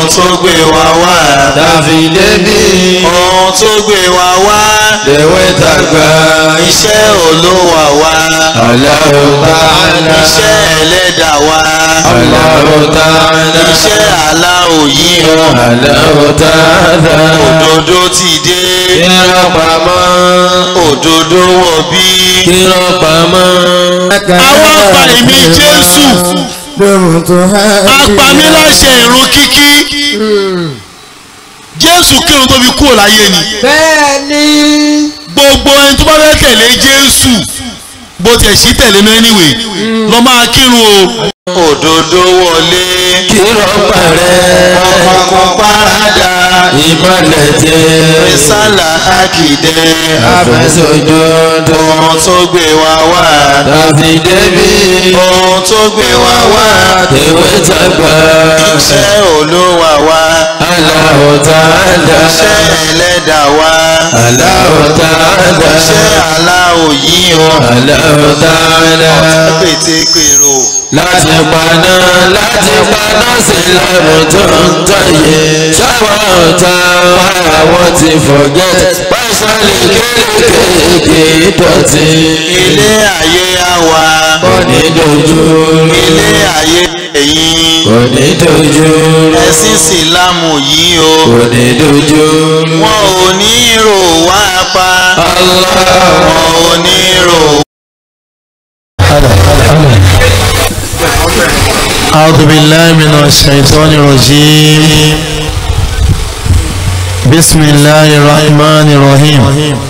tó gbé wa wá. tàfi débi ohun tó gbé wa wá. lèwe tàgbà iṣẹ́ olówà wa. Allahu ta'ala iṣẹ́ ẹlẹ́dà wa. Allahu ta'ala iṣẹ́ aláwò yìí o. Allahu ta'ala òdodo ti dé. kírọ̀ pamọ́ òdodo wọ̀ bí. kírọ̀ pamọ́. àwọn apá èmi Jésù apami láṣẹ ìrun kíkí. Jésù kírun tó fi kúrò láyé ni. bẹ́ẹ̀ ni gbogbo ẹni tó bá fẹ́ tẹ̀lé Jésù bó tiẹ̀ sí tẹ̀lé náà anyway lọ máa kírun o. òdodo wọlé. kírọ̀ parẹ́ ọkọ̀ parada. ìmọ̀lẹ̀ jẹ́ Rísàlà àkìdẹ́. àfẹsọ̀jọ́dọ̀ ohun tó gbé wa wá. tàfi débi ohun tó gbé wa wá. lèwe tàgbà iṣẹ́ olówà wá. Allahu ta'ala iṣẹ́ ẹlẹ́dà wá. Allahu ta'ala iṣẹ́ aláwò yìí o. Allahu ta'ala. pétékèrò. láti paná láti paná sílámù tó ń tọ̀yẹ sáwọn ọ̀tá wa àwọn ti forget pásálì kéékèèké dọ̀tí ilé ayé àwa. kò ní dojú ilé ayé ẹ̀yìn. kò ní dojú ẹ̀sìn sílámù yìí o. kò ní dojú wọn ò ní rò wá pa. Allah wọn ò ní rò. أعوذ بالله من الشيطان الرجيم بسم الله الرحمن الرحيم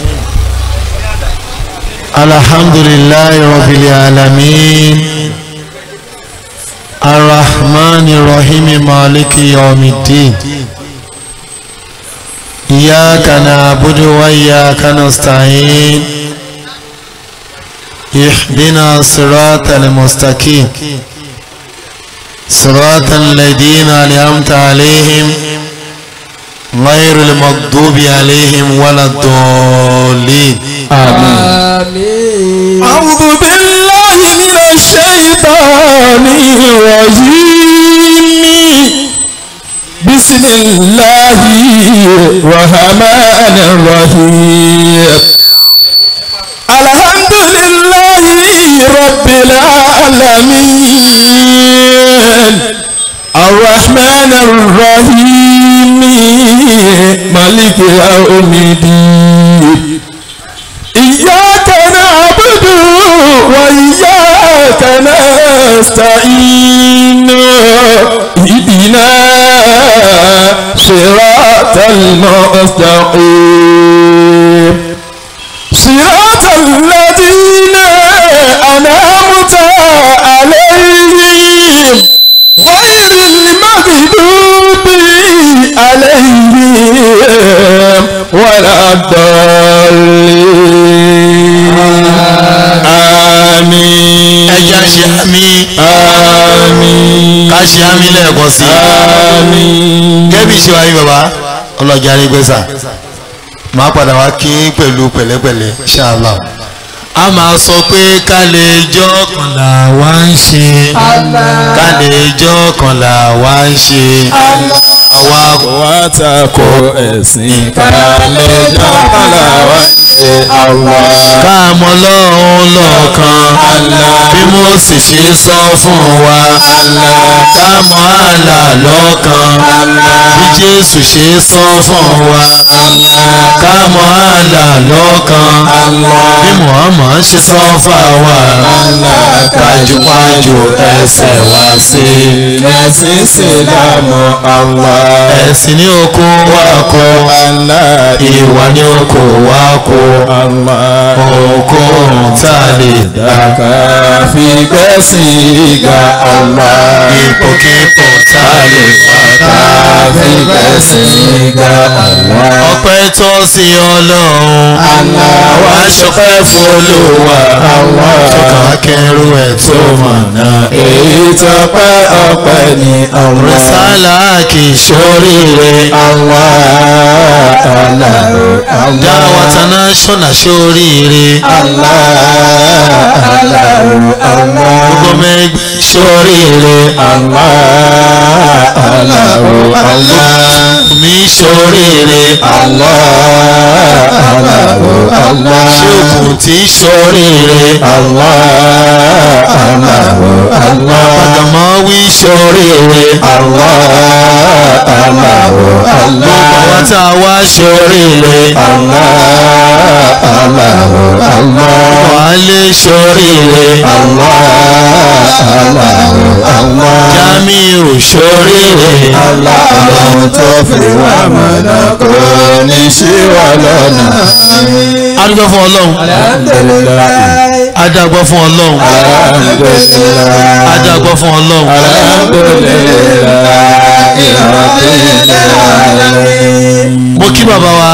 الحمد لله رب العالمين الرحمن الرحيم مالك يوم الدين إياك نعبد وإياك نستعين اهدنا الصراط المستقيم صراط الذين أنعمت عليهم غير المغضوب عليهم ولا الضالين àmín. أعوذ بالله من الشيطان الرجيم بسم الله الرحمن الرحيم الحمد لله رب العالمين الرحمن الرحيم مالك يوم الدين إياك نعبد وإياك نستعين اهدنا صراط المستقيم صراط الذين أنعمت عليهم غير المغضوب عليهم ولا الضالين آمين ẹja ṣe àmì آمين ká ṣe àmì lẹ́ẹ̀kan sí i آمين gẹ́bí ṣe wáyé bàbá ọlọ́jà arígbèsà máa padà wá kí pẹ̀lú pẹ̀lẹ́pẹ̀lẹ́ ṣáàlá a máa sọ pé ká lè jọ́ kànlá wá ń ṣe ká lè jọ́ kànlá wá ń ṣe àwa wá tako ẹ̀sìn kálẹ̀ jọ́kànlá wá ṣe àwa. ká mọ lọ́hún lọ́ọ̀kan bí mo sì ṣe sọ fún wa ká mọ àlà lọ́ọ̀kan bí Jésù ṣe sọ fún wa ká mọ àlà lọ́ọ̀kan bí Muhammad ṣe sọ fáwa kájúkájú ẹsẹ̀ wá sí ẹ̀sìn ìsìlámù Allah. ẹ̀sìn ní oko wa kó Allah ìwà ní oko wa kó Allah. oko tá a lè dá. Dàkà fi gbẹ́sìn ga Allah. ipòkípò tá a lè wá ká Fi gbẹ́sìn ga Allah. ọpẹ́ tó sí ọlọ́run àwa ṣọpẹ́ f'Olúwa ṣọkà kẹrù ẹ̀ tó mọ̀nà Èyí tọpẹ́ ọpẹ́ ni Allah. rìsálà kì í ṣoríire Allah. Allahu Allah. dáwàtánà ṣọ́nà ṣóríire Allahu Allah. gbogbo mẹ́gbẹ́ ṣóríire Allah Allahu Allah. mi ṣóríire Allah Allahu Allah. ṣé òkun tí ṣóríire Allah Allahu Allah. àgàmọ́ wí ṣóríire Allah Allahu Allah. àwọn tá a wá ṣóríire Allah Allahu Allah. wàhálẹ̀ ṣóríire Allah Allahu Allah. jamiu ṣóríire Allah ọlọ́run tó fi wá mọ̀nà kò ní ṣí wa lọ́nà. adúgbò fún ọlọ́run Alhamdulilayi. adágbọ́ fún ọlọ́run Alhamdulilayi. adágbọ́ fún ọlọ́run Alhamdulilayi. Rabbil alamin. mo kí bàbá wa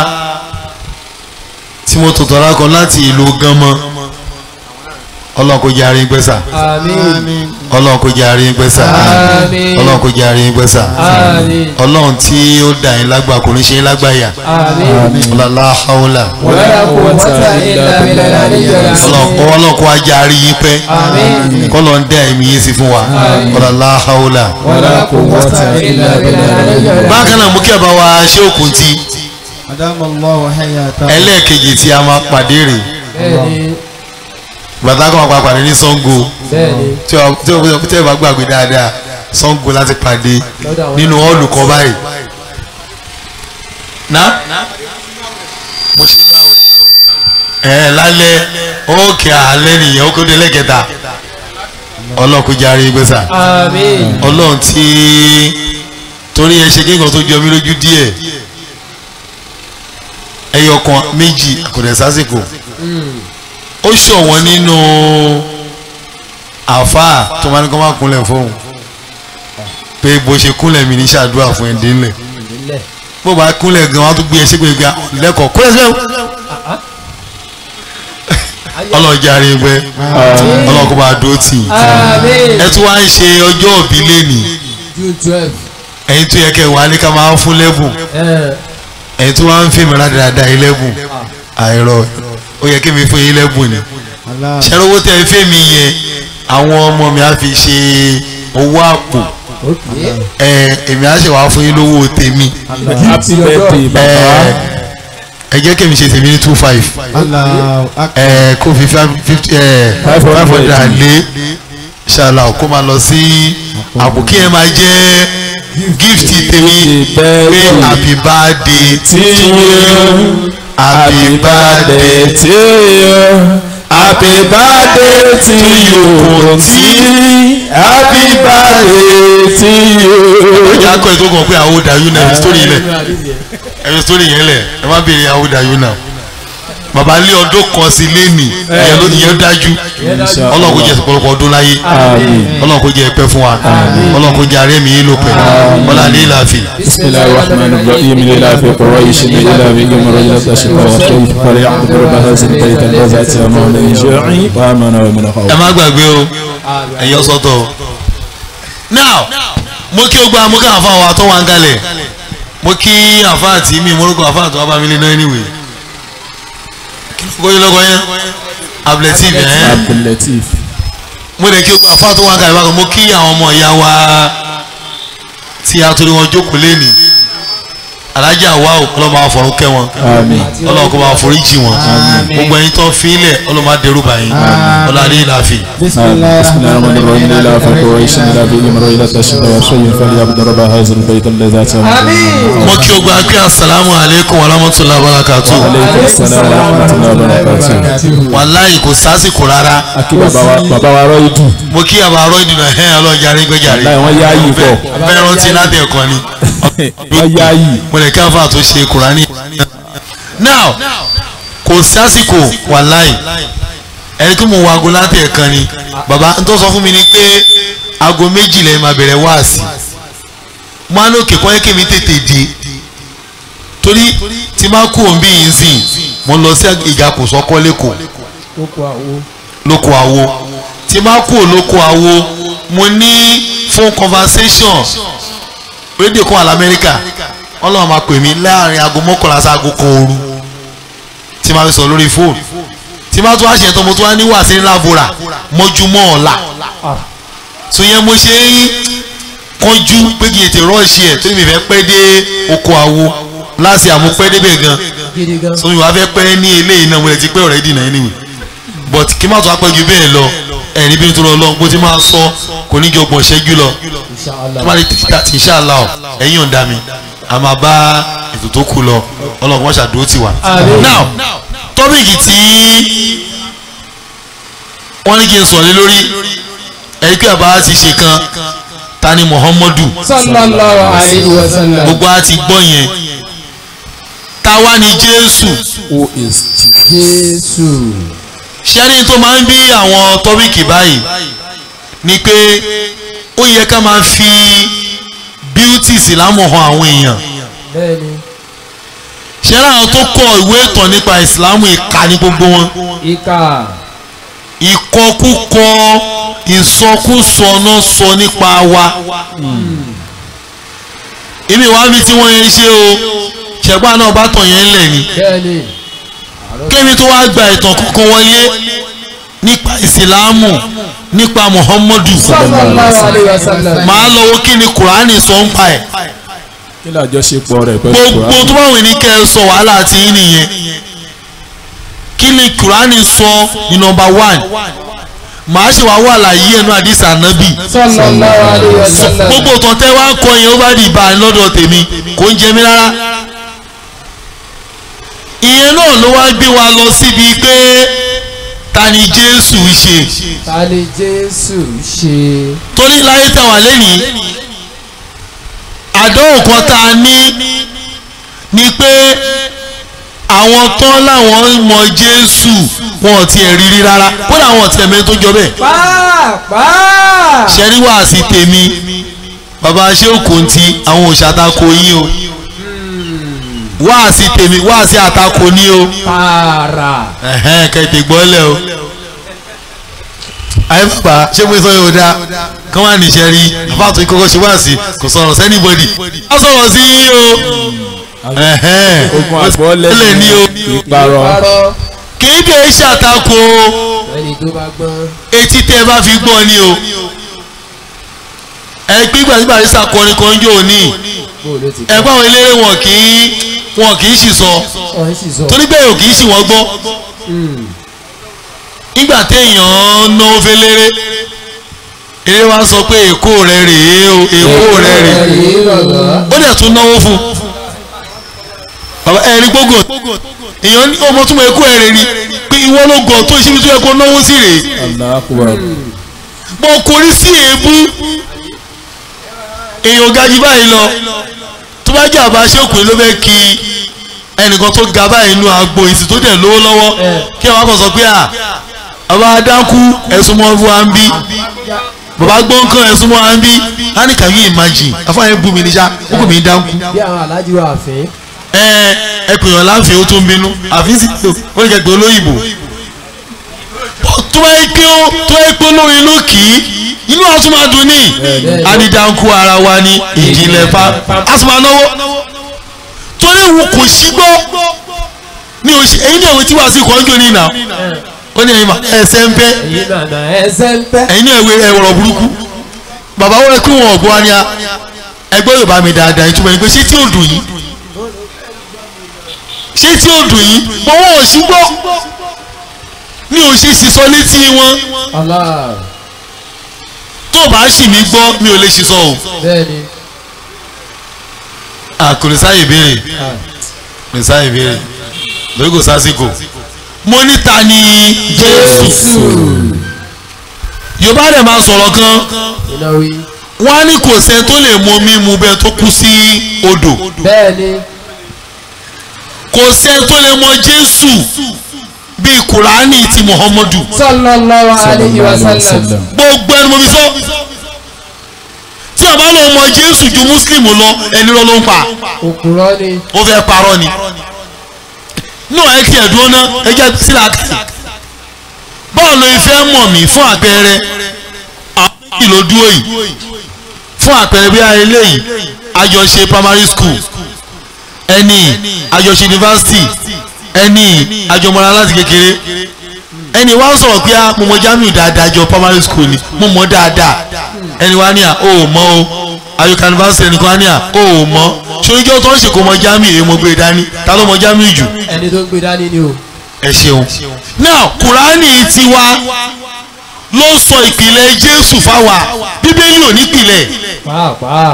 tí mo tò tọ́ra kan láti ìlú gánmọ́ ọlọ́run kò jẹ́ àárín gbẹ́sà Àmín. ọlọ́run kò jẹ́ àárín gbẹ́sà Àmín. ọlọ́run kò jẹ́ àárín gbẹ́sà Àmín. ọlọ́run tí ó dà yín lágbà kò ní ṣe yín lágbàyà Àmín. ọlọ́lá haúlà Wala quwwata illa billahi al-aliyyil azim. ọlọ́run kò wá jẹ́ àárín yín pẹ́ Àmín. kọ́lọ́ ń dá ẹ̀mí yín sí fún wa ọlọ́lá haúlà. Wala quwwata illa billahi al-aliyyil azim. bákan náà mú kí ẹ bá wa ṣé òkun tí Adamallahu hayata. ẹlẹ́ẹ̀kejì tí a máa pàdé rè Bẹ́ẹ̀ni. bàtà kan máa pàdé ní Ṣàngó Bẹ́ẹ̀ni. tí o tí o tí o bá gbàgbé dáadáa Ṣàngó láti pàdé Lọ́dọ̀ àwọn nínú ọ́ọ̀lù kan báyìí. ná mo ṣe ní àwẹ̀. ẹ lálẹ́ ókè àlẹ́ nìyẹn ó kó dé lẹ́kẹta ọlọ́kùnjáre gbèsà Àmín. ọlọ́run tí torí ẹ ṣe kéèkàn tó jọ mí lójú díẹ̀ ẹyọ kan méjì àkùdẹ̀ sásìkò ó ṣọ̀wọ́n nínú àáfàá tó máa ní kó má kúnlẹ̀ fóun pé bó ṣe kúnlẹ̀ mi ní ṣàdúrà fún ẹ̀ dínlẹ̀ bó bá kúnlẹ̀ gan wọn á tún gbé ẹ ṣépè gbé lẹ́kọ̀ọ́ kúnlẹ̀ síbẹ̀ ọlọ́jà rí gbẹ ọlọ́kọ̀ bá dúró tì í Àmín. ẹ tún wá ń ṣe ọjọ́ òbí lẹ́nìí June twelve. ẹ̀yin tó yẹ kẹ́ wà ní ká máa fún lẹ́bùn Ẹ. ẹ̀yin tó máa ń fèmí rádaràda yín lẹ́bùn àìrọ̀ ó yẹ kí mi fún yín lẹ́bùn ni Allah. ṣẹ́rọ́wọ́ tẹ́ ẹ fèmí yẹn àwọn ọmọ mi á fi ṣe owó àpò Okay. ẹ èmi á ṣe wàá fún yín lówó tèmi Happy birthday ẹ bàbá. ẹ jẹ́ kí mi ṣe tèmi ní two five Allahu akbar. ẹ kó fi fifty ẹ Five five hundred. hundred lé ṣàlà kó máa lọ sí àpò kí ẹ máa jẹ́ gift tèmi pé happy birthday To you. happy birthday to you. Happy birthday to you. T. Happy birthday to you. ìyá akọ ètò kan pé àwọn ò dàyú náà story ilẹ̀ ẹ̀yọ story yẹn lẹ̀ ẹ má béèrè àwọn ò dàyú náà bàbá lé ọdún kan sí lẹ́nì ìyẹn ló ìyẹn dájú ọlọ́run kò jẹ́ ọ̀pọ̀lọpọ̀ ọdún láyé Àmín. ọlọ́run kò jẹ́ ẹ̀pẹ́ fún wa ọlọ́run kò jẹ́ ààrẹ mi yín ló pẹ́ ọlá ní ìlàfẹ́ بسم الله الرحمن الرحيم لله في قريش إلى بهم رجلة الشقاء والخيف فليعبد رب هذا البيت الذي أتمه من جوع وآمنه من ẹ خوف má gbàgbé o ẹ̀yọ́ sọ́tọ̀ o. now mo kí o gba mo kí àwọn afáwọn wa tó wà ń kalẹ̀ mo kí àfáà tí mi morúkọ àfáà tó wà bá mi lé náà anyway kí ló kọ́ yín lọ́kọ́ yẹn abletive ẹ̀ عبد اللطيف mo lè kí o gba àfáà tó wà ń kalẹ̀ bákan mo kí àwọn ọmọ ìyá wa tí a torí wọn jókòó lẹ́nì alájà wa ò ọlọ́mọ àfọ̀rún kẹ́ wọn آمين ọlọ́mọ kó máa foríjì wọn gbogbo ẹ̀yin tó ń fi ilẹ̀ ọlọ́mọ adẹ́rù báyìí ọlọ́mọ adé ìlàfẹ́. بسم الله الرحمن الرحيم لله في قريش إلى بهم رجلة الشقاء والخيف فليعبد رب هذا البيت الذي أتمه من mo خوف kí o gba pé asalaamu aleykum wa rahmatulah barakatu عليكم السلام ورحمة الله وبركاته wàláyé kò sásìkò rárá akí bàbá wa bàbá wa rọ ìdù mo kí àbá arọ ìdùnnà ẹ ọlọ́jà rí gbẹ́jàre láì wọ́n yá yìí pọ̀ bẹ́ẹ̀ rántí láti ẹ̀kọ́ ni wọ́n yá yìí mo lè ká fà tó ṣe kùránì. now kò sásìkò wàláyé ẹni tó mo wo aago láti ẹ̀kan ni bàbá n tó sọ fún mi ni pé aago méjì lẹ́yìn máa bẹ̀rẹ̀ wáàsí mo á lókè kọ́ ẹ́kẹ́ mi tètè dé torí tí máa kú òun bí yìí sìn mo lọ sí ìgàkùn sọ́kọ́ lẹ́kọ̀ọ́ Kókó àwo. lóko àwo tí bá kú lóko àwo mo ní phone conversation rédíò kan wà lamẹ́ríkà ọlọ́run máa pè mí láàrin aago mọ́kànlá sí aago kan òru tí máa fi sọ lórí fóònù tí máa tún wá ṣe tó mo tún wá ní wàásí ńlá bora mọ́júmọ́ ọ̀la so yẹn mo ṣe ń kánjú pé kí n ètè rọ́ọ̀ṣì ẹ̀ tó ní mi fẹ́ pẹ́ dé oko àwo láti àmúpẹ́ débẹ̀ gan gidi gan. so mi wá fẹ́ pẹ́ ní eléyìí náà mo lè ti pẹ́ ọ̀rẹ́ dìnnà anyway but kí n má tún apẹ́ ju bẹ́ẹ̀ lọ ẹ̀rí bí n tó lọ lọ́n bó ti máa sọ kò ní jọ gbọ̀n ṣẹ́jú lọ tó bá lè tètè tàtí inshallah ọ̀ ẹ̀yìn ọ̀dà mi a máa bá ètò tó kù lọ ọlọ́run wọ́n ṣàdúró tì wá. Àmín. now tọ́pìkì tí wọ́n ní kí n sọ̀rọ̀ lé lórí ẹ̀rí pé àbá ti ṣe kan ta ni muhammadu sallallahu alayhi wa sallam. gbogbo a ti gbọ́ yẹn ta wá ní jésù who is Jesus. jésù. ṣẹ́ni tó máa ń bí àwọn tọ́pìkì báyìí ni pé ó yẹ ká máa fi bíútì ìsìlámù hàn àwọn èèyàn bẹ́ẹ̀ni ṣẹ́ni àwọn tó kọ ìwé ìtàn nípa ìsìlámù ìka ní gbogbo wọn ìka ìkọkúkọ ìsọkúsọ náà sọ nípa wa èmi wàá mi tí wọ́n yẹn ṣe o ṣẹ̀gbọ́n náà bá tàn yẹn lẹ̀ ni bẹ́ẹ̀ni kémi tó wá gba ìtàn kankan wọlé nípa ìsìlámù nípa muhammadu sallallahu alayhi wa sallam. màá lọ wo kí ni kùránì sọ ń pa ẹ̀ kí ni àjọṣepọ̀ rẹ̀ pẹ̀lú gbogbo Quran? tó bá wù ní kẹ́ ẹ sọ wàhálà àti yín nìyẹn kí ni kùránì sọ ní nọmba one màá ṣe wàá wà láyé ẹnu àdìsá nábì sallallahu alayhi wa sallam. gbogbo tán tẹ́ wá ń kọ yẹn ó bá di ìbá lọ́dọ̀ tèmi kò ń jẹ mí rárá ìyẹn náà ló wá gbé wa lọ síbi pé ta ni jésù ṣe ta ni jésù ṣe. torí láyé táwa lẹ́nìí àdánwò kan tá a ní ni pé àwọn tán láwọn mọ jésù wọn ò tiẹ̀ rírí rárá kódà àwọn ò tiẹ̀ mẹ́rin tó jọ bẹ́ẹ̀ pàápàá. ṣẹ́rí wàásì tèmi bàbá ṣé òkòǹtì àwọn òṣàtakò yín o wàásì tèmi wàásì àtakò ní o tààrà. ẹ̀hẹ́n kẹ̀tẹ̀ gbọ́lẹ̀ o ayé bàbá ṣé mo sọ yóò dá kán wà níṣẹ́ rí àfáàtò ìkọ́kọ́ ṣe wàásì kò sọ̀rọ̀ sẹ́nibọ́dì wọ́n sọ̀rọ̀ sí yín o ẹ̀hẹ́n ogun àgbọ̀lẹ̀ lè ní o ìparọ́ parọ́. kì í dé ṣàtakò ẹni tó bá gbọ́n. etí tẹ́ ẹ bá fi gbọ́ ni o ẹ gbígbà nígbà tí sàkọrin kan jò ní bó ló ti ẹ gbọ́ àwọn eléré wọn kì í wọn kì í sì sọ ọ̀hún sì sọ. torí bẹ́ẹ̀ ò kì í sì wọ́n gbọ́ nígbà téèyàn náwó fẹ́lẹ́rẹ́ eré wa sọ pé èkó rẹ rèé o èkó rẹ rèé ẹ̀rí bàbá. ó dẹ̀ tún náwó fún bàbá ẹ̀rí gbógò èèyàn ní ọmọ túnmọ̀ èkó ẹ̀ rèé ni pé ìwọ ló gọ̀ tó ìṣíbi tó yẹ kó náwó sí rèé Allahu Akbar. bọ́ korí sí èébú èèyàn ga jù báyìí lọ tó bá jẹ́ àbá ṣékùnrin ló fẹ́ kí ẹnìkan tó ga báyìí inú agbo ìsìn tó dẹ̀ lówó lọ́wọ́ kí àwọn kan sọ pé à bàbá adánkù ẹ̀sùn mọ́ fún wa ń bí bàbá gbọ́ǹkan ẹ̀sùn mọ́ wa ń bí á ní can you imagine afáyín bú mi níṣà ó kò mí dánkù bí àwọn alájí wa fẹ́. ẹ ẹ pè yàn láǹfẹ̀ ó tó ń bínú àfi sí tó ó lè jẹ́ pé olóyìnbó tó ẹ pé ó tó ẹ pé olórin ló kì í inú wa tún máa dùn ní adidanku ara wa ní ìjìnlẹ̀ fa a sì máa náwó torí òun kò sí gbọ́ ní oṣù ẹ̀yin ní ẹ̀wọ̀n tí wàá sí kọ́ńjọ́ ní ìnà ó ní ẹ̀yin mà ẹsẹ̀ ń bẹ́ èyí nànà ẹsẹ̀ ń pẹ́. ẹ̀yin ní ẹ̀wẹ̀ ẹ̀wọ̀rọ̀ burúkú bàbá wọn kí wọn ọ̀gbọ́n wa ni a ẹgbẹ́ yorùbá mi dáadáa ìtumọ̀ ẹni pé ṣé tí ò dùn yìí ṣé tí ò dùn yìí mọ wọn ò sí gbọ́ ní o ṣe sísọ létí wọn Allah tó bá sì mí gbọ́ mi ò lè sísọ o bẹ́ẹ̀ni. àkùrẹ́ sáyè béèrè Ah. kùrẹ́ sáyè béèrè lórí kò sásìkò mo ní ta ni jésù yorùbá rẹ̀ máa sọ̀rọ̀ kan iná wí. wọ́n á ní kò sẹ́ni tó lè mọ mímu bẹ́ẹ̀ tó kú sí odò bẹ́ẹ̀ni. kò sẹ́ni tó lè mọ jésù bíi kùránì ti muhammadu sallallahu alayhi wa sallam. gbogbo ẹni mo fi sọ tí a bá lọ mọ jésù ju muslim lọ ẹni lọ ló ń pa òkúrọ́ ni. ó fẹ́ parọ́ ni náà ẹ tiẹ̀ dúró ná ẹ jẹ́ sílẹ̀ àkàtì báwo ló fẹ́ mọ̀ mí fún àpẹẹrẹ àwọn méjì ló dúró yìí fún àpẹẹrẹ bí ayé léyìí àjọṣe primary school ẹni àjọṣe yunifásitì ẹni àjọmọ́ra láti kékeré ẹni wá ń sọ̀rọ̀ pé a mo mọ Jamiu dáadáa jọ primary school ni mo mọ dáadáa ẹni wá ní à ó mọ o àyọkà yunifásitì ẹnì kan ní à ó mọ ṣoríjọ́ tó ń ṣe kó mọ Jamiu èyí mo gbé dání ta ló mọ Jamiu jù ẹni tó ń gbé dání ni o. ẹ ṣeun now kùránì tiwa ló sọ ìpìlẹ̀ Jésù fáwa bíbélì ò ní ìpìlẹ̀ pàápàá.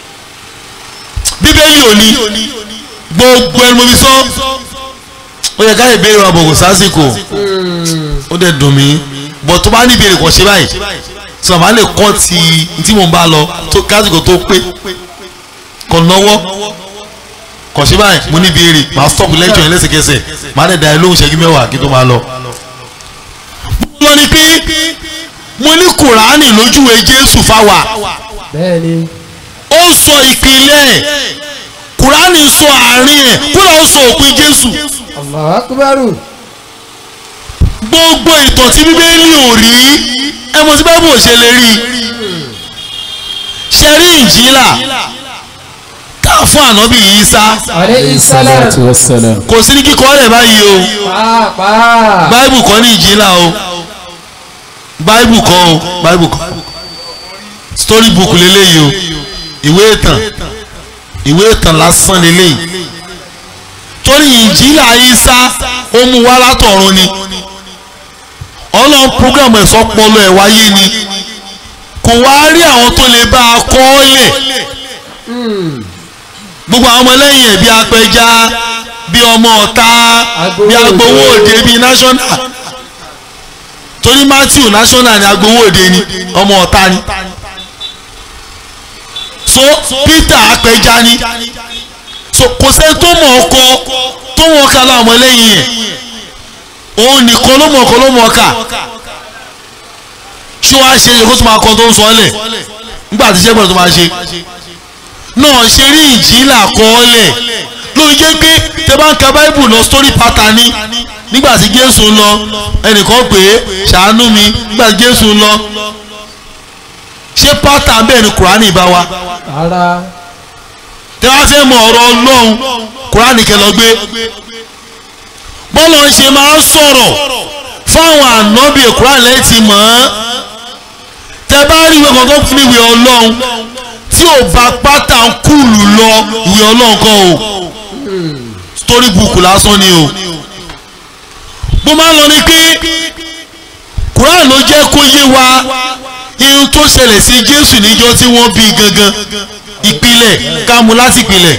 bíbélì ò ní gbogbo ẹni mo fi sọ ó yẹ ká ìbéèrè wa bọ̀ kò sásìkò ó dẹ̀ dùn mí bọ̀ tó bá ní ìbéèrè kàn ṣe báyìí tí màmá lè kọ́ ti tí mò ń bá lọ tó kásìkò tó pé kàn náwó kàn ṣe báyìí mo ní ìbéèrè màá stop lecture yẹn lẹ́sẹ̀kẹsẹ̀ màá dẹ̀ dá ẹ lóhùn ṣẹ́jú mẹ́wàá kí tó máa lọ. mo ní pé mo ní kùránì lójúwe Jésù fáwa bẹ́ẹ̀ ni. ó sọ ìpìlẹ̀ kùránì sọ àárín ẹ̀ kúrò ó sọ òpin Jésù Allahu akbaru. gbogbo ìtàn tí bíbélì ò rí ẹ mọ̀ sí báìbù ò ṣe lè rí ṣe rí ìjìlá tá a fún ànábì Ìsá alayhi salam. salatu wassalam. kò sí ní kíkọ́ rẹ̀ báyìí o pàápàá. báìbù kọ́ ní ìjìlá o báìbù kọ́ o báìbù kọ́ story book lélẹ́yìí o ìwé ìtàn ìwé ìtàn lásán lélẹ́yìí torí ìjìlá Ìsá ó mú wá látọ̀run ni ọlọ́run program ẹ̀sọ́ pọlọ ẹ̀ wáyé ni kò wá rí àwọn tó lè bá a kọ́ ọ́ lẹ̀ gbogbo àwọn ọmọlẹ́yìn ẹ̀ bí apẹja bí ọmọ ọ̀tá bí agbowó òde bí national torí Matthew national ni agbowó òde ni ọmọ ọ̀tá ni so Peter apẹja ni so kò sẹ́ni tó mọ̀ ọkọ tó wọ́n ká láwọn ọmọlẹ́yìn ẹ̀ òun nìkan ló mọ̀ ọkọ ló mọ̀ ọkà ṣé wàá ṣe é kó tó máa kọ́ tó ń sọ ọ́ lẹ̀ nígbà tí iṣẹ́ gbọ́dọ̀ tó máa ṣe náà ṣe rí ìjìlá kọ́ọ́lẹ̀ ló ń jẹ́ pé tẹ bá ń ka báíbù lọ story pattern ni nígbà tí Jésù ń lọ ẹnìkan pè é ṣàánú mi nígbà tí Jésù ń lọ ṣé pattern bẹ́ẹ̀ ni Kùránì bá wa ara. tẹ wá fẹ́ mọ ọ̀rọ̀ Ọlọ́run Kùránì kẹ lọ gbé bọ́lá ń ṣe máa ń sọ̀rọ̀ fáwọn ànábì Kùránì lẹ́yìn tí mọ̀ ọ́n tẹ bá rí ìwé kankan fún ìwé Ọlọ́run tí ò bá pátá ń kúlù lọ ìwé Ọlọ́run kan o story book lásán ni o mo máa ń lọ ní pé Kùránì ló jẹ́ kó yé wa ihun tó ṣẹlẹ̀ sí Jésù níjọ́ tí wọ́n bí gangan ìpìlẹ̀ ká mú láti ìpìlẹ̀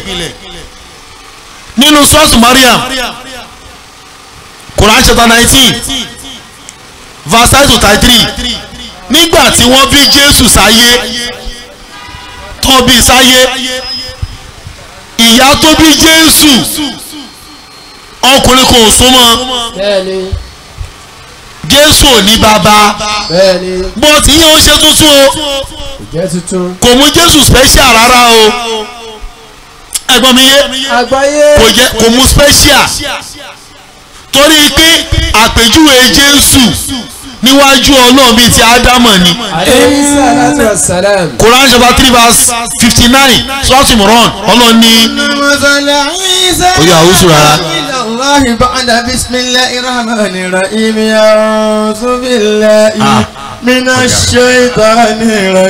nínú sọ́ọ̀sì Mariam Quran chapter nineteen verse nine to thirty three nígbà tí wọ́n bí Jésù sáyé tó bí sáyé ìyá tó bí Jésù ọkùnrin kò súnmọ́ bẹ́ẹ̀ ni. Jésù ò ní bàbá bẹ́ẹ̀ ni. bó ti yẹ ó ṣe tuntun o ìjẹ́ tuntun. kò mú Jésù special rárá o ẹ̀gbọ́n mi yé àgbáyé. kò jẹ́ kò mú special torí pé àpèjúwe Jésù níwájú Ọlọ́run bíi ti Ádámọ̀ ni alayhi salatu wassalam. Quran chapter three verse fifty nine sọ́ọ̀tì mùrán Ọlọ́run ní مثل عيسى Oya, àwùjọ rárá. إلى الله بعد بسم الله الرحمن الرحيم أعوذ بالله Ah. من الشيطان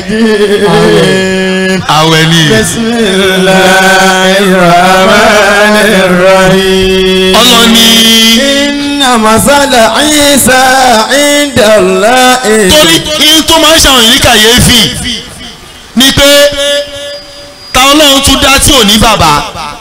الرجيم àwẹ̀ ni بسم الله الرحمن الرحيم Ọlọ́run ní إن مثل عيسى عند الله torí ihun tó máa ń ṣàwọn yìí ní kàyéfì ni pé ta Ọlọ́run tún dá tí ò ní bàbá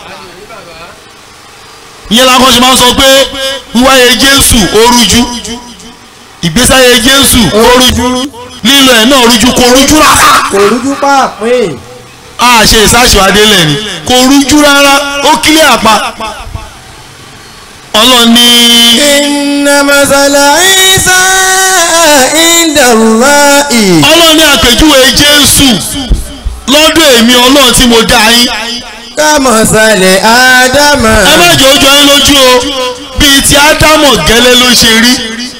ìyẹn làwọn ṣe máa ń sọ pé wíwáyé Jésù ó rújú ìgbésáyé Jésù ó rújú lílọ ẹ̀ náà rújú kò rújú rárá kò rújú pàápín. a ṣe ìsáṣìwádé lẹ̀ ni kò rújú rárá ó kílẹ̀ àpá ọlọ́ni إن مثل عيسى عند الله ọlọ́ni àpèjúwe Jésù lọ́dọ̀ èmi Ọlọ́run tí mo dá yín كمثل آدم ẹ má jẹ́ ojú ayé lójú o bíi ti Ádámọ̀ gẹ́lẹ́ ló ṣe rí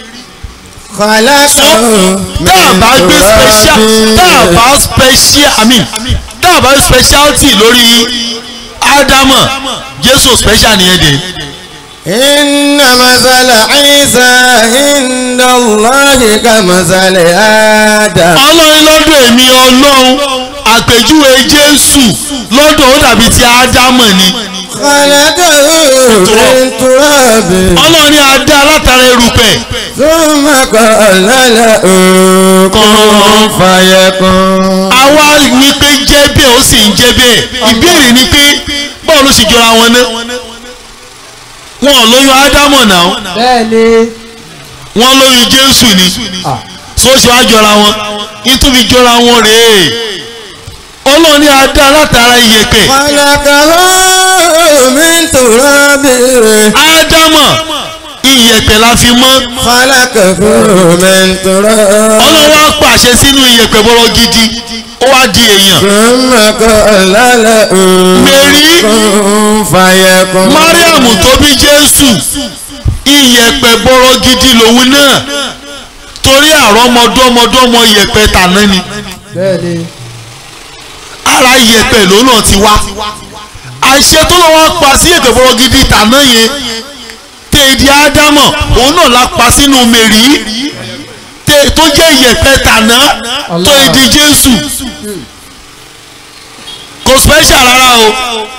خلقه tá a bá gbé special tá a bá special I mean tá a bá gbé speciality lórí ádámọ̀ jésù special nìyẹn dé إن مثل عيسى عند الله كمثل آدم ọlọ́run lọ́dọ̀ èmi ọlọ́run àpèjúwe jésù lọ́dọ̀ ó dàbí ti ádámọ̀ ni خلقه من تراب ọlọ́run ní adá látara erùpẹ̀ ثم قال له كن فيكون àwa ní pé jẹ́ bẹ́ẹ̀ ó sì ń jẹ́ bẹ́ẹ̀ ìbéèrè ni pé báwo ló sì jọra wọn ná wọn ò lóyún ádámọ̀ náà bẹ́ẹ̀ ni wọn lóyún jésù ni Ah. so ṣe wá jọra wọn nítorí jọra wọn rèé ọlọ́run ní adá látara iyẹ̀pẹ̀ خلقه من تراب ádámọ̀ iyẹ̀pẹ̀ la fi mọ́ خلقه من تراب ọlọ́run wá pàṣẹ sínú iyẹ̀pẹ̀ bọ́rọ̀ gidi ó wá di èèyàn ثم قال له Mary. كن فيكون mariam tó bí jésù iyẹ̀pẹ̀ bọ́rọ̀ gidi lòun náà torí àrọ́mọdọ́mọdọ́mọ iyẹ̀pẹ̀ tàná ni bẹ́ẹ̀ ni ara iyẹ̀pẹ̀ ló náà ti wá àṣẹ tó lọ́wọ́ pa sí iyẹ̀pẹ̀ bọ́rọ̀ gidi tàná yẹn tèèdì ádámọ̀ òun náà la pa sínú mèrí tè- tó jẹ́ iyẹ̀pẹ̀ tàná tó ìdí jésù kò special rárá o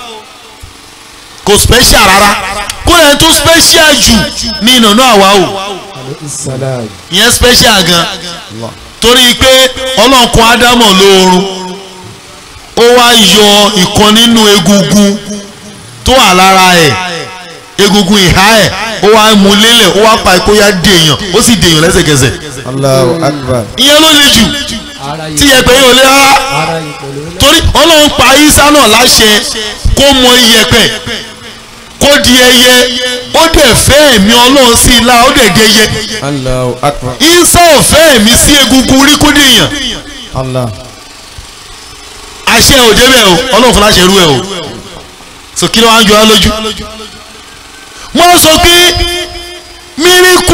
kò special rárá kó lẹ́yìn tó special jù ní ìnànú àwa o alayhi salam ìyẹn special gan torí pé ọlọ́nkun ádámọ̀ lóorun ó wá yọ ìkan nínú egungun tó wà lára ẹ̀ egungun ìhá ẹ̀ ó wá mú lélẹ̀ ó wá pa ìkóyà dèèyàn ó sì dèèyàn lẹ́sẹ̀kẹsẹ̀ Allahu Akbar ìyẹn ló le jù ara tí yìí yẹpẹ̀ yóò lé rárá ara yìí pẹ̀lú náà torí ọlọ́run pa isa náà láṣẹ kó mọ iyẹ̀pẹ̀ kó di ẹyẹ ó dẹ̀ fẹ́ ẹ̀mí ọlọ́run sí i la ó dẹ̀ di ẹyẹ Allahu Akbar isa ò fẹ́ ẹ̀mí sí egungun rí kó dèèyàn Allah àṣẹ ò débẹ̀ o ọlọ́run fún láṣẹ rú ẹ o so kí ló wá ń jọ á lójú wọ́n sọ pé míríkù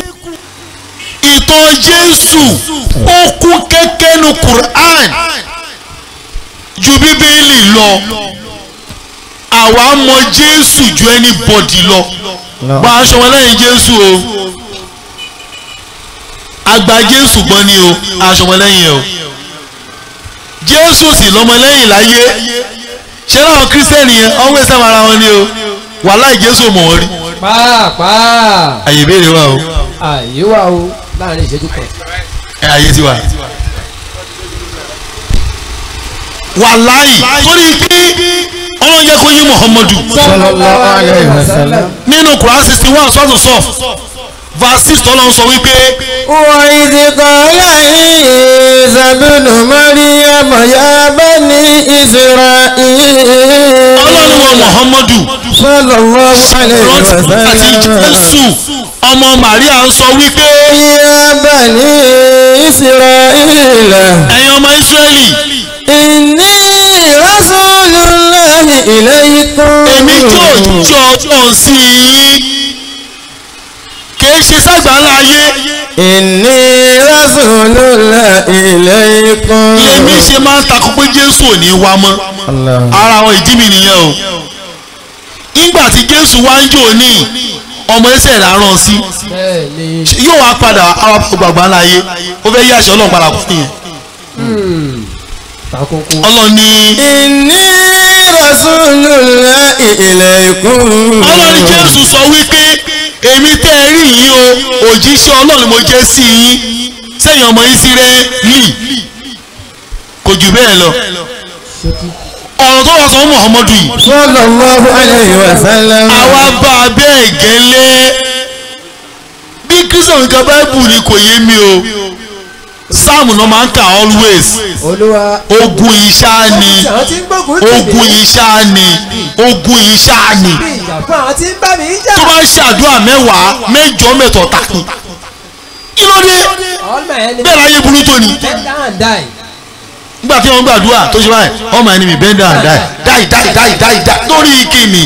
ìtàn jésù ó kú kẹ́kẹ́ nu quran ju bíbélì lọ àwa mọ jésù ju anybody lọ gba aṣọ wọn lẹ́yìn jésù o àgbà jésù gbọ́n ni o aṣọ wọn lẹ́yìn o jésù sì lọ́mọlẹ́yìn láyé ṣé láwọn kírísítẹ́nì yẹn ọ̀hún ẹ̀sẹ̀ ara wọn ni o wàláì jésù mọ̀ wọ́n rí pàápàá àyè ìbéèrè wa o àyè wà o láàrin ìṣẹ́jú kan ẹ àyè ti wà. wàláì torí pé ọlọ́run jẹ́ kó yí muhammadu Sallallahu alayhi wa sallam. nínú quran sixty one sọ́tún sọ́f verse six tọ́lọ́ sọ wípé وإذ قال عيسى ابن مريم يا بني إسرائيل ọlọ́run wọ muhammadu صلى الله عليه rántí àti وسلم jésù ọmọ maria ń sọ wípé يا بني إسرائيل ẹ̀yin ọmọ israẹli إني رسول الله إليكم èmi tí òjijì ọlọ́run sí yín kìí ṣe ságbàlá ayé إني رسول الله إليكم lèmi ṣe máa ń takò pé jésù ò ní wá mọ́ الله ara àwọn ìdí mi nìyẹn o nígbà tí jésù wá ń jò ní ọmọ ẹsẹ̀ rẹ̀ aràn sí bẹ́ẹ̀ ni yóò wá padà àwọn gbàgbà láyé ó fẹ́ yí àṣẹ ọlọ́run padà fún yẹn takoko ọlọ́run ní إني رسول الله إليكم ọlọ́run jésù sọ wípé èmi tẹ́ ẹ rí yín o òjíṣẹ́ ọlọ́run mo jẹ́ sí yín sẹ́yìn ọmọ ìsírẹ́lì kò jù bẹ́ẹ̀ lọ ṣókí ọ̀rọ̀ tó wà sọ fún muhammadu yìí صلى الله عليه وسلم àwa bá a bẹ́ẹ̀ gẹ́lẹ́ bí kristian nǹkan báìbù ni kò yé mi o sáàmù náà máa ń kà always olúwa ogun iṣá ni àwọn tí ń gbógun tì mí ogun iṣá ni ogun iṣá ni bí ìjà fún àwọn tí ń bá mi jà tó bá ṣàdúrà mẹ́wàá mẹ́jọ mẹ́tọ̀ tàkì kí ló dé all my enemies bẹ́ẹ̀ láyé burú tó ni bend down and die nígbà tí wọ́n gbàdúrà tó ṣe báyìí ọmọ ẹni mi bend down die die die die die die lórí ìkíni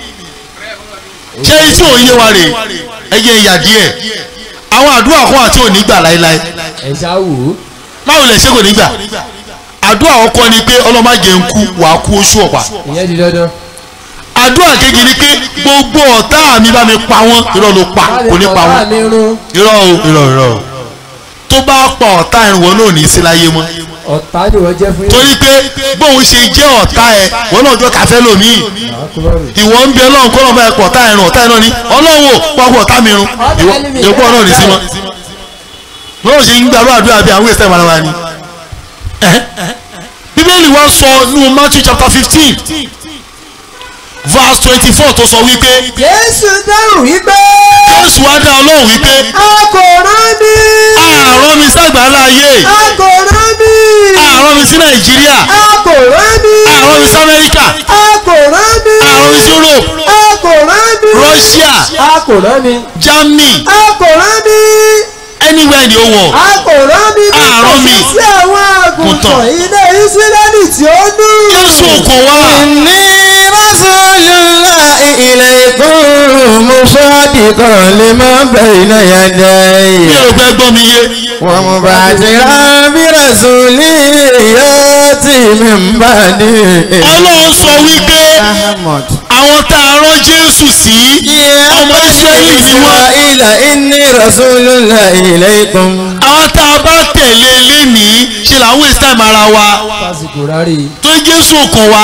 ṣé tí ò ń yé wa rè é yẹ ìyà díẹ̀ àwọn àdúrà kan àti òní gbà láéláé ẹ̀ṣá wò ó báwo lè ṣe kò ní gbà àdúrà ọkọ ni pé ọlọ́mọ jẹ́ ń kú wàá kú oṣù ọ̀pá ìyẹn di dandan àdúrà kejì ni pé gbogbo ọ̀tá mi bá mi pa wọ́n irọ́ ló pa kò ní pa wọ́n mi run irọ́ o irọ́ irọ́ o tó bá pa ọ̀tá ẹ̀rùn wọn náà ní í sí láyé mọ́ ọ̀tá ni wọ́n jẹ́ fún yín. torí pé bóun ṣe jẹ́ ọ̀tá ẹ̀ wọ́n náà jọ kàfẹ́ lómii ìwọ ń bẹ ọlọ́run kọ́ lọ́mọ ẹ̀pọ̀ ọ̀tá ẹ̀rùn ọ̀tá ẹ̀rùn ni ọlọ́run ò pọ́pọ́ ọ̀tá mi run ìwọ náà ní sí mọ́ lọ́wọ́ ṣe ń gbàrú àdúrà bí àwọn èsì ẹ̀mọ́ra wa ni bíbélì wa sọ nínú Matthew chapter fifteen verse twenty four tó sọ wípé Jésù dáhùn wípé Jésù wá dá ọlọ́run wípé a kò rán mi. àárọ̀ mi sàgbàlá ayé a kò rán mi. àárọ̀ mi sí Nàìjíríà a kò rán mi. àárọ̀ mi sí Amẹ́ríkà a kò rán mi. àárọ̀ mi sí Europe a kò rán mi. Russia a kò rán mi. Germany a kò rán mi. anywhere in the whole world a kò rán mi. A rán mi. sí àwọn àgùntàn Àgùntàn. ilé Ísírẹ́lì tí ó nù. Jésù kò wá إني رسول الله إليكم مصدقا لما بين mi يدي ò fẹ́ gbọ́ mi yé ومبشرا برسول يأتي من بعدي Ọlọ́run sọ wípé أحمد àwọn tá a rán Jésù sí ọmọ Ísírẹ́lì ni wọ́n إسرائيل إني رسول الله إليكم àwọn tá a bá tẹ̀lé lénìí ṣe là ń waste time ara wa Fásitì rárí. tó Jésù kàn wá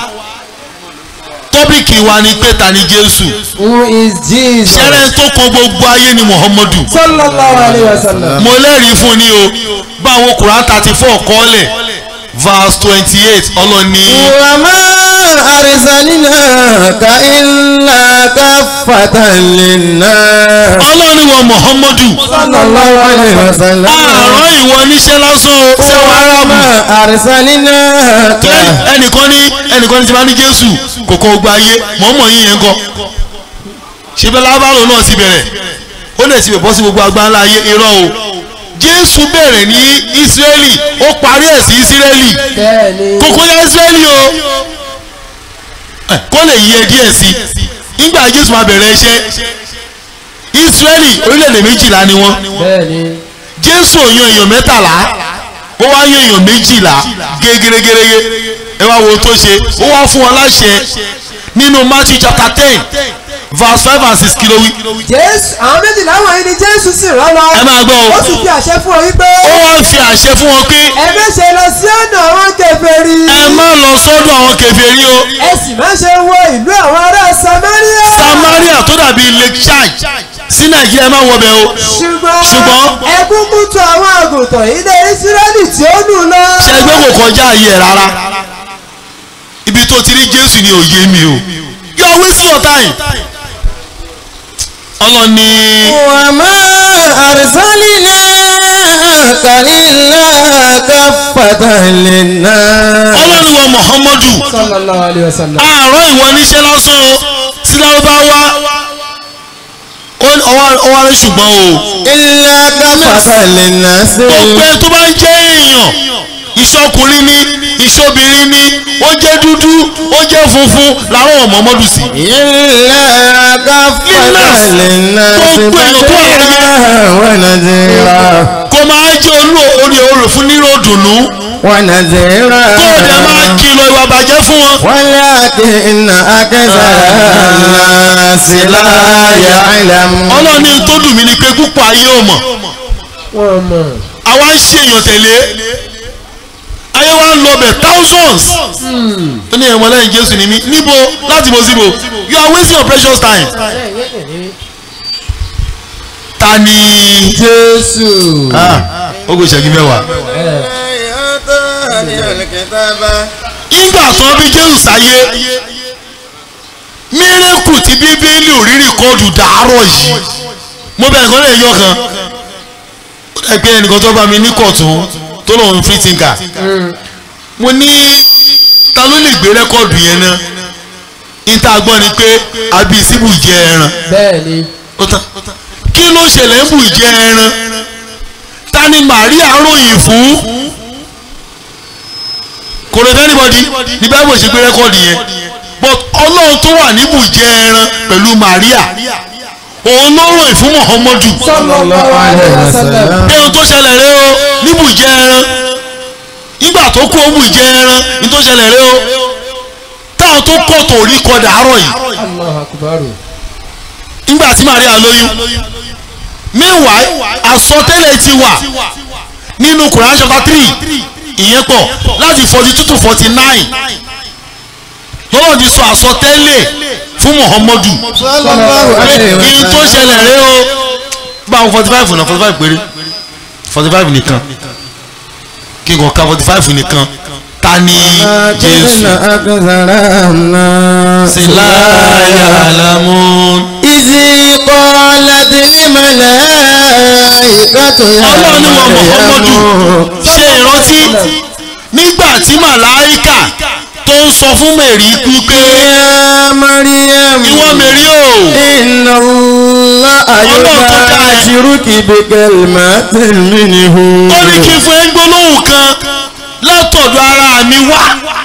tọ́pìkì wa ni pé ta ni Jésù Who is Jesus? ṣẹ́rẹ́ tó kan gbogbo ayé ni Muhammadu Sallallahu alayhi wa sallam. mo lẹ́rìí fún ni o báwo Quran thirty four kọ́lẹ̀ verse twenty eight ọlọ́ni وما أرسلناك إلا كافة للناس ọlọ́ni wọ Muhammadu صلى الله عليه وسلم àárọ̀ ìwọ níṣẹ́ lásán o ṣé wàá rábù وما أرسلناك ẹnìkan ní ẹnìkan ní ti máa ní Jésù kòkó gba ayé mọ̀ọ́mọ̀ yín yẹn kọ́ ṣebí lábàárò náà ti bẹ̀rẹ̀ ó lè ti bẹ̀ bọ́ sí gbogbo agbáńlá ayé irọ́ o Jésù bẹ̀rẹ̀ ní Ísírẹ́lì ó parí ẹ̀ sí Ísírẹ́lì Bẹ́ẹ̀ni. kókó yẹ Ísírẹ́lì o ẹ, kó lè yẹ díẹ̀ sí nígbà Jésù máa bẹ̀rẹ̀ iṣẹ́ Ísírẹ́lì orílẹ̀-èdè méjìlá ni wọ́n Bẹ́ẹ̀ni. jésù ò yan èèyàn mẹ́tàlá ó wá yan èèyàn méjìlá gégérégérégé ẹ wá wo ohun tó ṣe ó wá fún wọn láṣẹ nínú matthew chapter ten verse five and six kí ló wí. Jésù àwọn méjìlá wọ̀nyí ni Jésù sì rán lọ. ẹ máa gbọ́ Ó o sì fi àṣẹ fún ọ wípé. ó wá fi àṣẹ fún wọn pé Ẹ má ṣe lọ sí ọ̀nà àwọn kèfèrí. ẹ má lọ sọ́dọ̀ àwọn kèfèrí o Ẹ sì má ṣe wọ ìlú àwọn ará Samaria. samaria tó dàbí lake chad sí nàìjíríà ẹ má wọbẹ̀ o Ṣùgbọ́n Ṣùgbọ́n- ẹ kúkú tọ̀ àwọn àgùntàn ilé Ísírẹ́lì tí ó nù lọ. ṣẹgbẹ́ kò kọjá ayé ẹ̀ rárá ibi tó ti rí jésù ni òye mi o you are wasting your time ọlọ́ni. وما أرسلناك إلا كافة للناس ọlọ́run wa muhammadu Sallallahu alayhi wa sallam. àárọ̀ ìwọ níṣẹ́ lásán o sí lárúbáwá Ó- ọwọ́ ọwọ́ rẹ ṣùgbọ́n o إلا كافة للناس gbogbo ẹ tó bá ń jẹ́ èèyàn ìṣọkùnrin ni ìṣobìnrin ni ó jẹ́ dúdú ó jẹ́ funfun làwọn ọmọ mọ́dù sí. إلا كافة للناس gbogbo èèyàn tó wà láyé بشيرا ونذيرا kó máa jẹ́ olú orí orò fún nírò dùnú ونذيرا kó o dẹ̀ máa kìlọ̀ ìwà bàjẹ́ fún wọn. ولكن أكثر الناس لا يعلمون ọlọ́run ní tó dùn mí ni pé púpọ̀ ayé ò mọ̀ Wọ́n mọ̀. àwa ń ṣe èèyàn tẹ̀lé ayé wa ń lọ bẹ̀ thousands ó ní ẹ̀wọ̀n lẹ́yìn jésù ní mí níbo láti bo síbo you are wasting your precious time ta ni Jésù. ó kò ṣẹ́gi mẹ́wàá nígbà tó bí jésù sáyé mírèkù tí bíbélì ò rí rìkọ́ọ̀dù dàárọ̀ yìí mo bẹ̀rẹ̀ kan lè yọ kan ó dẹ̀ pé ẹnìkan tó bá mi ní kọ̀tún tó lòun free thinker mo ní ta ló lè gbé rẹ́kọ̀dù yẹn náà níta gbọ́ ni pé àbí síbù jẹ ẹran Bẹ́ẹ̀ni. ó tán kí ló ṣẹlẹ̀ ń bù jẹ ẹran ta ni Màríà ròyìn fún kò lè fẹ́ anybody ní báyìí ṣe gbé rẹ́kọ̀dù yẹn but ọlọ́run tó wà níbù jẹ ẹran pẹ̀lú Màríà òun ló ròyìn fún Muhammadu Sallallahu alayhi wa sallam. pé ohun tó ṣẹlẹ̀ rẹ o níbù jẹ ẹran nígbà tó kú òun bù jẹ ẹran ní tó ṣẹlẹ̀ rẹ o tá àwọn tó kọ̀ tó rí kọ dàárọ̀ yìí Allahu akbar. nígbà tí Maria lóyún meanwhile àsọtẹ́lẹ̀ ti wà nínú Quran chapter three ìyẹn pọ̀ láti forty two to forty nine lọ́wọ́ ti sọ àsọtẹ́lẹ̀ fún Muhammadu sallallahu alayhi wa ìyí tó ṣẹlẹ̀ rẹ o bá àwọn forty five náà forty five péré forty five nìkan kí n kàn ka forty five nìkan ta ni Jésù síláyà alamun. Ìzì qalat al-malaikatu ya ọlọ́run ni wọn Muhammadu ṣe ìrántí nígbà tí màláíkà tó ń sọ fún mẹ̀rí wípé Ya Maryam. ìwọ mẹ̀rí o Inna Allaha Ọlọ́run tó dá ẹ. yubashiruki bi kalimatin minhu. ó ní kí n fún ẹ ń gbólóhùn kan látọ̀dọ̀ ara mi wá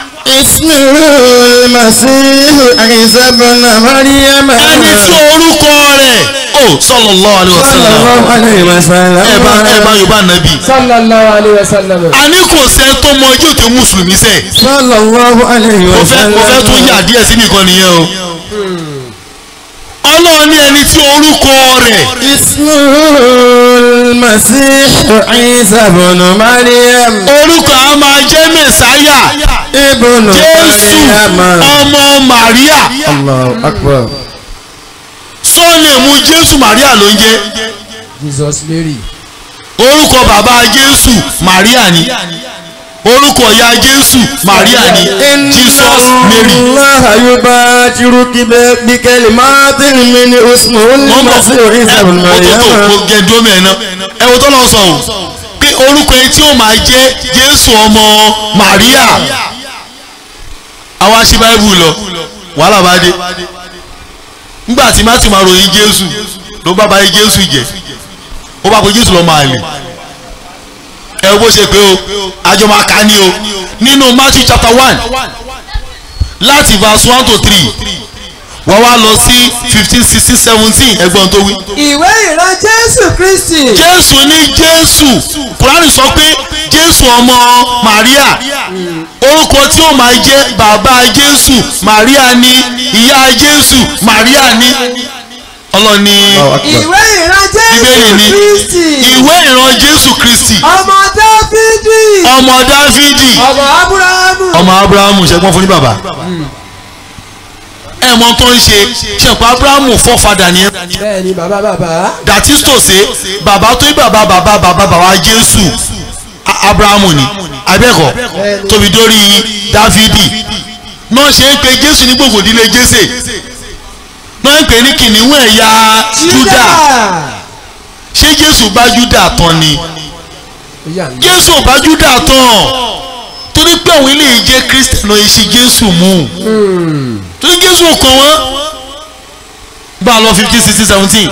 Ismul Masihu Isa ibn Maryam. ẹni tí orúkọ rẹ̀ ó sallallahu alaihi wasallam Sallallahu alayhi wa sallam. ẹ bá ẹ bá yorùbá nàbì sallallahu alayhi wa sallam. àní kò sẹ́ tó mọ ojú òkè mùsùlùmí sẹ́ Sallallahu alayhi mo wa fẹ́ sallam. mo fẹ́ tún yà díẹ̀ sí nìkan nìyẹn o ọlọ́run ní ẹni tí orúkọ rẹ̀ Ismul Masihu Isa ibn Maryam. orúkọ a máa jẹ́ mẹ́sáyà Ibn jésù Maryam. ọmọ màríà Allahu akbar. sọ́ọ̀nẹ̀mú jésù màríà ló ń jẹ́ Jesus Mary. orúkọ bàbá jésù màríà ni orúkọ ìyá jésù màríà ni jesus mary Allah yubashiruki bi kalimatin minhu ismuhu wọ́n bọ̀ Masihu Isa ibn ẹ Maryam. tó tó gẹ̀dọ́ mẹ́ẹ̀ná ẹ wo tó lọ sọ o pé orúkọ yẹn tí ó máa jẹ́ jésù ọmọ màríà àwa ṣí báíbù lọ wàhálà bá dé nígbà tí má ti máa ròyìn jésù ló bá báyìí jésù jẹ ó bá pe jésù lọ máa lè ẹ wo bó ṣe pé o àjọ máa kà á ní o nínú matthew chapter one láti verse one to three wọ́n wá lọ sí fifteen sixteen seventeen ẹgbọ́n tó wí. ìwé ìran jésù kristi. jésù ní jésù kùránì sọ pé jésù ọmọ màríà orúkọ tí ó máa jẹ́ bàbá jésù màríà ní ìyá jésù màríà ní ọlọ́ni ìwé ìran bíbélì jésù ní kristi. ìwé ìran jésù kristi ọmọ dáfídì. ọmọ dáfídì ọmọ abúráhámù. ọmọ abrahamu ṣẹgbọn fún ní bàbá ẹ mọ tó ń ṣe ṣẹpọ abrahamu fọfadà ni ẹ bẹ́ẹ̀ ni bàbá bàbá. dàtísítòsé bàbá tó ní bàbá bàbá bàbá bàbá jésù A- abrahamu ni abẹ́kọ̀ tóbi dórí dáfídì náà ṣe ń pe jésù ní gbogbo ìdílé jésè náà ń pè ní kìnìún ẹ̀yà júdà ṣé jésù bá júdà tán ni jésù ò bá júdà tán torí pé àwọn ilé yìí jẹ́ kírísítẹ̀nù yìí ṣe jésù mú torí jésù ò kàn wọ́n bá a lọ fifteen sixteen seventeen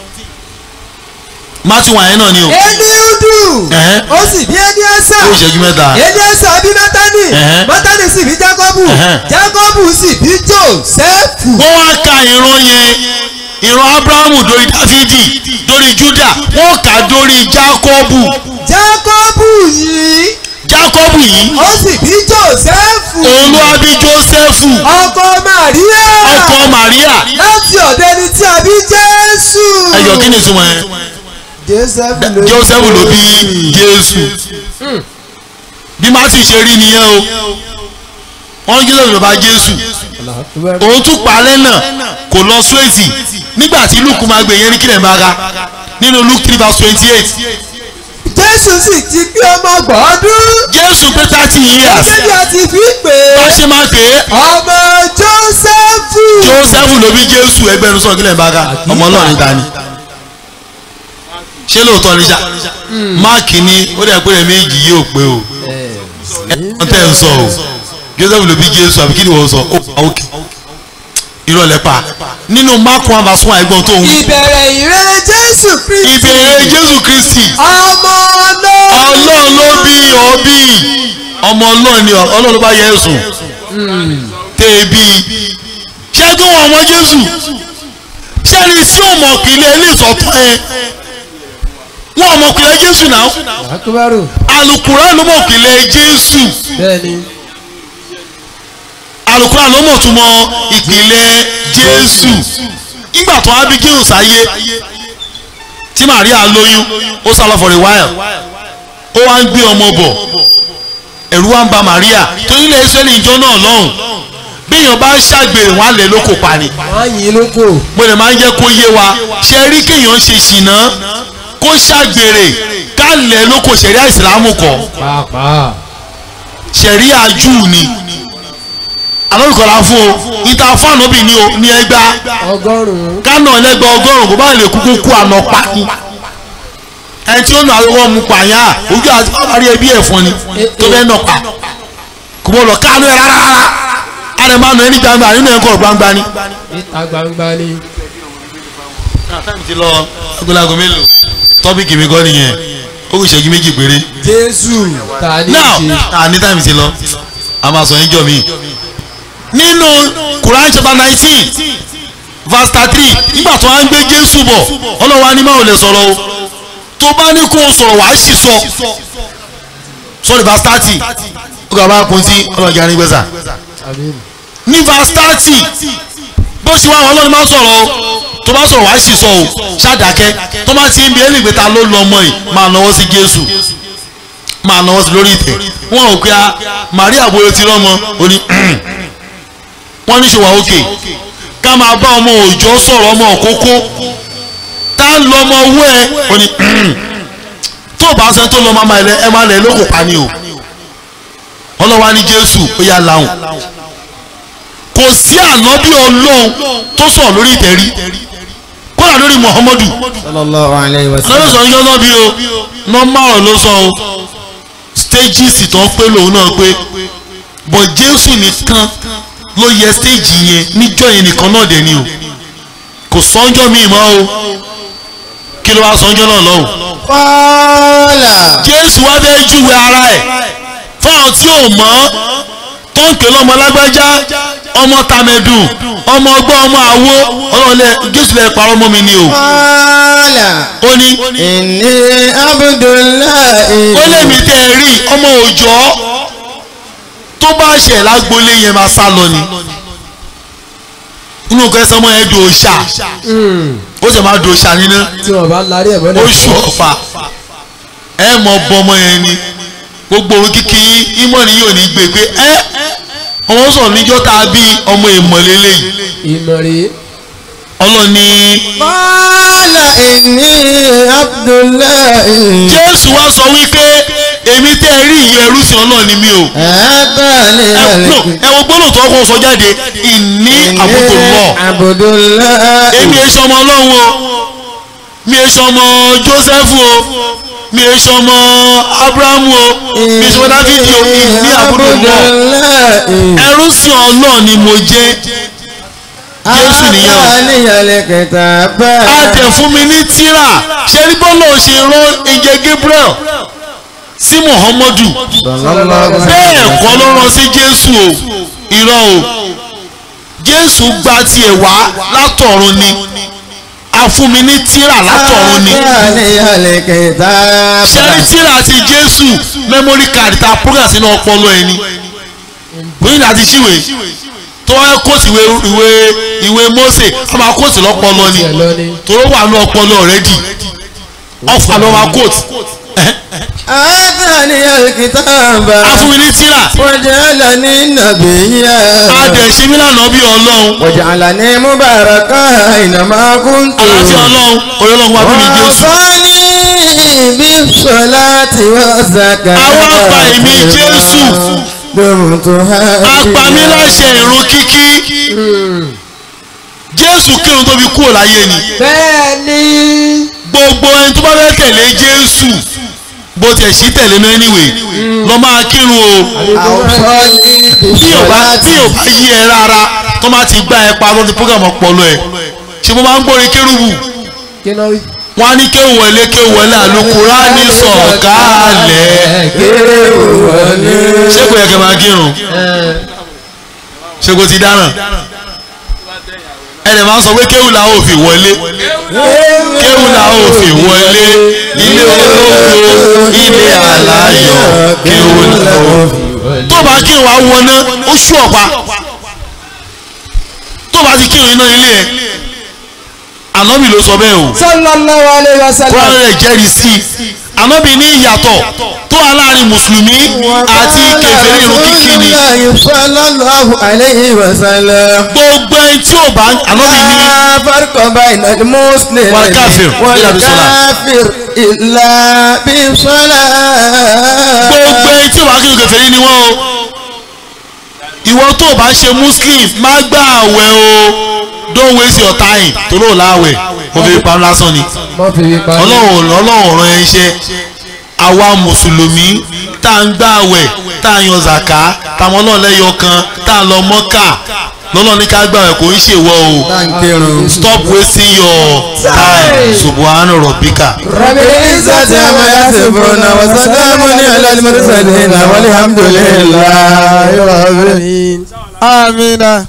matthew wàyẹn náà ni o eliudu. Ẹ̀hẹ́. ó sì bí eliasa. ó ìṣẹ́jú mẹ́ta eliasa bí mátánì. Ẹ̀hẹ́. mátánì sì bí jákọ́bù. Ẹ̀hẹ́. jákọ́bù sì bí jósẹ́fù. wọ́n wá ka ìran yẹn ìran abrahamu dórí dáfídì dórí júdà wọ́n kà dórí jákọ́bù jákọ́bù yìí. jákọ́bù yìí ó sì bí jósẹ́fù. olúwàbí jósẹ́fù ọkọ màríà. ọkọ màríà láti ọ̀dọ̀ ẹni tí a bí jésù. ẹyọ kí ni ìtumọ̀ yẹn jósẹ́fù ló bí jósẹ́fù ló bí jésù bí mátì ṣe rí nìyẹn o wọ́n ní jésù ló bá jésù òun tún parẹ́ náà kò lọ súwèsì nígbà tí luke máa gbé yẹn ní kílẹ̀ máa ga nínú luke three verse twenty eight jésù sì ti pé ọmọ gbọ́dún. jésù pé thirty years gẹ́gẹ́ bí a ti fi pè bá é. ṣe máa pè é ọmọ jósẹ́fù. jósẹ́fù ló bí jésù ẹgbẹ́rún sọ̀rọ̀ kílẹ̀ máa ga ọmọ ọlọ́run níta ni ṣé lóòótọ́ ni ṣá máàkì ni ó dẹ̀ pé rẹ̀ méjì yóò pé o wọ́n tẹ̀ ń sọ o joseph ló bí jésù àbí kí ni wọ́n sọ ó pa òkè ìrọ̀lẹ́ pa nínú mark one verse one ẹgbọ́n tó ń wí ìbẹ̀rẹ̀ ìrere jésù kristi. ìbéèrè jésù kristi ọmọ ọlọ́run. ọlọ́run ló bí ọbí ọmọ ọlọ́run ni ọlọ́run ló bá yẹ ẹ̀sùn tẹ́ ẹ bí ṣé kí wọ́n ọmọ jésù ṣé ẹni tí ò mọ̀ pìlẹ̀ ilé ìsọ̀tọ̀ ẹ wọ́n ọmọ pìlẹ̀ jésù náà àkúbárò. alukura ló mọ̀ pìlẹ̀ jésù bẹ́ẹ̀ni. alukura ló mọ̀ tún mọ ìpìlẹ̀ jésù nígbà tó wá bí jésù sáyé tí maria lóyún ó sá lọ for a while ó wá ń gbé ọmọ bọ̀ ẹ̀rù wá ń ba maria torí ilẹ̀ israẹli ìjọ náà lọ́hùn béèyàn bá ṣàgbèrè wọn á lẹ̀ lóko pa ni wọ́n á yìn lóko. mo lè máa ń jẹ́ kó yé wa ṣe rí kéèyàn ṣe ṣìnà kó ṣàgbèrè ká lẹ̀ lóko ṣẹ̀ríà ìsìlámù kọ́ pàápàá. ṣẹ̀ríà júù ni alórúkọ̀lá fún o ìta fún ànábì ní o ní ẹgbà ọgọ́rùn-ún. kánà ẹlẹ́gbẹ́ ọgọ́rùn-ún kò bá lè kúkú kú àná pa ni ẹni tí ó nà àwọn ọmọ pààyàn ojú àti ọmọdé ẹbí ẹ̀fọn ni tó fẹ́ nà pa kò bọ́ lọ kánú ẹ rárá rárá àrẹ máa nà ẹni gbangba nínú ẹ̀kọ́ gbangba ni. níta gbangba ni. táìmù ti lọ agolago mélòó tọ́pìkì mi kọ́ nìyẹn ó kù ìṣẹ́jú méjì péré jésù ta ni now í ṣe. ah ní táìmù ti lọ a máa sọ níjọ mi nínú Quran chapter nineteen verse thirty nígbà tó wá ń gbé Jésù bọ̀ ọlọ́wà ní máa ò lè sọ̀rọ̀ o tó bá ní kó o sọ̀rọ̀ wàá sì sọ sorry verse thirty ó gbà bá kun sí ọlọ́jà ní gbèsà àmín. ní verse thirty bó ṣe wá ọlọ́run máa sọ̀rọ̀ o tó bá sọ̀rọ̀ wàá sì sọ o ṣàdákẹ́ tó bá ti ń bí ẹni ìgbéta ló lọ ọmọ yìí máa náwó sí Jésù máa náwó sí lórí ìtẹ́ wọn ò pé a Maria bóyá ti rọ́mọ ó ní wọ́n ní ṣòwò òkè ká máa bá ọmọ òòjọ́ sọ̀rọ̀ ọmọ òkókó tá ń lọ ọmọ owó ẹ ó ní tó bá sẹ́ni tó lọ máa máa lẹ ẹ máa lẹ lóko pa ni o ọlọ́wà ní Jésù ó yà láwùn kò sí ànábì ọlọ́run tó sọ̀rọ̀ lórí ìtẹ̀rí kódà lórí Muhammadu sallallahu alayhi wa lọ́dọ̀ sọ yọ́ náà bí o nọ́mbà ọ̀rọ̀ ló sọ o stages tó ń pé lòun náà pé bọ̀ Jésù nìkan ló yẹ stage yẹn níjọ́ yẹn nìkan náà dẹ̀ ni o kò sọ́njọ́ míì mọ́ o kí ló wá sọ́njọ́ náà lọ́hùn Kọ́lá. Jésù wá fẹ́ júwe ara ẹ̀ fáwọn tí ò mọ̀ tó ń pè lọ́mọ lágbájá ọmọ tàmẹ̀dùn ọmọ ọgbọ́n ọmọ àwo ọlọ́ọ̀lẹ́ Jésù lẹ́ parọ́ ọmọ mi ni o Kọ́lá. ó ní Inni Abdullahi. ó lèmi tẹ́ ẹ rí ọmọ òòjọ́ tó bá ṣẹ̀ lágbolé yẹn máa sá lọ ni inú kẹsàn-án ọmọ yẹn dòòṣà ó sì máa dòòṣà nínú tí wọn bá larí ẹ̀ mọ́lẹ̀. oṣù ọ̀fà ẹ mọ̀ bọ́ ọmọ yẹn ni gbogbo ohun kíkì ìmọ̀ ni yóò ní gbé pé ẹ ọmọ sọ̀rọ̀ níjọ́ tá a bí ọmọ ìmọ̀lélẹ̀ yìí ìmọ̀ rèé. ọlọ́ni Kọ́lá inni Abdullahi. Jésù wá sọ wípé èmi tẹ́ ẹ rí ìyẹn ẹrú sí ọlọ́ọ̀ni mi o Abani ẹ no, ẹ wo gbọ́dọ̀ tó ọkọ̀ sọ jáde ìní àbùkù lọ Abdullahi. èmi èso ọmọ ọlọ́run o mi èso ọmọ Jósẹ́fù o mi èso ọmọ Ábúráhámù o mi èso ọmọ Dáfídì o ìní àbùkù lọ ẹrú sí ọlọ́ọ̀ ni mo jẹ́ Jésù nìyẹn o. Àníyànlẹ̀ kẹta bá. a tẹ̀ fún mi ní tírà ṣe rí bọ́lá ò ṣe rán ìjẹ Gabriel sí Muhammadu bẹ́ẹ̀ kọ́ ló rán sí Jésù o irọ́ o Jésù gba tiẹ̀ wá látọ̀run ni a fún mi ní tírà látọ̀run ni Àníyànlẹ̀ kẹta bá. ṣe rí tírà ti Jésù memory card ta program sínú ọpọlọ ẹni bóyá láti ṣíwèé tó wáyé kóòtù ìwé ìwé ìwé Mósè a máa kóòtù lọ́pọlọ ni tiẹ̀ lọ ni. tòró wà ní ọpọlọ rẹ́dì ọfà ló máa kóòtù Àníyànlẹ̀ kẹta bá. afúnni tíra Waj'alani nabiyya. adẹ̀símí lànà bí ọlọ́run Waj'alani mubaraka aynama kuntu. aláṣẹ ọlọ́run oyọlọ́run wá bí mi Jésù Wàsánì bí sọláàtì wà zàkà. Àwọn àgbà ìmí Jésù. Dòmùtò ha. apami láṣẹ ìrun kíkí Jésù kírun tó fi kúrò láyé ni bẹ́ẹ̀ ni. gbogbo ẹni tó bá fẹ́ tẹ̀lé Jésù bó tiẹ̀ sí tẹ̀lé náà anyway lọ máa kírun o Àwùsọ́ni bí tí ò bá tí sọláàtì. ò bá yí ẹ rárá tó máa ti gbá ẹ pa lọ́dún program ọpọlọ ẹ ṣé mo máa ń gbórin kérúbù kí ló wí. wọ́n á ní kéwù wọlé kéwù wọlé àlùkùránì sọ̀kálẹ̀ Kéré wọlé. ṣé kò yẹ kẹ́ máa kírun ṣé kò ti dáràn ẹ lè máa sọ pé kéwù la ó fi wọlé kéwù la ó fi wọlé ilé ológo ilé aláyọ̀ kéwù la ó fi tó bá kírun wá wọná ó ṣú ọ̀pá tó bá ti kírun iná ilé ẹ̀ ànábì ló sọ bẹ́ẹ̀ o sallallahu alayhi wa sallam. kúránì rẹ̀ jẹ́rìí sí i ànábì ní ìyàtọ̀ tó wà láàrin mùsùlùmí àti kèfèrí irun kíkí ni sallallahu alayhi wa sallam. gbogbo ẹni tí ò bá ànábì ní لا فرق بين المسلم والكافر إلا بصلاة. والكافر إلا بصلاة gbogbo ẹni tí ò bá kírun kèfèrí ni wọ́n o ìwọ tó o bá ṣe muslim má gbà àwẹ̀ o don't waste your time tó lóò láwẹ̀ o fi pa lásán ni mọ fi wí pa. ọlọ́run ọlọ́run rán ẹ iṣẹ́ àwa mùsùlùmí tá à ń gbà àwẹ̀ tá à ń yan zàká táwọn ọlọ́run lẹ́yọ kan tá à ń lọ mọ́kà lọ́lọ́run ní ká gbà àwẹ̀ kò ń ṣèwọ o تنكرون stop wasting your time subhana rabbika. رب العزة عما يصفون وسلام على المرسلين والحمد لله رب العالمين amina.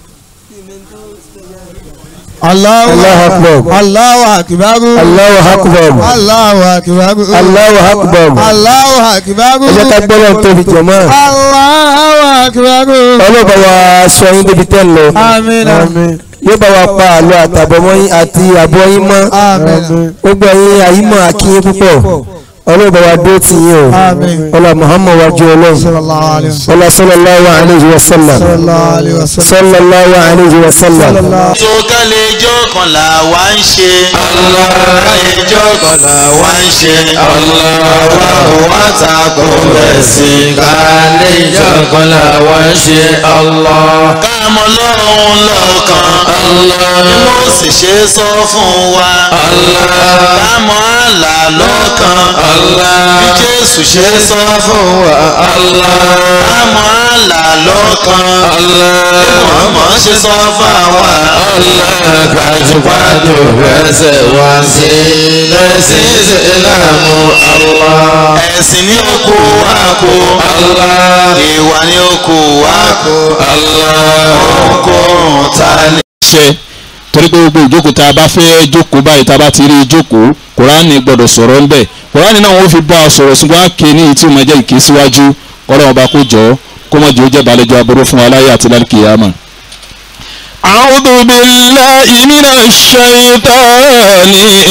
Allahu Allahu akbar. Allahu akibaru. Allahu akbar. Allahu akibaru. Allahu akbar. Allahu akibaru. ẹ jẹ́ ká gbọ́dọ̀ tóbi jọ̀mọ́. Allahu akibaru. ọlọ́ba wa sọ yín débi tẹ́ ń lọ. Amina. yóò bá wa pa àlọ́ àtàbọ̀mọ́ yín àti àbọ̀ yín mọ́. Amina. gbogbo ẹ̀yin àyímọ̀ akínyín púpọ̀. ọlọ́ba wa dó tì yín o. Àmín. ọlá muhammad wa jẹ́ ọlọ́run. Sallallahu alayhi wa sallam. ọlá sallallahu alayhi wa sallam. Sallallahu alayhi wa sallam. sallallahu alayhi wa sallam. tó kálẹ̀ ijó kan là wá ń ṣe. ijó kan là wá ń ṣe. wa wá takò ẹ̀sìn kálẹ̀ ìjọ kan làwọn ń ṣe Allah. káàmọ́ lọ́rùn lọ́kàn. bí mo sì ṣe sọ fún wa. káàmọ́ àlà lọ́kàn. bí Jésù ṣe sọ fún wa. káàmọ́ àlà lọ́kàn. bí Muhammad ṣe sọ fún wa. Gbajúgbajù rẹ̀ṣẹ̀ wá sí lẹ́sìn ìsìlámù Allah. ẹ̀sìn ní oko wa kó. ìwà ní oko wa kó. ohunkóhun ta lè. ṣe torí pé gbogbo ìjókòó tá a bá fẹ́ jókòó báyìí tá a bá ti rí ìjókòó kùránì gbọ́dọ̀ sọ̀rọ̀ ńbẹ̀ kùránì náà wọ́n fi bá a sọ̀rọ̀ ṣùgbọ́n a ké ní ìtí ìmọ̀ jẹ́ ìké síwájú kọ́lọ́ ọba kó jọ kó mọ̀ jẹ́ ó jẹ́ balẹ̀jọ́ aburú fún wa láyé àti lálùkìyàmà. أعوذ بالله من الشيطان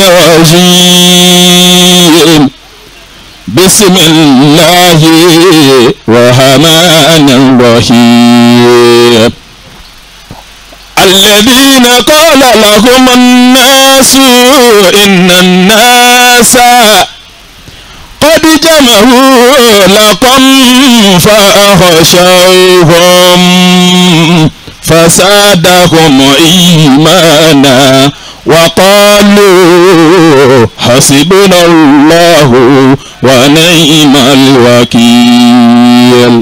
الرجيم بسم الله الرحمن الرحيم الذين قال لهم الناس إن الناس قد جمعوا لكم فأخشوهم فزادهم إيمانا وقالوا حسبنا الله ونعم الوكيل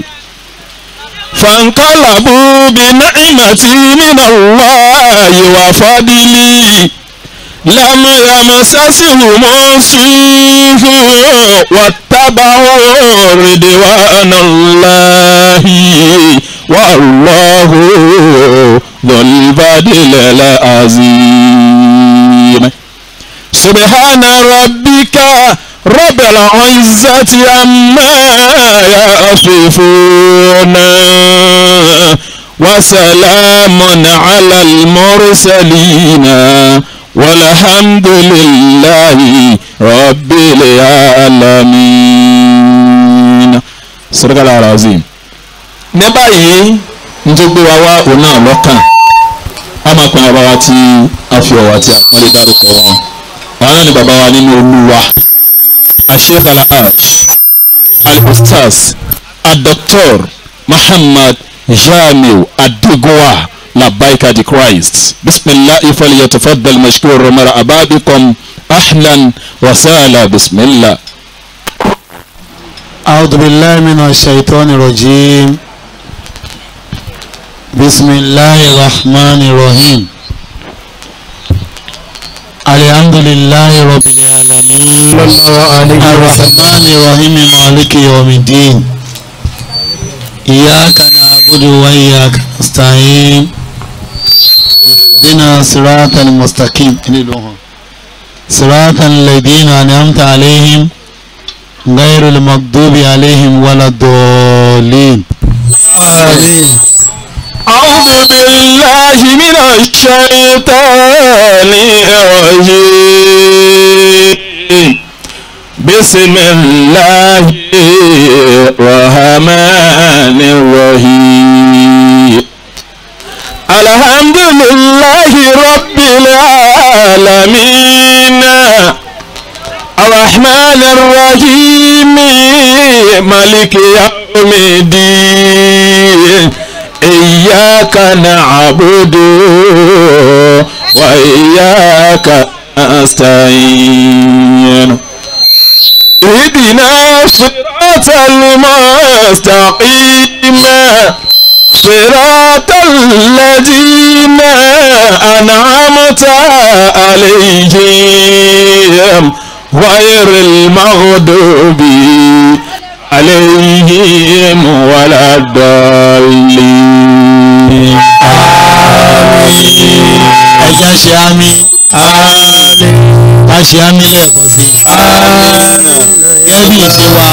فانقلبوا بنعمة من الله وفضل لم يمسسهم سوء واتبعوا رضوان الله والله ذو الفضل العظيم سبحان ربك رب العزة عما يصفون وسلام على المرسلين والحمد لله رب العالمين صدق الله العظيم ní báyìí nítorí gbé wa wá òun náà lọ́kàn a máa pín bàbá wa tí a fi ọ̀wà tí a pọ́nlé dárúkọ wọn àwọn náà ni bàbá wa nínú olúwa asheikh alhaj al-ustaz al-doctor muhammad jamiu adegowa labaika di christ bisimilahi falyatafaddal mashkur mara ababikum ahlan wa sahla bisimilah. أعوذ بالله من الشيطان الرجيم بسم الله الرحمن الرحيم الحمد لله رب العالمين الرحمن الرحيم مالك يوم الدين إياك نعبد وإياك نستعين اهدنا صراط المستقيم صراط الذين أنعمت عليهم غير المغضوب عليهم ولا الضالين Àmín. أعوذ بالله من الشيطان الرجيم بسم الله الرحمن الرحيم الحمد لله رب العالمين الرحمن الرحيم مالك يوم الدين إياك نعبد وإياك نستعين اهدنا صراط المستقيم صراط الذين أنعمت عليهم غير المغضوب عليهم ولا الضالين ẹja ṣe àmì ká ṣe àmì lẹ́ẹ̀kan sí i gẹ́gẹ́ bí ìṣe wa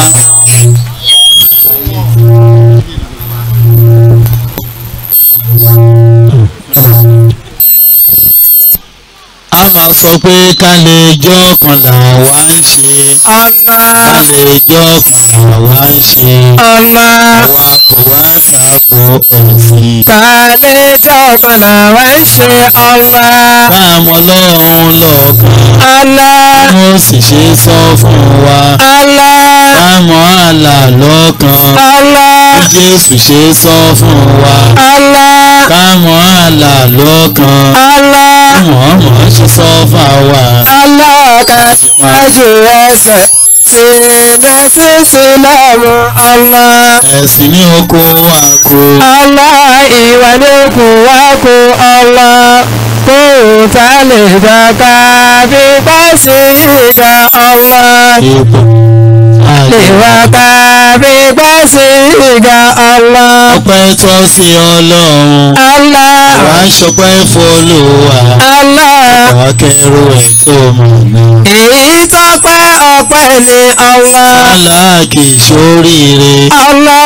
a máa sọ pé ká lè jọ́ kan là wá ń ṣe ká lè jọ́ kan là wá ń ṣe àwa kò wá tako ẹ̀sìn. Kàlejò kan làwa ń ṣe ọlá. Báàmọ́ lọ́run lọ́kàn Allah, mo sì ṣe sọ fún wa. Allah, Báàmọ́ àlà lọ́kàn Allah, bí Jésù ṣe sọ fún wa. Allah, Báàmọ́ àlà lọ́kàn Allah, bí Mọ̀ọ́mọ̀ ṣe sọ fún wa. Allah ká májú ẹsẹ̀ sí mẹ́sì sílámù Allah. Ẹ̀sìn ní oko wa kó. Allah ìwà ní kù wá kó Allah. Kó o ta lè dàgbà bí pàṣẹ ìgbà Allah. Ipò Lè wá ká bí pàṣẹ ìgbà Allah. ọpẹ́ tọ́ sí Ọlọ́run. Allah, Àwa ṣọpẹ́ f'Olúwa. Allah. Àwa kẹrù ẹ̀ tó mọ̀ náà. èyí tó pẹ́ ọpẹ́ ni Allah Allah kì í ṣoríire. Allah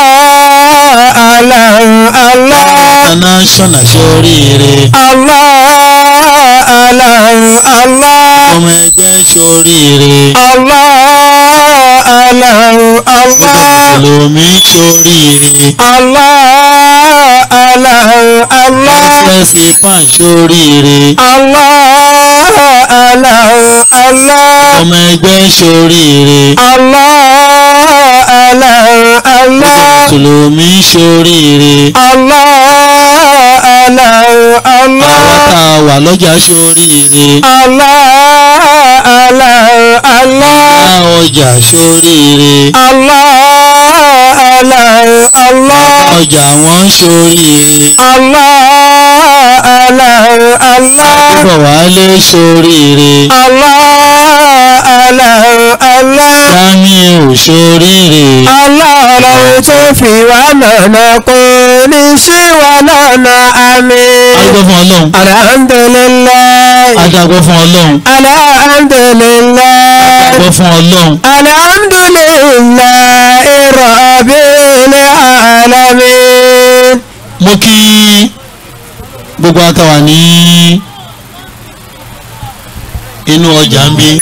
Allah Allah International ṣoríire. Allah Allah Allah Ọmọ ẹgbẹ́ ṣoríire. Allah Allah Allah Mùsùlùmí ṣoríire. Allah Allah Allah Ẹ̀sìn pan ṣoríire. Allah Allah Allah Ọmọ ẹgbẹ́ ṣoríire. Allah Allah Allah Mùsùlùmí ṣoríire. Allah Allah Allah Àwọn tá a wà lọ́jà ṣoríire. Allah Allah Allah Bá ọjà ṣoríire. Allah Allah Allah Ọjà wọn ṣoríire. Allah Allah Allah Bọ̀ wálé ṣoríire. Allah Allah Allah Jamiu ṣoríire. Allah ọlọ́run tó fi wá nànà kò ní ṣí wá nànà àmín. Adúgbò fún Ọlọ́run. Alhamdulillah. Adágbó fún Ọlọ́run. Alhamdulillah. Adágbó fún Ọlọ́run. Alhamdulillah. Rabbil alamin. Mo kí gbogbo àtàwà ní inú ọjà ń bí.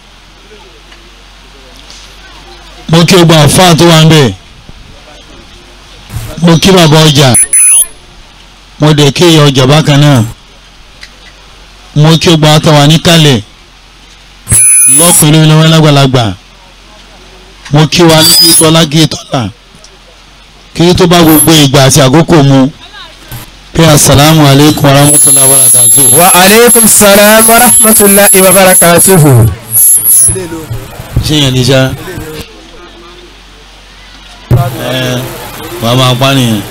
Mo kí gbogbo àfáà tó wà ń bẹ̀. Mo kí bàbá ọjà. Mo dẹ̀ kí ìyá ọjà bákan náà. Mo kí gbogbo àtàwà níkàlẹ̀. Lọ́kùnrin lọ́wọ́ lágbàlagbà. Mo kí wa ní Sọlá Gítọ́lá. Kí tó bá gbogbo ìgbà àti àkókò mu pé asalaamu aleykum warahmatulahi wabarakatuh. Wa alaikum salam wa rahmatullahi wa barakatuhu. ṣé yẹn ní sá. ẹ wà á máa pa nìyẹn.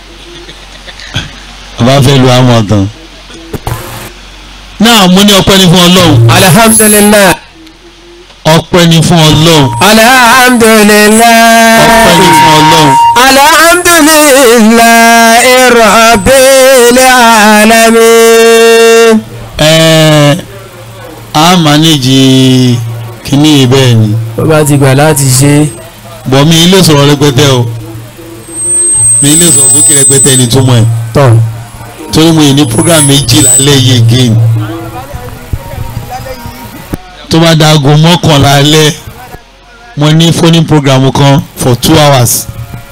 bàbá fẹ́ lu àmọ̀ tán. náà mo ní ọpẹ́ ní fún ọlọ́run. Alhamdulillah. ọpẹ́ ní fún ọlọ́run. Alhamdulillah. ọpẹ́ ní fún ọlọ́run. Alhamdulillahi rabbil alamin. ẹ á mánéjì kínní yìí bẹ́ẹ̀ ni. Bó bá ti gbà láti ṣe. bọ̀ mi ilé sọ̀rọ̀ rẹpẹtẹ o mi ilé sọ̀rọ̀ sókè rẹpẹtẹ ni túmọ̀ ẹ̀. Tọ̀. torí mo yìí ní program méjì lálẹ́ yìí again tó bá da aago mọ́kànlá alẹ́ mo ní phone program kan for two hours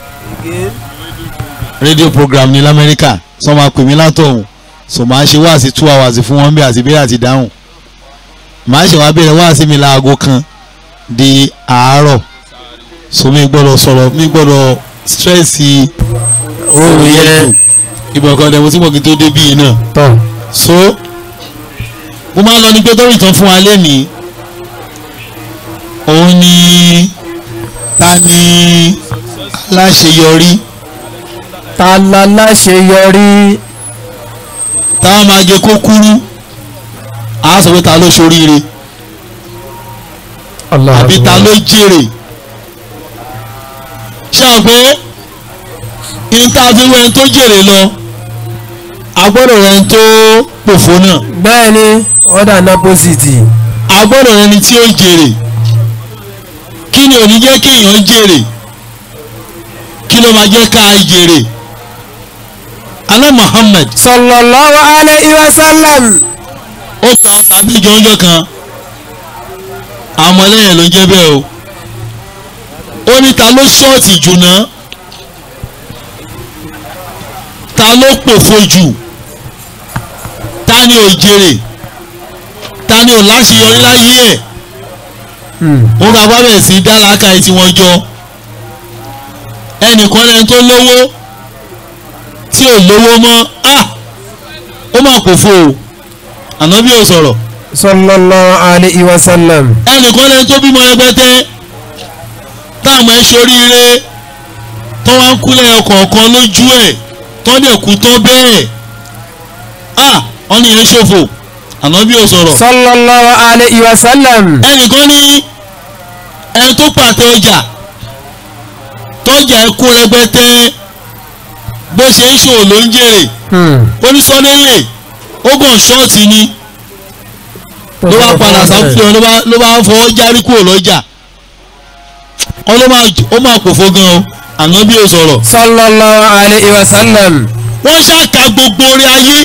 radio program ní lamẹ́ríkà sọ ma pè mí látọ̀hún so màá ṣe wáàsí two hours fún wọn bí àti ìbéèrè àti ìdáhùn màá ṣe wá bẹ̀rẹ̀ wáàsí mi láago kan di àárọ̀ so mi gbọ́dọ̀ sọ̀rọ̀ mi gbọ́dọ̀ strẹ́ẹ̀sì ohun yẹn ìbọn kan dẹ̀mú tí mo kì í tó débí yìí náà tọ̀ so mo máa ń lọ ní pé tó ìtàn fún wa lẹ́nìí òun ni ta ni aláṣeyọrí ta la láṣeyọrí tá a máa jẹ kó kúrú a sọ pé ta ló ṣoríire Allah àbí ta ló jèrè ṣé o pé ìntàfíwẹ̀ tó jèrè lọ a gbọ́dọ̀ rẹ̀ tó pòfo náà bẹ́ẹ̀ ni ọ̀dà nápọ́sìtì a gbọ́dọ̀ rẹ̀ ni tí ó jèrè kí ni ò ní jẹ́ kéèyàn jèrè kí ló máa jẹ́ ká jèrè alẹ́ Muhammad sallallahu alayhi wa sallam ó pa tàbí jọ́njọ́ kan àwọn ọmọlẹ́yìn ló ń jẹ́ bẹ́ẹ̀ o ó ní ta ló ṣọ́ọ̀tì jù náà ta ló pòfo jù ta ni ò jèrè ta ni ò láṣeyọrí láyé ẹ̀ ó ga bá bẹ̀rẹ̀ sí dáláka ẹ̀ tí wọ́n jọ ẹnìkan lẹ́ni tó lówó tí ò lówó mọ́ ah ó mà pòfo o ànábì ò sọ̀rọ̀ sallallahu alayhi wa sallam ẹnìkan lẹ́ni tó bímọ ẹgbẹ́tẹ́ táwọn ẹ̀ ṣoríire tó wá ń kúlẹ̀ ọkọ̀ọ̀kan lójú ẹ̀ tó dẹ̀ kú tó bẹ́ẹ̀ ah wọ́n ní yẹn ṣòfò ànábì ò sọ̀rọ̀ sallallahu alayhi wa sallam ẹnìkan ní ẹni tó pàtẹ ọjà tọ́jà ẹ̀ kú rẹpẹtẹ bó ṣe ń ṣòwò ló ń jèrè ó ní sọ́dẹ́lẹ̀ ó gàn ṣọ́ọ̀tì ni ló bá padà sáfihàn ló bá ló bá fọwọ́ járí kúrò lọ́jà wọn ló máa ó máa pòfo gan o ànábì ò sọ̀rọ̀ sallallahu alayhi wa sallam wọ́n ṣàkà gbogbo orí ayé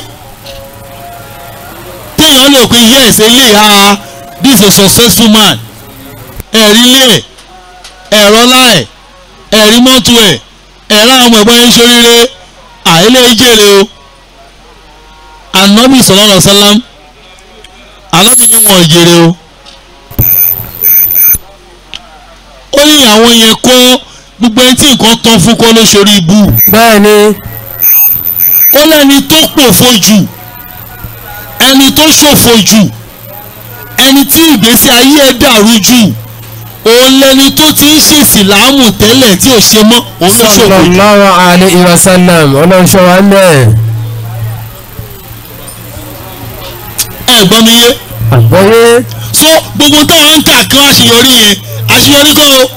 téèyàn lè pe yes eléyìí ah this is a successful man ẹ̀rí ilé ẹ̀ ẹ̀rọ láẹ̀ ẹ̀rí mọ́tò ẹ̀ ẹ̀rọ àwọn ọmọ ẹ̀gbọ́n yẹn ṣoríire àìlè jèrè o ànábì sallallahu alaihi wasallam ànábì ni wọn ò jèrè o ó ní àwọn yẹn kọ́ gbogbo ẹni tí nǹkan tán fún kọ́ ló ṣorí ibú bẹ́ẹ̀ ni ó lẹ́ni tó pòfo jù ẹni tó ṣòfò jù ẹni tí ìgbésí ayé ẹ̀ dàrú jù òun lẹni tó ti ń ṣèṣì láàmù tẹ́lẹ̀ tí ò ṣe mọ́ òun ló ṣòfò jù sallallahu alayhi wa sallam ọlọ́nṣọ́ wa mẹ́ẹ̀ ẹ gbọ́ mi yé àgbọ́yé so gbogbo táwọn ń kà kán àṣeyọrí yẹn àṣeyọrí kọ́ o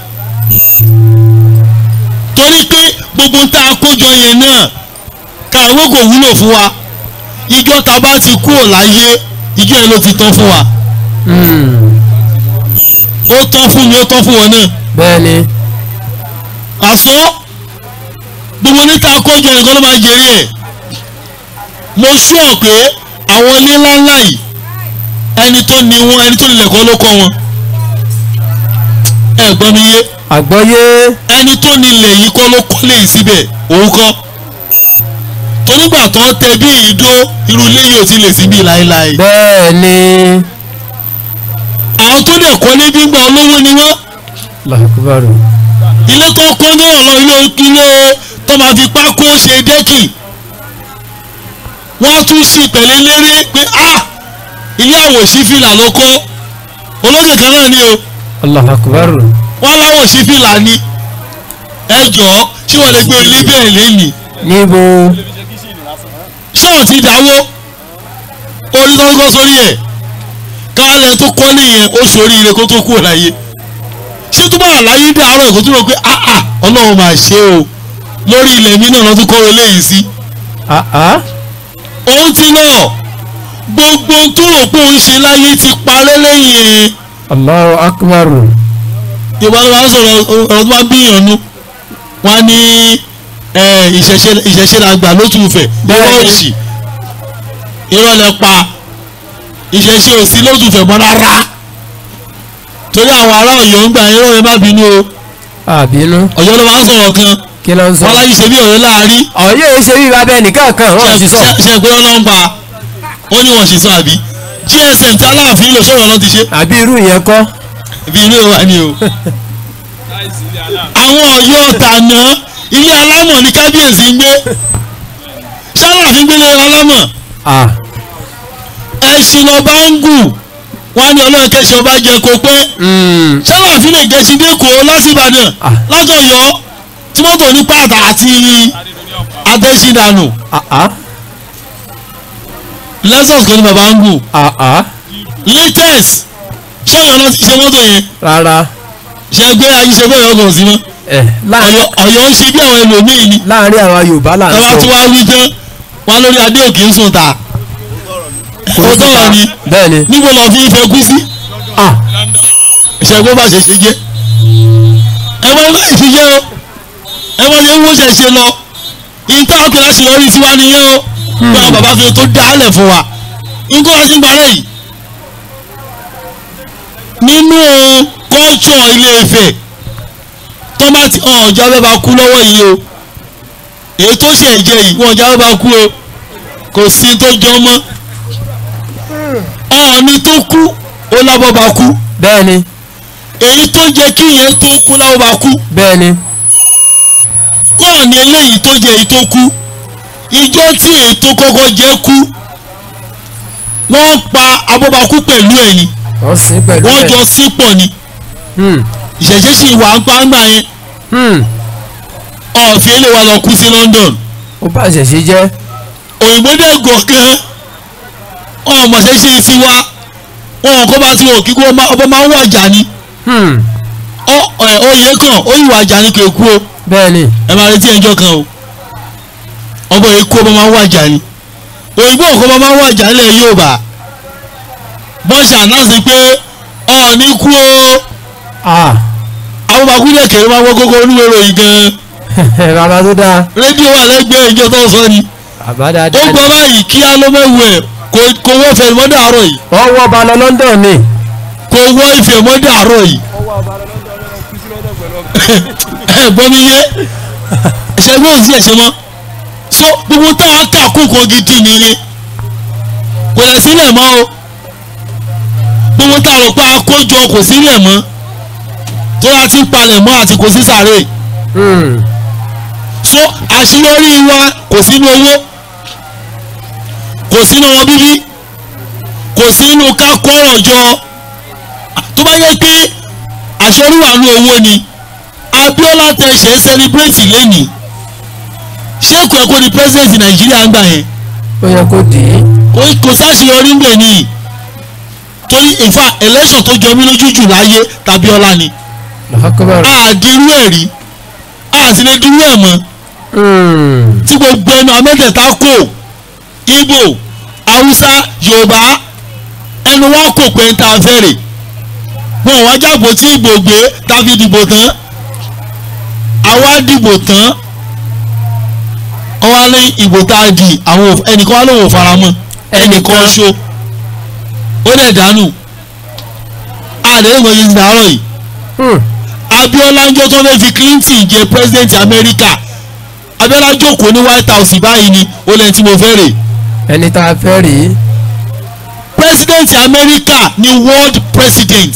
torí pé gbogbo tá a kójọ yẹn náà kàwé kò wúlò fún wa ìjọ ta bá ti kúrò láyé ìjọ yẹn ló ti tán fún wa ó tán fún mi ó tán fún wọn náà bẹ́ẹ̀ ni àsọ gbogbo níta kójọ nǹkan ló máa jèrè ẹ̀ mo sọ pé àwọn ilé ńláńlá yìí ẹni tó ní wọn ẹni tó nílẹ̀ kọ́ ló kọ́ wọn ẹ gbọ́ mi yé àgbọ́yé ẹni tó nílẹ̀ yìí kọ́ ló kọ́lé yìí síbẹ̀ òun kọ́ tonígbà tó ń tẹ bí ìdó irú ilé yìí ò ti lè síbi láéláé bẹ́ẹ̀ ni àwọn tó dẹ̀ kọ́lé bí gbà olówó ni wọ́n làkúbárò ilé tó kọ́ náà lọ ilé ilé tó máa fi pákó ṣe dẹ́kì wọ́n á tún sí pẹ̀lẹ́ léré pé a ilé àwòṣí fìlà ló kọ́ olókè kan náà ni o làkúbárò wọ́n láwọ̀ sí fìlà ni ẹ jọ̀ọ́ ṣé wọ́n lè gbé ilé bẹ́ẹ̀ lẹ́nìí níbo ṣé ò ti dáwó orí tó ń kọ́ sórí ẹ̀ káàlẹ̀ tó kọ́ nìyẹn ó ṣoríire kó tó kú láyé ṣé tó bá wà láyé dàárọ̀ ẹ̀kọ́ tó rò pé áà ọlọ́run máa ṣe o lórí ilẹ̀ mi náà lọ́tún kọ́ eléyìí sí àá òun ti lọ gbogbo tó rò pé òun ṣe láyé ti parẹ́ lẹ́yìn ẹ̀ Allahu akbar ìwà ló máa ń sọ̀rọ̀ ọ̀rọ̀ tó máa ń bíyànjú wọn á ní ẹ, ìṣẹ̀ṣe ìṣẹ̀ṣe la gbà ló tún fẹ̀ Bẹ́ẹ̀ni. bọ́ọ̀ṣì irọ́ lẹ pa ìṣẹ̀ṣe òsì lójúfẹ̀ mọ́ rárá torí àwọn ará ọ̀yọ́ ń gbà irọ́ rẹ má bínú o àbínú ọ̀yọ́ ló máa ń sọ̀rọ̀ kan kí ló ń sọ. wọn láyé ṣe bí ọ̀yọ́ láàárín ọ̀yẹ́ yìí ṣe bí babẹ́ nìkan kan wọ́n sì sọ. ṣe pé ọlọ́run pa ó ní wọ́n ṣe sọ àbí gsm tí aláàfin lò sọ̀rọ̀ náà ti ṣe àbí irú yẹn kọ́. ibi ilé wa ni o. àwọn ọ̀yọ́ tàná ilé alámọ̀ ní kábíyèsí ń gbé ṣáláàfin gbélé alámọ̀ Ah, ẹṣin lọba ń gùn wọn á ní ọlọ́run kẹsì ọba jẹ kó pé mm, ṣáláàfin lè gẹ̀ẹ́sì dẹ́kọ̀ lásìbàdàn Ah. látọ̀yọ́ tí mọ́tò ní pàtà àti adẹ́sídànù ah, ah, lexus kan ní baba ń gùn ah, ah, latest ṣọ́yọ̀ náà ti ṣe mọ́tò yẹn rárá. ṣe gbé ayé ṣe bẹ́ẹ̀ ọkọ̀ sí mọ́ ẹ láàrin ọ̀yọ́ ọ̀yọ́ ń ṣe bí àwọn ẹlòmíì ni láàrin àwọn yorùbá là ń tọ́wá tí sọ. wàá wí tán wọn lórí adé òkè ń sùn ta ó tọ̀rọ̀ ni bẹ́ẹ̀ ni. níbo lọ fi ìfẹ́ kú sí Ah, ìṣẹ́gun bá ṣe ṣe jẹ́ ẹ mọ ilé ìṣiṣẹ́ o ẹ mọ ilé ìwọ́n ṣe ṣe lọ ìta ọkùnrin àṣeyọrí tiwa nìyẹn o bí àwọn bàbá fi tó dálẹ̀ fún wa nǹkan wá sí parẹ́ yìí nínú kọ́ńtsọ̀ ilé Ifẹ̀ tọ́mátì ọ̀ọ́jà bẹ́ẹ̀ bá kú lọ́wọ́ yìí o èyí tó ṣe ẹ̀jẹ̀ yìí wọ́n ọ̀jà bẹ́ẹ̀ bá kú o kò sí tó jọ mọ́ ọ̀ọ́ni tó kú ó lábọ́ bá kú bẹ́ẹ̀ ni èyí tó jẹ́ kí ìyẹn tó kú láwọn bá kú bẹ́ẹ̀ ni. náà ni eléyìí tó jẹ́ èyí tó kú ìjọ tí èyí tó kọ́kọ́ jẹ́ kú wọ́n pa abọ́bakú pẹ̀lú ẹ̀ ni wọ́n sì pẹ̀lú wọ́n ẹ̀. jọ sí pọ̀ ni Hmm, ìṣẹ̀ṣẹ̀ sì wà ń pa ń gbà yẹn hmm, ọ̀fìn lè wà lọ kú sí London ó bá ṣẹ̀ṣẹ̀ jẹ́. òyìnbó dẹ̀ gọ̀ọ̀kan ọmọọṣẹ́ ṣe sí wa wọn kọ́ bá ti wọ̀ kíkú ọba máa ń wàjà ni Hmm, ọ- ẹ, oyè kan ó yìí wàjà ni kò kú o. bẹ́ẹ̀ ni. ẹ máa retí ẹjọ́ kan o ọmọ èkó ọmọ máa ń wájà ni òyìnbó ọkọ ọmọ máa ń wájà nílẹ̀ Yorùbá bọ́ṣà náà sì pé ọ̀ọ́ni kú o Ah, àwọn bàkúndé kẹrẹ máa wọ́ gógó oníwèé ròyìn gan bàbá tó dáa. rédíò wà lẹ́gbẹ̀ẹ́ ìjọ tó ń sọ ni bàbá ó dáadáa. gbọ́ báyìí kí á ló mẹ́wù ẹ̀ kò- kò wọ́ ìfẹ́ mọ́dé àárọ̀ yìí wọ́n wọ́ ba lọ London ni. kò wọ́ ìfẹ́ mọ́dé àárọ̀ yìí ẹ gbọ́ mi yé ṣẹ́gbẹ́ òsì ẹ̀ṣẹ̀ mọ́ so gbogbo táwọn kà kókò gidi nìyẹn kò lẹ̀ sílẹ̀ mọ́ o gbogbo táwọn rò pé àkójọ kò sílẹ̀ mọ́ tó yà ti palẹ̀ mọ́ àti kò sí sàré Hmm, so àṣeyọrí wa kò sínú owó kò sínú ọmọ bíbí kò sínú ká kọ́rọ̀ jọ tó bá yẹ pé àṣeyọrí wà ní owó ni Abíọ́lá tẹ ṣe ń sẹlẹbírẹ́tì lẹ́nìí ṣé kò ẹ kó di pírẹsidẹ̀ntì Nàìjíríà ń gbà yẹn ó yẹ kó dì í. kò kò sáṣeyọrí ń bẹ̀ nìyí torí in fact election tó jọ mí lójú jù láyé tàbí ọlá ni lọ́kọ́bọ̀rọ̀. àdírú ẹ̀ rí àti lè dúró ẹ̀ mọ́ Hmm, tí gbogbo ẹnu amẹ́tẹ̀ẹ̀ta kò Ìgbò Haúsá Yorùbá ẹnu wọn kò pé ń ta fẹ́rẹ̀ wọn wá jábò tí Ìgbò gbé tàbí dìbò tán àwa dìbò tán wọn wá ní ìbò tá a di àwọn ò- ẹnìkan wá lóun ò fara mọ́ ẹnìkan ṣo ó dẹ̀ dànù àdéhùn ìgbọ̀nyí ti dàárọ̀ yìí hmm, Abíọ́lá ń jọ tó fẹ́ fi Clinton jẹ president America Abíọ́lá jókòó ní White House báyìí ni ó lẹ́yìn tí mo fẹ́ rè ẹni tá a fẹ́ rí. president America ni world president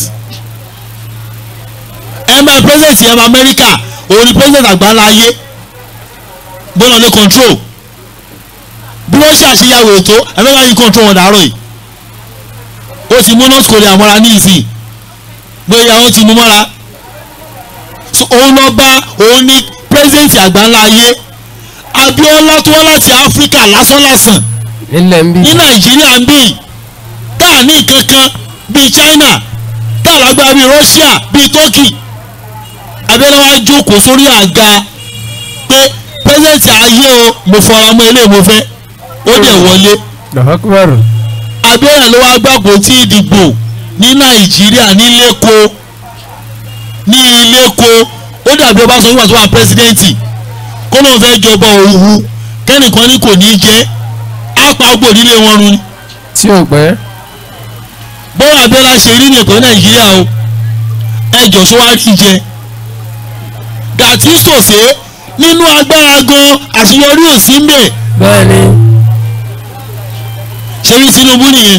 ẹ máa president ẹ máa America òun ni president àgbáńlá ayé bọ́lá ní control bí wọ́n ṣàṣeyàwó ètò America yìí control wọn dàárọ̀ yìí ó ti mú North Korea mọ́ra ní ìsìn bóyá wọ́n ti mú mọ́ra so òun lọ bá òun ní president àgbáńlá ayé Abíọ́lá tó wá láti Áfíríkà lásánlásán nílẹ̀ ń bí. ní nàìjíríà ń bì tá a ní kankan bíi china tá a lágbára bíi russia bíi turkey abẹ́rẹ́ wa jókòó sórí àga pé pẹ́sẹ́ǹtì ayé o mo fọra mọ́ ilé mo fẹ́ ó dẹ̀ wọlé lọ́kọ́bọ̀rọ̀. abẹ́rẹ́ ló wá gbàgbó tí ìdìbò ní nàìjíríà ní lẹ́kọ̀ọ́ ní lẹ́kọ̀ọ́ ó dàbí ọba sọ nígbà tó wà pẹ́sidẹ́ǹtì kó lóun fẹ́ jọba òwú kẹ́nìkan ní kò ní jẹ́ á pa gbò nílé wọn run ni tí ò pẹ́. bọ́lá abẹ́lá ṣe rí ní ẹ̀kọ́ nàìjíríà o ẹjọ́ sọ wá rí jẹ gàtí sòsé nínú agbára gan àṣeyọrí ò sí mbẹ bẹ́ẹ̀ ni ṣe rí Tinubu nìyẹn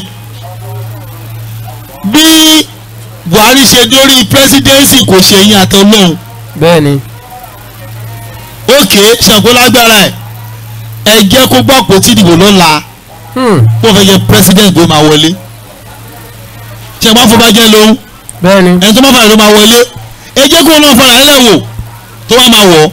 bí Buhari ṣe dórí pírẹsidẹ́nsì kò ṣe yín àtọ́lọ́hún bẹ́ẹ̀ ni òkè ṣàǹkó lágbára ẹ̀ ẹ jẹ́ kó gbọ́ àpótí ìdìbò lọ́la Hmm, kó fẹ́ jẹ́ pírẹsidẹ́ntì tó máa wọlé ṣe máa fọ́ bá jẹ́ lóhùn bẹ́ẹ̀ ni ẹni tó bá fara ló máa wọlé ẹ jẹ́ kó náà fara ẹ̀ wò tó bá máa wọ̀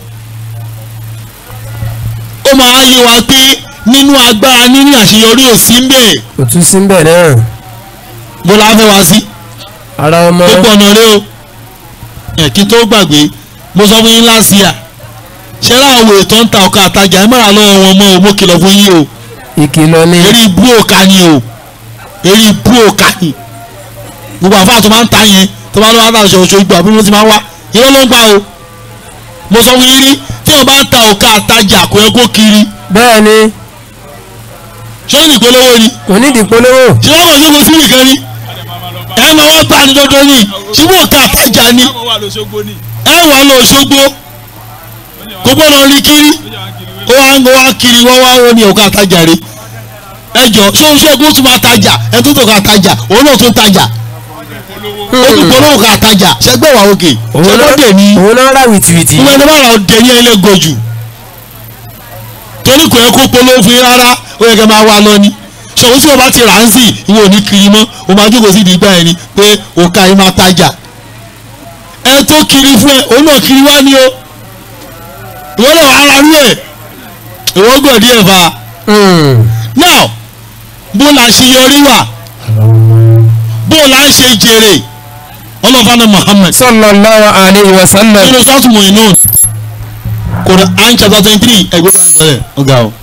ó máa yé wa pé nínú agbára níní àṣeyọrí ò sí ń bẹ̀ kò tún sí bẹ́ẹ̀ náà mo la fẹ́ wá sí ara ọmọ gbogbo ọ̀nà rẹ o ẹ̀ kí tó gbàgbé mo sọ fún yín láti yà ṣé láwọn òwe tó ń ta ọkọ àtajà ẹ mọ̀ra lọ́wọ́ wọn mọ́ o mo kìlọ̀ fún yín o ìkìlọ̀ ni eré ibú òka ni o eré ibú òka ni gbogbo àfáà tó máa ń ta yẹn tó máa ń lọ́wọ́ àtàṣe oṣù ìgbà bí wọ́n ti máa ń wá irọ́ ló ń pa o mo sọ fún yín rí tí wọ́n bá ń ta òka àtajà kò yẹ kó kiri bẹ́ẹ̀ ni ṣé ó ní ìpolówó ni kò nídìí polówó ṣé wọ́n kàn jókòó sí nìkan ni ẹ máa wá bá ní dandan ni ṣùgbọ́n òka àtajà ni ẹ wà lọ Òṣogbo kò gbọ́dọ̀ rí kiri ó wá ń wá kiri wọ́n wá wọ́n ní òka àtajà rí ẹ jọ ṣé oṣù ẹgbẹ́ tó máa tajà ẹ tó tó ká tajà òun náà tó tajà ó tún polówó ká tajà ṣẹgbẹ́ wà òkè ṣẹgbẹ́ dè ní òun náà rà wìtìwìtì ìwé ẹni bá ra ọdẹ ní ẹlẹ́gọ̀ jù torí kò yẹ kó polówó fún yín rárá ó yẹ kẹ́ máa wá lọ ni ṣòwò tí o bá ti rà ń sìn ìwọ ò ní kiri mọ́ o máa jókòó sí ìdígbà yẹn ni pé òkà yìí máa tajà ẹ tó kiri fún ẹ òun náà kiri wá ní o ìwọ náà wà á ra rú ẹ ìwọ gbọ̀ díẹ̀ fa Hmm, now bó la ṣe yọrí wà bó la ń ṣe jèrè ọlọ́fàánà Muhammad sallallahu alayhi wa sallam nínú sátúmọ̀ inú Quran chapter twenty three ẹgbẹ́ bá ń gbọ́dẹ̀ ọ̀gá o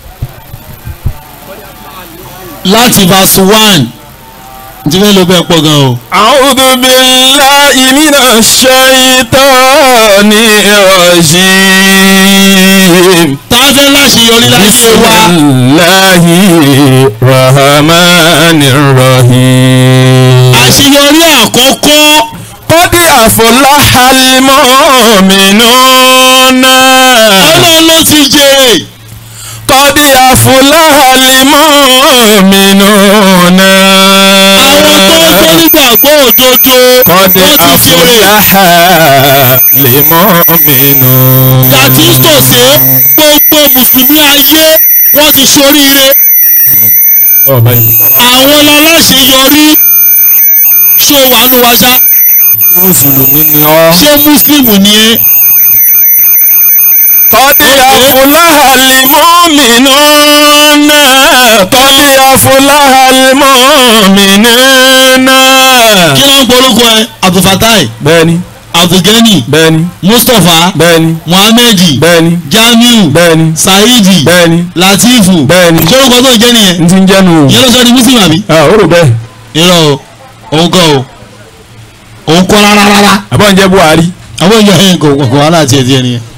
láti verse one ntí fẹ́ ló bẹ́ẹ̀ pọ̀ gan o. أعوذ بالله من الشيطان الرجيم tá a fẹ́ láṣeyọrí láyé بسم wa الله الرحمن الرحيم àṣeyọrí àkọ́kọ́ قد أفلح المؤمنون ọlọ́run ló ti jèrè قد أفلح المؤمنون àwọn tó ń fẹ́ nígbàgbọ́ òdodo قد wọ́n ti jèrè أفلح المؤمنون dàtí sòsé gbogbo mùsùlùmí ayé wọ́n ti ṣoríire àwọn aláṣeyọrí ṣó wà nù wá ṣá mùsùlùmí ni ọ́. ṣé mùsùlùmù ni ẹ́ قد أفلح المؤمنون قد أفلح المؤمنون kí ló ń porúkọ ẹ abdulfatai bẹ́ẹ̀ni abdulgani bẹ́ẹ̀ni mustapha bẹ́ẹ̀ni muhammed bẹ́ẹ̀ni jamiu bẹ́ẹ̀ni saidi bẹ́ẹ̀ni latifu Bẹ́ẹ̀ni. ṣé orúkọ tó ń jẹ́ nìyẹn n ti ń jẹ́nu o. ìyẹn ló sọ di muslim àbí. ah o rò bẹ́ẹ̀ irọ́ o òun kọ́ o òun kọ́ rárá rárá àbọ̀ ń jẹ́ Buhari. àwọn èèyàn ẹ̀ kò kò wàhálà àti ẹ̀dí ẹ̀ nìyẹn.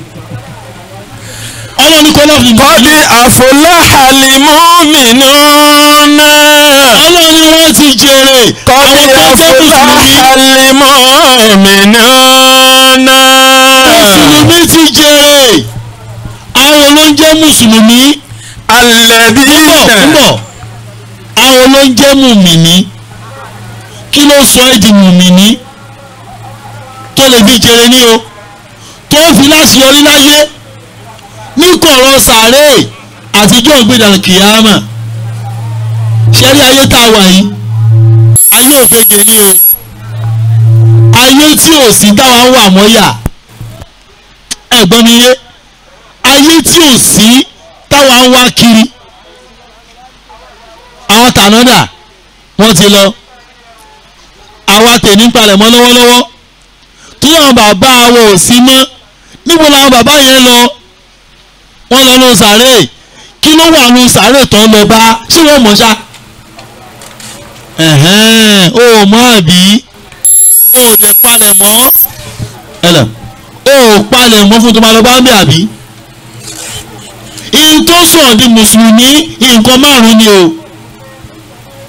ọlọ́ni kọ́ lọ́ọ̀fù ní قد أفلح المؤمنون ọlọ́ni wọ́n ti jèrè قد àwọn tó jẹ́ mùsùlùmí أفلح المؤمنون mùsùlùmí ti jèrè àwọn ló ń jẹ́ mùsùlùmí الذين bọ̀ ń bọ̀ àwọn ló ń jẹ́ mùmìnì kí ló sọ ẹ́ di mùmìnì tó lè fi jèrè ní o tó fi láṣeyọrí láyé ní kọ̀rọ̀ sàárè àtijọ́ ìgbéjà kìámà ṣẹ́rí ayé tá a wà yìí ayé òfegè ni o ayé tí ò sí táwa ń wà mọ́yà ẹ̀gbọ́n mi yé ayé tí ò sí táwa ń wá kiri àwọn tànádà wọ́n ti lọ àwa tèmi ń palẹ̀ mọ́ lọ́wọ́lọ́wọ́ tí àwọn bàbá wọn ò sí mọ́ níbo làwọn bàbá yẹn lọ wọ́n lọ nu sàárè kí ló wà nu sàárè tó ń lọ bá ṣé wọ́n mọ̀ ṣá ẹ̀hẹ́n ó mọ̀ àbí ó dẹ̀ palẹ̀ mọ́ ẹlẹ̀ ó palẹ̀ mọ́ fún tó máa lọ bá ń bẹ̀ àbí ihun tó sọ̀rọ̀ di mùsùlùmí nǹkan márùn-ún ni o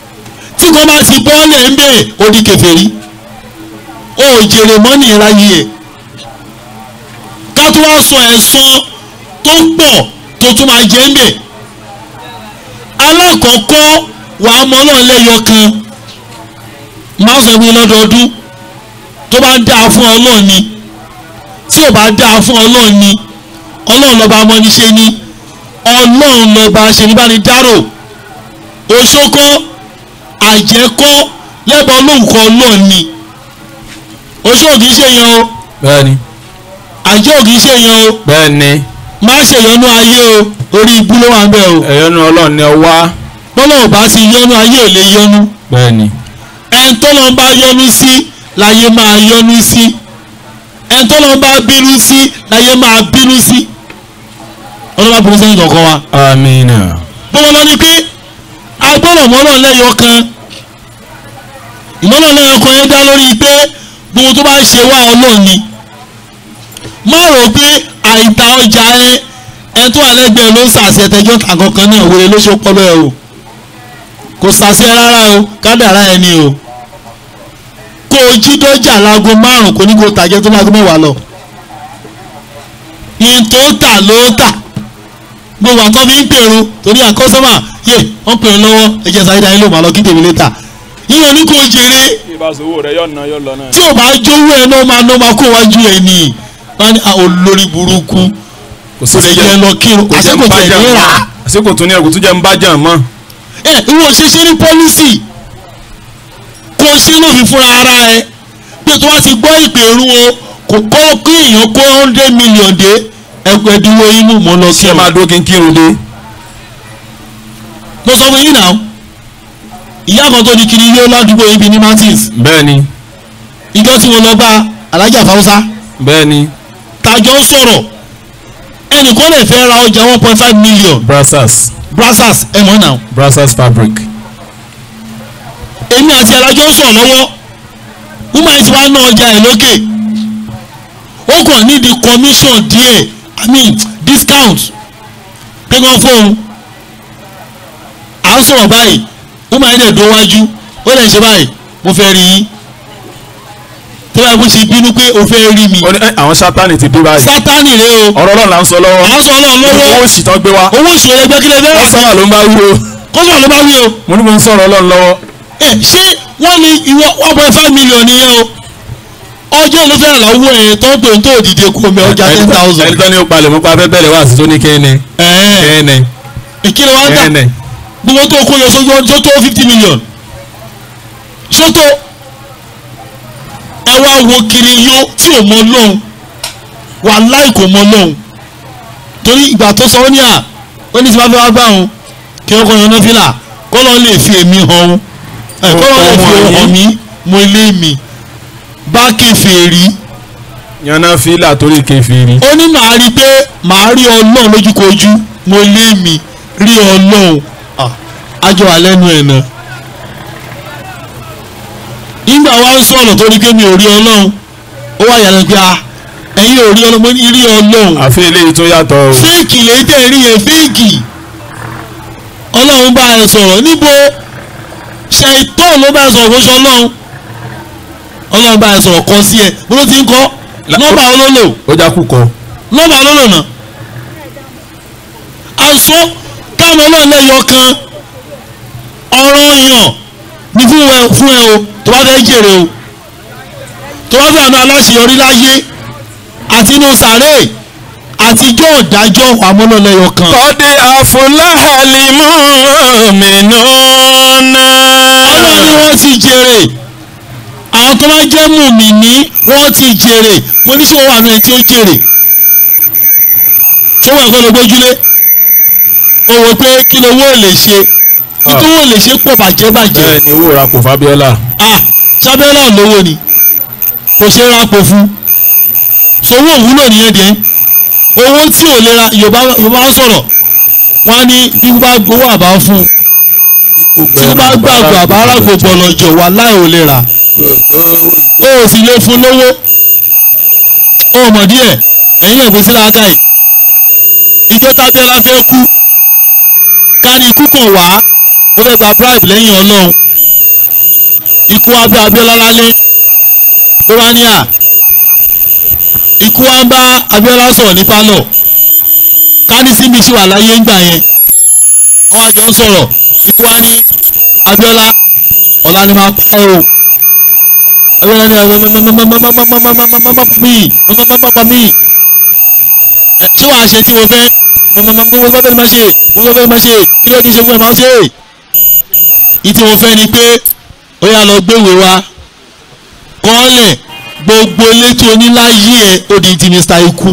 tí kò bá ti bọ́ọ̀lẹ̀ ń bẹ̀ ó di kèfèrí ó jèrè mọ́nì ìráyè ẹ̀ ká tó wá sọ ẹ̀san tó pọ̀ tó tún máa jẹ́ ń bẹ̀ alákọ̀ọ́kọ́ wàá mọ Ọlọ́run lẹ́yọ kan máa sọ ìwé lọ́dọọdún tó bá dáa fún Ọlọ́run ni tí ò bá dáa fún Ọlọ́run ni Ọlọ́run lọ́ba amọ́niṣe ni Ọlọ́run lọ́ba aṣèlúbánidárò oṣokọ́ àjẹkọ́ lẹ́bọ̀ olóǹkọ́ Ọlọ́run ni oṣó kì í ṣe yan o bẹ́ẹ̀ni àjẹ́ ò kì í ṣe yan o bẹ́ẹ̀ni má ṣèyọnú ayé o orí ibú ló wà ń bẹ̀ o ẹ̀yọ́nú ọlọ́run ni ọ wá bọ́lá ò bá ti yọnú ayé ò lè yọnú bẹ́ẹ̀ni ẹn tó lọ́n bá yọnú sí láyé máa yọnú sí ẹn tó lọ́n bá bínú sí láyé máa bínú sí ọlọ́ba bínú sẹ́yìn kọ̀ọ̀kan wa. amina bọ́lá lọ ni pé agbọ́dọ̀ mọ́nà lẹ́yọ kan ìmọ̀nà lẹ́yọ kan yẹn dá lórí pé gbogbo tó bá ṣe wá ọlọ́run ni má rò pé àìta ọjà ẹ ẹ tó wà lẹ́gbẹ̀ẹ́ ló ń sàṣẹ tẹjọ́ ta kankan náà wọlé ló ṣe pọ́lọ́ ẹ o kò sàṣẹ rárá o kádàrá ẹ ni o kó o jí dọ́jà láago márùn kò ní kó o tàjẹ́ tó láago mẹ́wàá lọ ìyẹn tó tà ló tà gbogbo àkọ́ fi ń pèrò torí àkọ́sọ́mà yé wọ́n pèrò lọ́wọ́ ẹ̀jẹ̀ sáyé dání ló máa lọ kí tèmi létà ìyẹn ní kò jèrè ìbáṣowó rẹ yọ̀ ná yọ̀ lọ náà. tí ò bá jówó ẹ náà máa ná máa kó wájú ẹ ní wọn ní àwọn olórí burúkú kò kò lè yẹ lọ kírun àṣekò tẹ̀ ní rà á àsìkò tún ní ẹ̀kú tún jẹ́ ń bá jà mọ́. ẹ ìwọ ṣeṣe ní pọ́lísì kó o ṣe lófin fúnra ara ẹ pé tó wá ti gbọ́ ìpè irun o kò kọ́ kí èèyàn kó hundred million dé ẹgbẹ́ ẹdínwó inú mọ́ lọ ṣé ẹ máa dúró kí n kírun dé. mo sọ fún yín náà ìyá kan tó di kiri yóò ládùúgbò yín bíi ní martins bẹ́ẹ̀ni ìjọ tí mo lọ bá alájà fáwọsá bẹ́ẹ̀ni tàjọ ń sọ̀rọ̀ ẹnìkan lè fẹ́ ra ọjà one point five million brassers brassers ẹ mọ̀ náà brassers fabric. èmi àti alájọ ń sọ̀rọ̀ lọ́wọ́ woman yìí ti wá ná ọjà ẹ̀ lókè ó kàn nídìí commission díẹ̀ i mean discount pé wọ́n fóun à ń sọ̀rọ̀ báyìí woman yìí dẹ̀ dó wájú ó lè ṣe báyìí mo fẹ́ rí yín tí wọ́n bá ṣe bínú pé o fẹ́ rí mi ó ní ẹ, àwọn sátani ti dé báyìí. sátánì rẹ o ọ̀rọ̀ ọlọ́run là ń sọ lọ́wọ́. à ń sọ ọlọ́run owó lọ́wọ́ òsì tán gbé wá. owó ìṣòro ẹgbẹ́ kílẹ̀ fẹ́ wọ́n sọ́wọ́n ló ń bá wí o. kọ́sọ̀ ló bá wí o mo ní mo ń sọ̀rọ̀ ọlọ́run lọ́wọ́. ẹ ṣé wọ́n ní ìwọ one point five million nìyẹn o ọjọ́ ló fẹ́ lọ́wọ́ ẹ̀ tó ń pè ń tó òdìdí kó mẹ́ ọjà ten thousand ẹni tó ní ó palẹ̀ mọ́ pa fẹ́ bẹ̀rẹ̀ wá sí tó ní kẹ́ni. kẹ́ni ìkíni wọn gbà kẹ́ni. gbogbo tó kó yọ sójú ọjọ́ tó fifty million ṣótó ẹ wá wo kiri yó tí ò mọ lóhùn wà láì kò mọ lóhùn torí ìgbà tó sọ ó ní à ó ní tí wọ́n fẹ́ wá gbà òun kí wọ́n kọ́ yan náà fìlà kọ́ lọ́ọ́ lè fi èmi hàn òun ẹ̀ kọ́ lọ́ọ́ lè fi òun hàn mí mo ilé mi bá kèfèrí yanná fílà torí kẹfìrí. ó ní màá rí i pé màá rí ọlọ́run lójúkojú mo lé mi rí ọlọ́run Ah, àjọ àlẹ́nu ẹ̀ náà. nígbà wá ń sọ̀rọ̀ tó ní pé mi ò rí ọlọ́run ó wà yàrá pé a ẹ̀yin ò rí ọlọ́run mo ní rí ọlọ́run àfi eléyìí tó yàtọ̀ o. fíìkì lè tẹ̀ rí yẹn fíìkì ọlọ́run bá ẹ sọ̀rọ̀ níbo ṣàìtọ́ ló bá ẹ sọ̀rọ̀ fún ṣọlọ́run ọlọ́run bá ẹ sọ̀rọ̀ kọ sí ẹ bó ló ti ń kọ́ nọ́mbà olólò ó já kú kọ. nọ́mbà olólò náà àṣọ káwọn ọlọ́run lẹ́yọ kan ọ̀rọ̀ yàn ní fún ẹ fún ẹ o tó bá fẹ́ jèrè o tó bá fẹ́ àná aláṣeyọrí láyé àti inú sàárè àtijọ́ ìdájọ́ àmọ́nàlẹ́yọ kan. kọ́dé àfọláhàlì mọ́mìnà ọlọ́run ni wọ́n ti jèrè àwọn tó bá jẹ́ mùmíní wọ́n ti jèrè mo ní sọ wà ní ẹni tí ó jèrè fún ẹ̀kọ́ ló gbójúlé o wò pé kí ló wó lè ṣe kí ló wó lè ṣe pọ̀ bàjẹ́ bàjẹ́ bẹ́ẹ̀ ni owó ra kò fábíọ́lá. ah sábẹ́lá lówó ni kò ṣe é rápò fún sowó òwúlò nìyẹn dé owó tí ò lè ra yorùbá yorùbá ń sọ̀rọ̀ wọ́n á ní bí wọ́n bá gbowó àbá fún tí wọ́n bá gbàgbọ́ àbá arágbó bọ̀lọ̀jọ̀ wà láì ò lè rà o ò sì lè fún lówó o mọ̀ díẹ̀ ẹ̀yìn ẹ̀gbẹ́sí láàká yìí ìjọ tábẹ́lá fẹ́ kú ká ní ikú kàn wá ó fẹ́ gba bribe lẹ́yìn ọlọ́run ikú wa bá Abíọ́lá lálẹ́ ló bá ní à ikú wa ń bá Abíọ́lá sọ̀rọ̀ ní pálọ̀ kárí síbi sí wà láyé ńgbà yẹn wọ́n àjọ ń sọ̀rọ̀ ikú wa ní Abíọ́lá ọ̀la ni máa pa ẹ́ o Abíọ́lá ní mí mọ́mọ́mọ́mọ́ mí ṣé wàá ṣe tí mo fẹ́ mọ́mọ́mọ́ fẹ́ máa ṣe mo fẹ́ máa ṣe kí ló ní ṣe fún ẹ máa ṣe ìtí mo fẹ́ ni pé ó yá lọ gbéwèé wa kọ́ọ̀lẹ̀ gbogbo létí oníláyé ẹ̀ ó di ti Mr. Ikú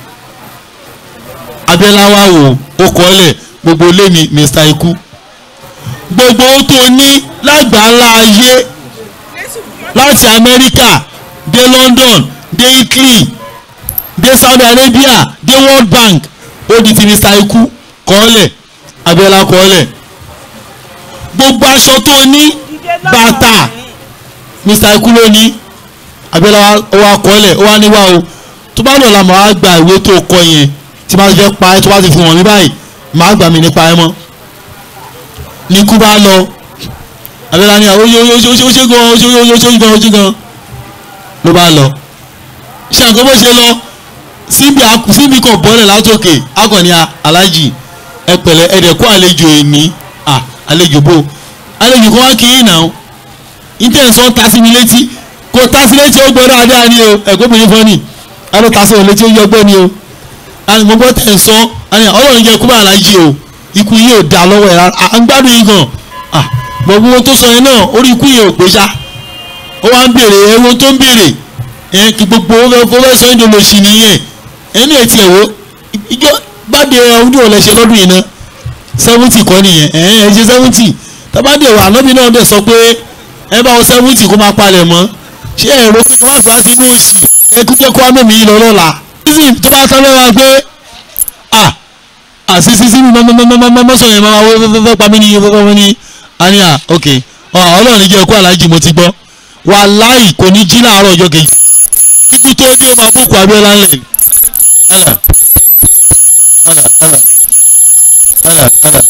Abíọ́lá wa wò ó kọ́ọ̀lẹ̀ gbogbo lé ní Mr. Ikú gbogbo ohun tó ní lágbàálá ayé láti Amẹ́ríkà dé London dé Italy dé Saudi Arabia dé World Bank ó di ti Mr. Ikú kọ́ọ̀lẹ̀ Abíọ́lá kọ́ọ̀lẹ̀ gbogbo aṣọ tó ní bàtà Mr. Ikú ló ní Abíọ́lá wa kọ́ọ̀lẹ̀ ó wá níwá o tó bá lọ́la màá gba ìwé tó kọ yẹn tí bá fẹ́ pa ẹ́ tó bá ti fi wọ̀n mí báyìí màá gbà mí nípa ẹ mọ́ ní ikú bá lọ Abíọ́lá ní àwọn oṣù oṣù oṣù gan oṣù oṣù oṣù gan oṣù gan ló bá lọ ṣé àgọ́ bó ṣe lọ síbi síbi kan bọ́lẹ̀ látòkè akọni alájì ẹ pẹ̀lẹ́ ẹ̀dẹ̀ kó àlejò èmi àlejò bò àlejò kan wá kí yín náà intention ta sí mi létí kò ta sí létí ó gbọ́dọ̀ adé àní o ẹ̀kọ́ mi ní fọ́nì aló ta sí òun létí ó yọ gbọ́ ni o àni mo gbọ́ tẹ̀ ń sọ àni ọlọ́run jẹ́ kúbà alájì o ikú yìí ò da lọ́wọ́ ẹ̀ rárá à ń gbádùn yìí gan gbogbo ohun tó sọ yẹn náà orí ikú yìí ò pé ṣá ó wá ń béèrè ewu tó ń béèrè ẹ kí gbogbo owó fẹ́ sọ yín dolo sí nìyẹn ẹni ẹ̀ tiẹ̀ wo ìjọ gbàdé ọdún ọ̀lẹ́ ṣe lọ́dún yìí ná seventy kọ́ nìyẹn ẹ̀ ẹ̀ ṣe seventy tábàdé wà ànábì náà dẹ̀ sọ pé ẹ bá wọn seventy kó máa palẹ̀ mọ́ ṣé ẹ̀rọ pé wọ́n bá sínú òsì ẹ kú jẹ́ kó wá mẹ́mí yìí lọ lọ́la season tó bá tán lọ́wọ́ pé à àṣì sísí mi mọ́sọ̀ yẹn máa wọ́n fẹ́fẹ́ pa mí ní fẹ́fẹ́ wọn ní àníyà ok ọlọ́run jẹ́ kó aláàjì mo ti gbọ́ wàláì kò ní jí láàárọ̀ ọjọ́ kejì kíkú tó dé máa bókù Abíọ́lá ńlẹ̀ ẹ̀là ẹ̀là ẹ̀là ẹ̀là ẹ̀là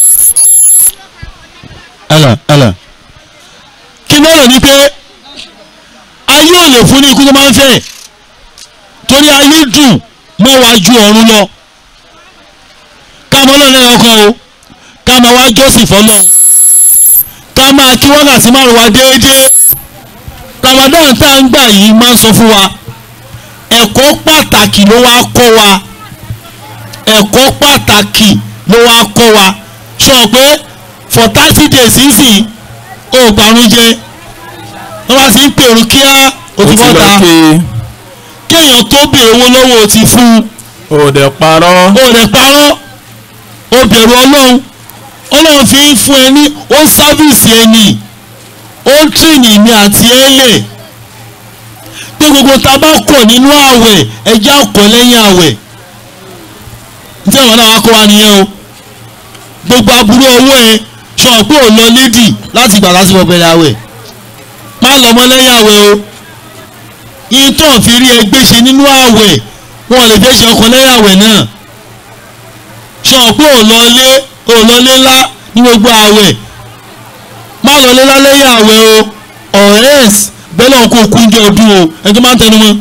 ẹ̀là ẹ̀là kí ni ọ̀rọ̀ ni pé ayé ò lè fún ní ikú tó máa ń fẹ́ torí ayé dùn mọ́ wa ju ọ̀run lọ ká mọ́ lọ́nà ọkàn o ká máa wá jọ́sìn fọ́lọ́ ká máa kí wákàtí márùn wa déédéé Ramadan tá à ń gbà yìí máa ń sọ fún wa ẹ̀kọ́ pàtàkì ló wá kọ́ wa ẹ̀kọ́ pàtàkì ló wá kọ́ wa sọ pé for thirty days sísìn ó gbàrún jẹ wọ́n bá ti ń pèrò kíá o ti bọ́ta kéèyàn tó béèrè owó lọ́wọ́ o ti fún un o dẹ̀ parọ́ o rẹ̀ parọ́ o bẹ̀rù ọlọ́run ọlọ́run fi ń fún ẹ ní ó sáfìsì ẹni ó ń tìrìnì mi àti ẹ lẹ̀ pé gbogbo tá a bá kọ̀ nínú àwẹ̀ ẹjẹ́ àkọ́ lẹ́yìn àwẹ̀ ní àwọn náà wá kọ́ wa nìyẹn o gbogbo aburú ọwọ́ ẹ sọ pé ò lọ lédì láti gbà láti bọ̀ bẹ̀rẹ̀ àwẹ̀ má lọ mọ́ lẹ́yìn àwẹ̀ o ìtàn fi rí ẹgbẹ́ ṣe nínú àwẹ̀ wọn lè fẹ́ ṣe ọkọ̀ lẹ́yìn àwẹ̀ náà sọ pé ò lọ lé ò lọ lé ńlá ní gbogbo àwẹ̀ má lọ lé ńlá lẹ́yìn àwẹ̀ o ọ̀rẹ́s bẹ́ẹ̀ náà kó kú ní ọdún o ẹni tó máa ń tẹnu mọ́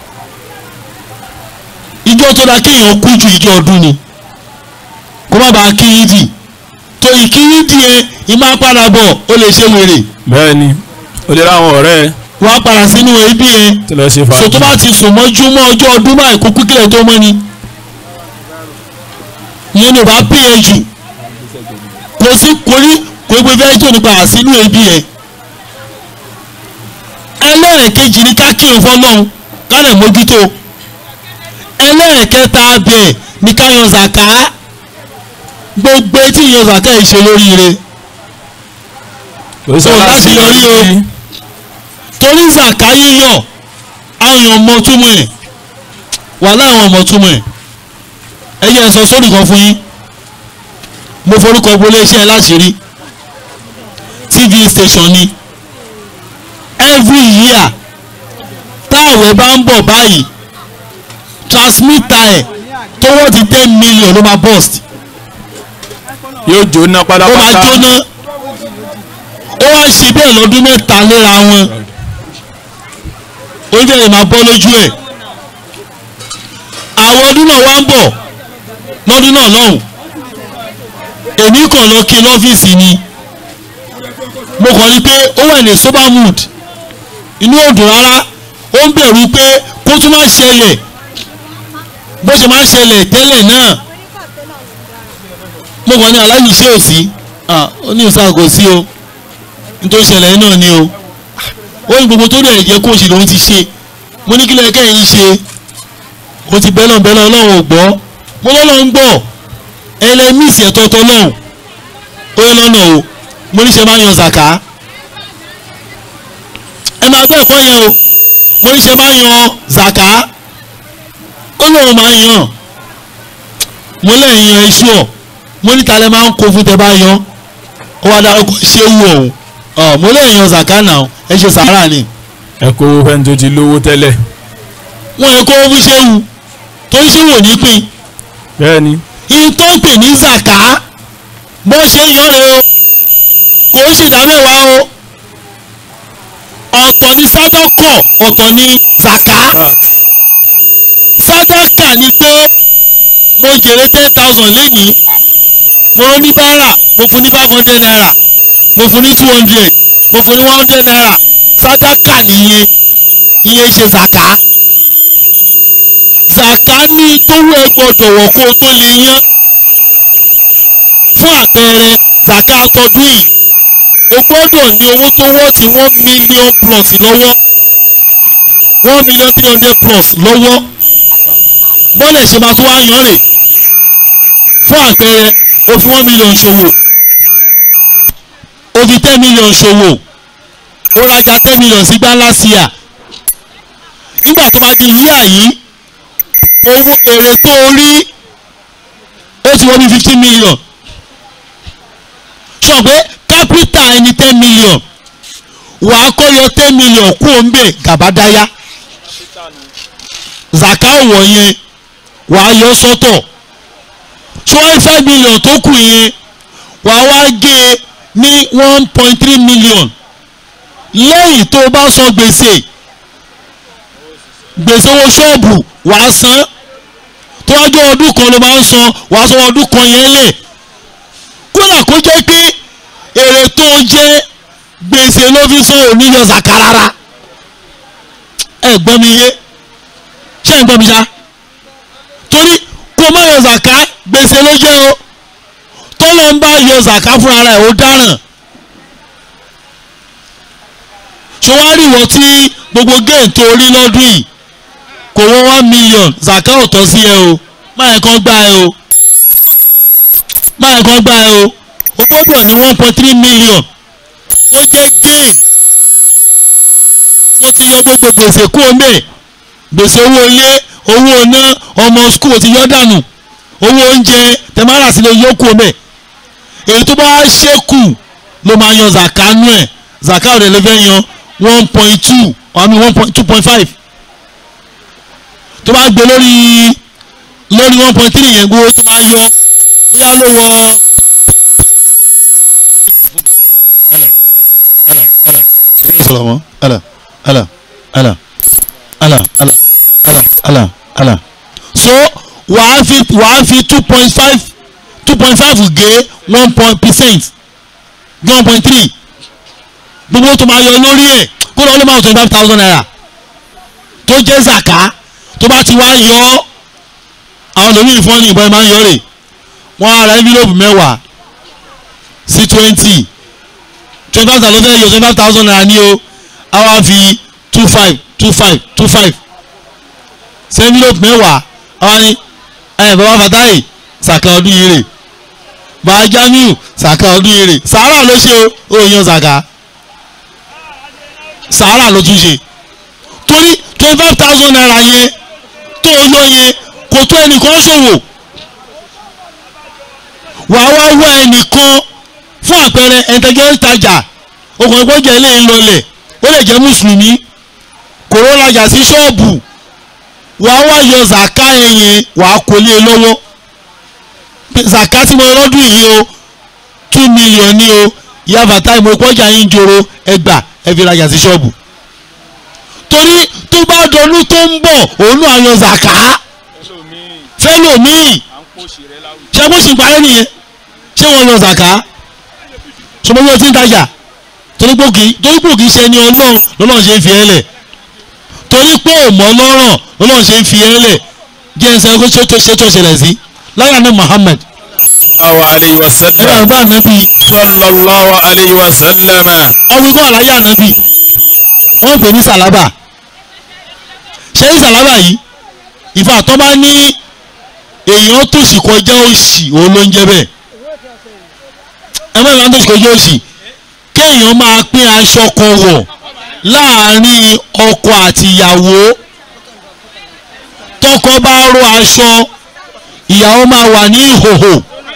ìjọ tó dáa kéèyàn kú ju ìjọ ọdún ni kó má bàa kí yídì tó ìkí yídì yẹn ìmá padà bọ̀ ó lè ṣe wèrè bẹ́ẹ̀ ni o lè ráwọn ọ̀rẹ́ ẹ wàá padà sínú ẹbí yẹn tí lọ ṣe so tó fàájì bá ti sùn mọ́jú mọ́ ọjọ́ ọdún báyìí kó kú kílẹ̀ tó mọ́ ni ìyẹn ni ò bá pè é jù kò sí kò ní kò gbé fẹ́ jò nípa àsínú ẹbí yẹn ẹlẹ́ẹ̀kejì ni ká kírun fọ́lọ́hún ká lè mójútó ẹlẹ́ẹ̀kẹta bẹ̀ ni ká yan zàká gbogbo etí yan zàká yìí ṣe lóríire kò sí so láti yọrí o torí zàká yíyọ àwọn èèyàn mọ túmọ̀ ẹ̀ wà láwọn ọmọ túmọ̀ ẹ̀ ẹ yẹ sọ sórí kan fún yín mo forúkọ bo iléeṣẹ́ láti rí tv station ni every year táàwẹ̀ bá ń bọ̀ báyìí transmitter ẹ̀ tówó ti ten million ló máa burst yóò jóná ó máa pátápátá jóná ó wá ń ṣe bẹ́ẹ̀ lọ́dún mẹ́ta léra wọn ó fẹ́ẹ̀ máa bọ́ lójú ẹ̀ àwọn ọdún náà wá ń bọ̀ lọ́dún náà lọ́hùn èmi kàn lọ kí lọ́fíìsì ni mo kàn rí pé ó wà ní sober mood inú òdùn rárá ó ń bẹ̀rù pé kó tún máa ṣẹlẹ̀ bó ṣe máa ń ṣẹlẹ̀ tẹ́lẹ̀ náà mo kàn ní aláyìí ṣé ò sí ó ní ìsá kò sí o nítorí ṣẹlẹ̀ náà ni o ó ní gbogbo tó rẹ̀ jẹ́ kó ṣe lòun ti ṣe mo ní kí lóye kẹ́yìn ṣe mo ti bẹ́lọ̀ bẹ́lọ̀ ọlọ́run ò gbọ́ mo lọ́lọ́run gbọ́ ẹlẹ́mìsì ẹ̀tọ́tọ́ náà ó yẹ lọ́nà o mo ní ṣe máa yan zaka ẹ máa gbọ́ ẹ̀kọ́ yẹn o mo ní ṣe máa yan zaka ó lóun máa yan mo lẹ́yìn yan iṣu ọ̀ mo ní talẹ́ máa ń kó fún tẹ bá yan ó wá dárúkọ ṣé wù ọ̀hún ọ̀ mo lẹ́yìn yan zaka náà ẹ ṣe sàárà ni ẹ kó fẹ́ni tó ti lówó tẹ́lẹ̀ wọ́n yẹ kó fún ṣé wù tó ń ṣe wò ní pín bẹ́ẹ̀ ni yìí tó ń pè ní zaka bó ṣe yan rẹ o kò ń ṣèdámẹ́wàá o ọ̀tọ̀ ní sádọ́kọ̀ ọ̀tọ̀ ní zaka sádọ́kà ni pé mo jèrè ten thousand lẹ́nìí mo rán ní báárà mo fún ní five hundred naira mo fún ní two hundred mo fún ní one hundred naira sádọ́kà nìyẹn ìyẹn ṣe zaka zaka ní tówó ẹ gbọ́dọ̀ wọ̀ kó o tó lè yán fún àpẹẹrẹ zaka tọdún yìí o gbọ́dọ̀ ní owó tó wọ́ ti one million plus lọ́wọ́ one million three hundred plus lọ́wọ́ bọ́lẹ̀ ṣe máa tó wá yan rè fún àpẹẹrẹ o fi one million ṣòwò o fi ten million ṣòwò o rajà ten million sí gbá last year nígbà tó máa di yíyà yìí owó èrè tó o rí ó ti wọ́n bí fifteen million sọ pé kápítà ẹni ten million wà á kọ́ yọ ten million kú òǹbẹ̀ gàbádáyà zaka òwò yẹn wà á yọ sọ́tọ̀ twenty five million tó kù yẹn wà á wá gé e ní one point three million lẹ́yìn tó o bá san gbèsè gbèsè owó ṣọ́ọ̀bù wà á san tó wájú ọdún kan ló máa ń san wà á san ọdún kan yẹn lẹ̀ kódà kó jẹ́ pé èrè tó ń jẹ́ gbèsè ló fi san òní yọ zaka rárá ẹ gbọ́ mi yé ṣé ẹ gbọ́ mi ṣá torí kó má yọ zaka gbèsè ló jẹ́ o tọ́lọ́ ń bá yọ zaka fúnra rẹ̀ ó dáràn ṣé wàá rí ìwọ tí gbogbo géètì orí lọ́dún yìí kò wọ́n one million zaka ò tọ́ sí ẹ o má yẹ kán gbá ẹ o má yẹ kán gbá ẹ o o gbọ́dọ̀ ní one point three million ó jẹ́ gain ó ti yọ gbogbo gbèsè kú omi gbèsè owó ilé owó iná ọmọ skul ti yọ dànù owó oúnjẹ tẹmárà sí lè yọ kú omi èyí tó bá ṣẹ́kù ló máa yan zaka nú ẹ̀ zaka ọ̀rẹ́ ló fẹ́ yan one point two àmì one point two point five tó bá gbé lórí lórí one point three yẹn gbówó tó bá yọ bóyá ló wọ. sọ̀rọ̀ mọ́ ala ala ala ala ala ala ala ala so wàá fi wàá fi two point five two point five gé one point percent gé one point three gbogbo tó máa yọ lórí ẹ̀ kó lọ́ọ́ ló máa twenty five thousand naira tó jẹ́ zaka tó bá ti wá yọ ọ́ àwọn lómi ìfọ́nì ìbọn ẹ̀ máa ń yọ rè wọ́n á ra envelope mẹ́wàá sí twenty twenty five thousand yọ twenty five thousand naira ní o a wá fi two five two five two five sí envelope mẹ́wàá a wá ní ẹ̀ bàbá Fatai sàkà ọdún yìí rè bàbá Jamiu sàkà ọdún yìí rè sàárà ló ṣe o ò yan sàkà sàárà ló tún ṣe torí twenty five thousand naira yẹn tó o yọ yẹn kò tó ẹnìkan ṣòwò wàá wá wá ẹnìkan fún àpẹẹrẹ ẹ̀ńtẹ̀jẹ̀ ìtajà okùnrin pọ́jà ilé ń lọlẹ̀ ó lè jẹ́ mùsùlùmí kòró rajà sí ṣọ́ọ̀bù wàá wá yọ zaka yẹn wàá kó lé e lọ́wọ́ zaka tí mo lọ́dún yìí o two million ni o ìyá fatai mo kọjá yín joro ẹgbà ẹ fi rajà sí ṣọ́ọ̀bù torí tó bá dọdún tó ń bọ̀ òun náà yan zaka fẹ́lòmíì ṣé bó ṣì ń parẹ́ nìyẹn ṣé wọ́n yan zaka sọmọ yóò ti ń tajà torí pé òkì torí pé òkì ṣe ni ọlọ́run lọ́lọ́run ṣe ń fi ẹ́ lẹ̀ torí pé òmọ́ lọ́rọ̀ lọ́lọ́run ṣe ń fi ẹ́ lẹ̀ jẹ́ ẹsẹ̀ kó ṣe tó ṣe tó ṣẹlẹ̀ sí láyà ní Muhammad sallallahu alayhi wa ẹ bá sallam bá ànábì sallallahu alayhi wa sallam ọmọ ikú àlàyé ànábì wọ́n pè ní sàlábà ṣé ní sàlábà yìí ìfà tó bá ní èèyàn tòṣì kọjá òṣì òun ló ń jẹ́ bẹ́ẹ̀ ẹ má ìlànà tòṣì kọjá òṣì kéèyàn máa pín aṣọ kan wọ̀ láàárín ọkọ àti ìyàwó tọkọ bá ró aṣọ ìyàwó máa wà ní ìhòhò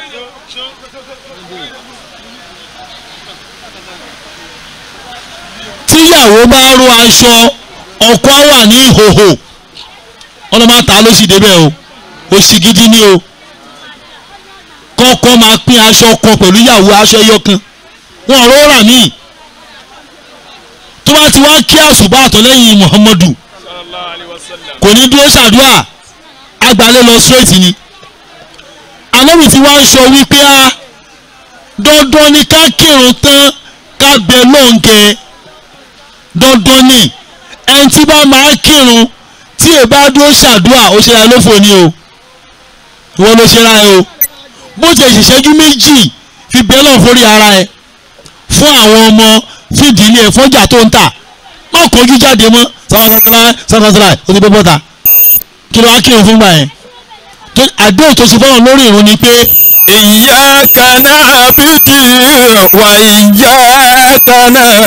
tíyàwó bá ró aṣọ ọkọ á wà ní ìhòhò ọlọ́mọ ta ló sì débẹ̀ o òṣì gidi ni o kọ́kọ́ máa pín aṣọ kan pẹ̀lú ìyàwó aṣọ ẹyọ kan wọn ò rọra míì tó bá ti wá kí àṣùbà àtọ̀lẹ́yìn Muhammadu kò ní dúró ṣàdúrà agbalẹ̀ lọ straight ni alóbi tí wàá ń sọ wípé a dandan ni ká kírun tán ká bẹ lóǹkẹ dandan ni ẹni tí bá máa kírun tí ẹ bá dúró ṣàdúrà ó ṣe ra ẹ lófo ni o ìwọ ló ṣe ra ẹ o bó ti ṣèṣẹ́jú méjì fi bẹ́ẹ̀ lọ forí ara ẹ fún àwọn ọmọ fìdílé ẹ fọ́jà tó ń tà má kọjú jáde mọ́ sáfàsàtàlá sáfàsàtàlá ó ti bọ́ bọ́ta kí ló wá kírun fún gbà yẹn tó àdéhùn tó ṣe fọ́nà lórí ìrun ni pé iyyaka na'budu wa iyyaka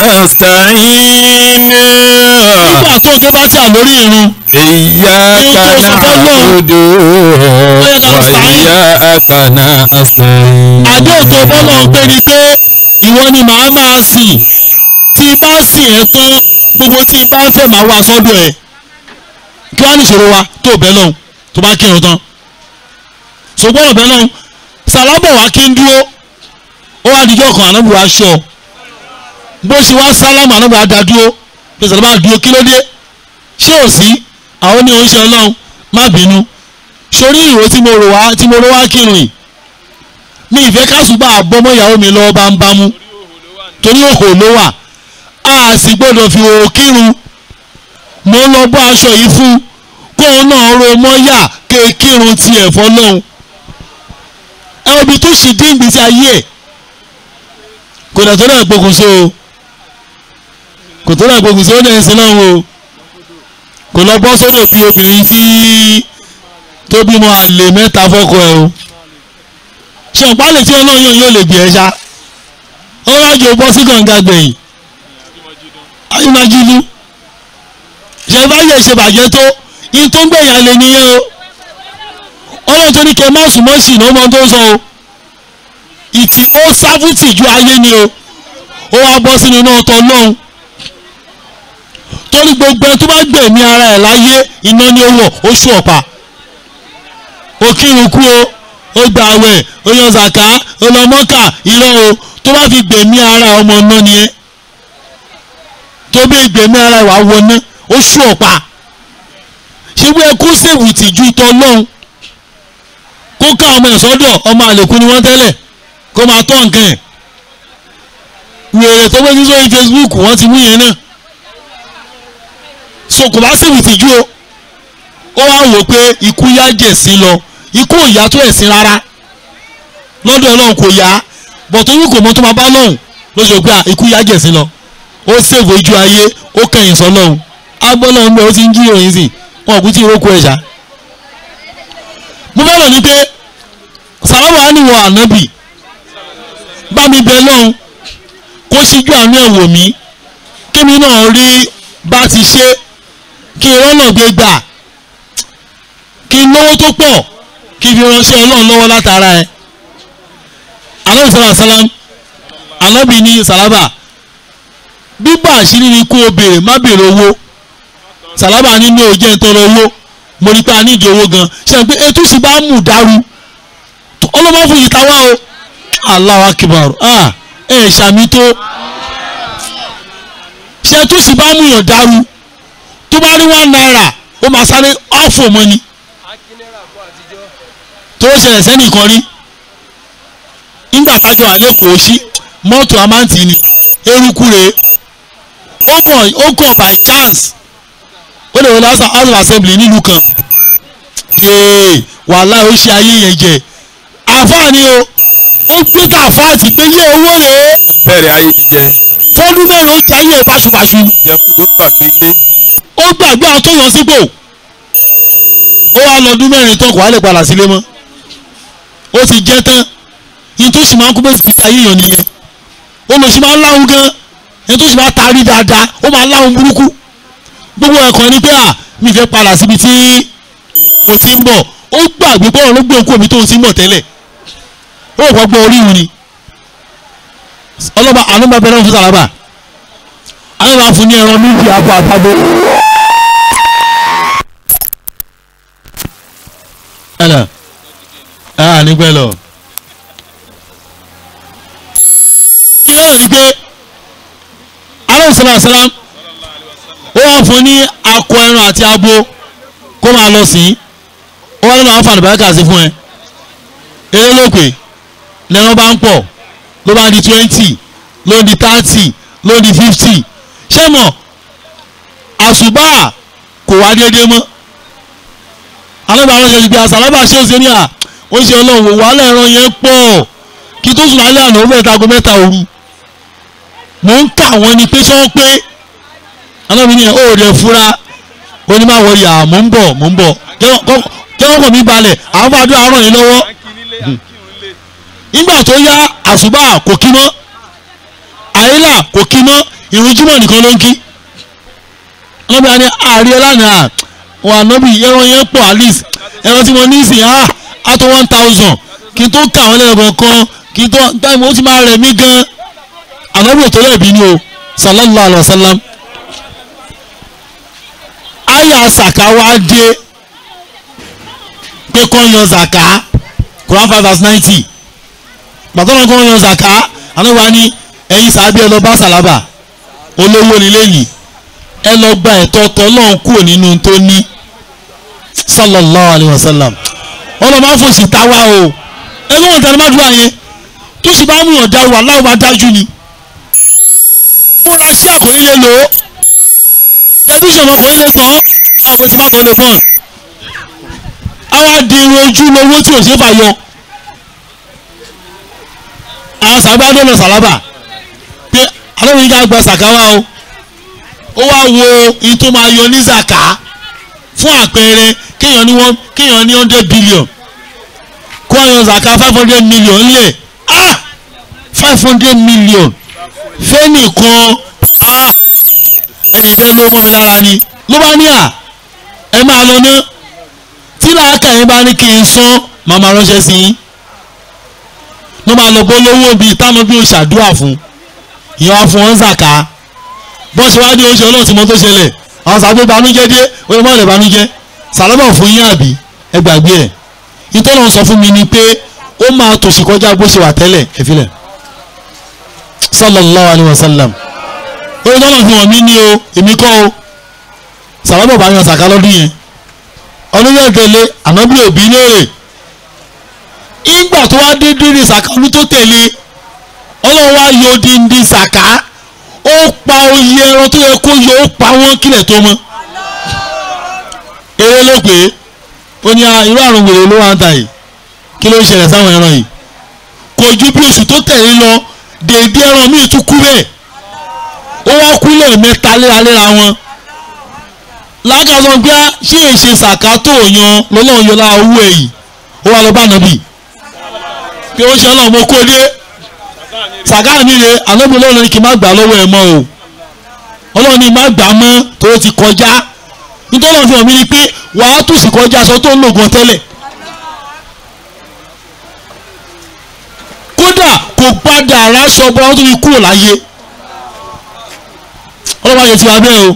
nasta'in nígbà tó ń ké bá tí à lórí ìrun iyyaka na'budu wa iyyaka nasta'in àdéhùn tó fọ́nà ń pè ní pé ìwọ ni màá máa sìn tí bá sìn ẹ́ tán gbogbo tí bá fẹ́ máa wá sọ́dọ̀ ẹ̀ kí wàá nìṣòro wa tó bẹ́ẹ̀ lọ́hùn tó bá kírun tán ṣùgbọ́n ọ̀bẹ lọ́hùn sàlábọ̀ wá kí n dúró ó wá dijọ́ kan ànábì wá aṣọ bó ṣe wá sálámù ànábì wá da dúró pé sàlábà dúró kí ló dé ṣé ò sí àwọn ní oúnjẹ ọlọ́run má bínú sórí ìró tí mo rò wá tí mo rò wá kírun yìí mi ìfẹ́ kásùbà àbọ́mọ́ ìyàwó mi lọ́wọ́ bá ń bámú torí òhò ló wà a sì gbọ́dọ̀ fi òhò kírun mo lọ bọ́ aṣọ yìí fún kóun náà ro mọ́yà ké kírun tiẹ̀ fọlọ́hún ẹ obi tó sì dín ìgbésí ayé ẹ̀ kò dà tó náà gbókùnso o kò tó náà gbókùnso ó dẹ̀ ń sin náà o kò lọ bọ́ sódò bí obìnrin tí tó bímọ àlè mẹ́ta fọ́kọ ẹ o ṣe ọ̀pá lè tí ọlọ́run yóò yóò lè gbé ẹ ṣá ọlọ́run àjò bọ́ sí kànga gbẹ̀yìn ayélujájú ṣe bá yẹ ṣe bàjẹ́ tó yín tó ń gbẹ̀yìn alẹ́ nìyẹn o ọlọ́run tó ní kẹ́ má sùn mọ́ sí ìná ọmọ tó ń sọ o ìtì ó sáfùtì ju ayé ni o ó wá bọ́ sínú iná ọ̀tọ̀ náà torí gbogbo ẹni tó bá gbẹ̀mí ara ẹ̀ láyé iná ni ó wọ̀ ó ṣù ọ̀pá ó kírun kú o ó gba àwẹ̀ ó yan zàká ó lọ mọ́kà irọ́ o tó bá fi gbẹ̀mí ara ọmọ náà nìyẹn tó bí gbẹ̀mí ara ìwà wọná ó ṣù ọ̀pá ṣé bí ẹ kó sèwù tìjú ìtọ́ lọ́hùn kó ká ọmọ ẹ̀ sọ́dọ̀ ọmọ àlèkù ni wọ́n tẹ́lẹ̀ kó máa tọ́ nǹkan ẹ̀ wèrè tó gbé sórí Facebook wọ́n ti mú yẹn náà so kò bá sèwù tìjú o ó wá wò pé ikú yá jẹ̀sí lọ ikú ò yá tó ẹ̀sìn rárá lọ́dọ̀ ọlọ́run kò yá bọ̀tọ̀ yìí kò mọ tó máa bá lọ́hùn ló ṣe pé ikú yá jẹ̀sí lọ ó ṣèwò ojú ayé ó kẹ̀yìn sọ lọ́hùn agbọ́lọ́hùn bẹ́ẹ̀ ó ti ń jí ìròyìn sí wọn kú tí ìrókò ẹ̀ṣá. mo fẹ́ràn ní pé sàlámù àníwọ̀ ànábì bá mi bẹ lọ́hùn kó ṣíjú àánú ẹ̀ wò mí kémi náà rí bá ti ṣe kí ìrọ́nà gbé gbà kí n lówó tó pọ̀ kí n fi ránṣẹ́ ọlọ́run lọ́wọ́ látara ẹ̀ alábi sàlá sàlám alábi ní sàlábà bíbá àṣírí ni kó o béèrè má béèrè owó sàlábà ní mi ò jẹ́ ìtọrọ owó mo rí pé a nídìí owó gan ṣe pé etí sì bá mú dàrú ọlọ́mọ fún yìí táwa o Allahu akbar ah ẹ̀ ṣàmì tó ṣe tó sì bá mú yàn dàrú tó bá rí one naira ó máa sáré ọ̀fọ̀ mọ́ ni tó ṣẹlẹ̀ sẹ́nìkan rí nígbà tájọ àlékòó sí mọ́tò amáǹtì ni eruku rèé ó kàn ó kàn by chance ó lè wọlé house of assembly nílùú kan yéé wàhálà ó ṣe ayé yẹn jẹ àfáàní o ó gbé tàfáàtì pé yé owó rèé bẹ̀rẹ̀ ayé jíjẹ fọ́dún mẹ́rin ó jẹ́ ayé báṣubàṣu jẹkù tó gbàgbé lé ó gbàgbé àwọn tó yàn sípò ó wá lọ́dún mẹ́rin tán kò wá lè padà sílé mọ́ ó ti jẹ́ tán yìí tó sì máa ń kú bẹ́ẹ̀ fi ayé yàn nìyẹn ó lọ sí máa ń láhùn gan yìí tó sì máa taari dáadáa ó máa láhùn burúkú gbogbo ẹ̀kọ́ ni pé à mi fẹ́ padà síbi tí mo ti ń bọ̀ ó gbàgbé bọ́ọ̀ ló gbé òkú omi tó ń ti ń bọ̀ tẹ́lẹ̀ ó kọ́ gbọ́ orí ìhun ni ọlọ́ba àlọ́ba bẹ̀rẹ̀ fún sàlábà àwọn máa fún ní ẹran méjì àpò àtàgbé. ẹnà ẹ nígbẹ́ lọ. ilé ẹ̀ ní pé aláwọ̀ sọ́lá sọ́lá ó wà fún ní akọ ẹran àti abo kó máa lọ sí ó wà nínú àwọn fàlùbá báyìí sí fún ẹ eré lópè lẹ́ran bá ń pọ̀ ló bá di twenty ló di thirty ló di fifty ṣé mọ̀ àṣùbà kò wá déédéé mọ́ alábàárọ̀ ṣe ti gbé àṣàlábà ṣé ó ṣe ní à ó ṣe ọlọ́run wò wàhálà ẹran yẹn pọ̀ kí tó sùn lálẹ́ àná ó bẹ̀rẹ̀ tago mẹ́ta òru mò ń kà wọ́n ni pé ṣé wọ́n pé alábìíní ẹ̀ ó rẹ̀ fura onímọ̀wọ́rì à mò ń bọ̀ mò ń bọ̀ jẹ́wọ́n kò mí balẹ̀ àwọn bá dún àárọ̀ yìí lọ́wọ́ nígbà tó yá àṣùbà kò kí mọ́ àyílà kò kí mọ́ ìrun jímọ̀ nìkan ló ń kí ọlọ́bìnrin ni ààrẹ lánàá wà nọ́bì ẹran yẹn pọ̀ at least ẹran tí mo ní ìsìn á á tó one thousand kí n tó kà wọ́n lẹ́ẹ̀kan kan kí n tó táìmù ó ti máa rẹ̀ mí gan ànábì ò tó lẹ́ẹ̀bí ni o sallallahu alayhi wa sallam àyà sàkà wá dé pé kọ́ yan zàkà Quran five verse ninety gbàtọ́nà kọ́ yan zàkà àná wa ní ẹ̀yin sàbí ẹ lọ bá sàlábà olówó nílé yìí ẹ lọ gba ẹ̀tọ́ tọ́lọ́hún kúrò nínú tó ní sallallahu alayhi wa sallam ọlọ́ máa ń fòsì táwa o ẹgbẹ́ wọn tẹ̀lé má dúró àyẹn tó sì bá mú yàn dá wà láwọn bá dájú ni mo ra sí àkọ́lé lé lò ó tẹlifíṣàn ọkọ̀ ilé tán àwọn àpótí bá tán lè bọ́n àwa di irun ojú lówó tí ò ṣe é fà yọ àwọn sàbádé lọ sàlábà pé alóòrùn yíká gba sàkáwá o ó wá wo iye tó máa yọ ní zaka fún àpẹẹrẹ kéèyàn ní one kéèyàn ní hundred billion kó àyàn zaka five hundred million lẹ̀ ah five hundred million fẹ́nìkan ah ẹni bẹ́ẹ̀ ló mọ́ mi lára ni ló bá ní à ẹ máa lọ ná tí làákà yín bá ní kí n san màmá ránṣẹ́ sí yín ló máa lọ bó lówó bíi táwọn bí o ṣàdúrà fún ìyẹn wá fún wọn zaka bọ́n ṣe wá ní oúnjẹ ọlọ́run tí mo tó ṣẹlẹ̀ àwọn sàgbé banújẹ́ dé oyè mọ́lẹ̀ banújẹ́ sàlábà fún yín àbí ẹ gbàgbé ẹ̀ ìtọ́nà sọ fún mi ni pé ó máa tòṣì kọjá bó ṣe wà tẹ́lẹ̀ ẹ filẹ̀ sallallahu alayhi wa sallam oyè tọ́nà fi hàn mí ní o èmi kọ́ o sàlábà bá yan sàká lọ́dún yẹn ọdún yẹn tẹ̀lé ànábì òbí léèrè ìgbà tó wá dé dé ní sàká ọdún tó tẹ̀lé ọlọ́run wá yọ díndín sàká ó pa oyè ẹran tó yẹ kó yọ ó pa wọ́n kílẹ̀ tó mọ́ eré ló pé ó ní irú àrùn wèrè ló wà ń ta yìí kí ló ń ṣẹlẹ̀ sáwọn ẹran yìí kò ju bí oṣù tó tẹ̀lé lọ dèédé ẹran míì tún kú bẹ́ẹ̀ ó wá kú lẹ́ẹ̀mẹ́ta léraléra wọn lákàtúntò gbé ṣé èṣe sàká tó yan lọ́lọ́run yọ lára owó ẹ̀ yìí ó wá lọ bá nàbì pé ó ṣe ọlọ́run mo kó dé sàkáà mi rè àlọ́bí ọlọ́run ní kí n má gbà lọ́wọ́ ẹ mọ́ o ọlọ́run ní má gbà mọ́ tó ti kọjá nítorí ọ̀fìn ọ̀mí ni pé wàá tù sí kọjá aṣọ tó ń lò gan tẹ́lẹ̀ kódà kò padà aráṣọ bọ́lá tó fi kúrò láyé ọlọ́run ayé ti wá bẹ́ẹ̀ o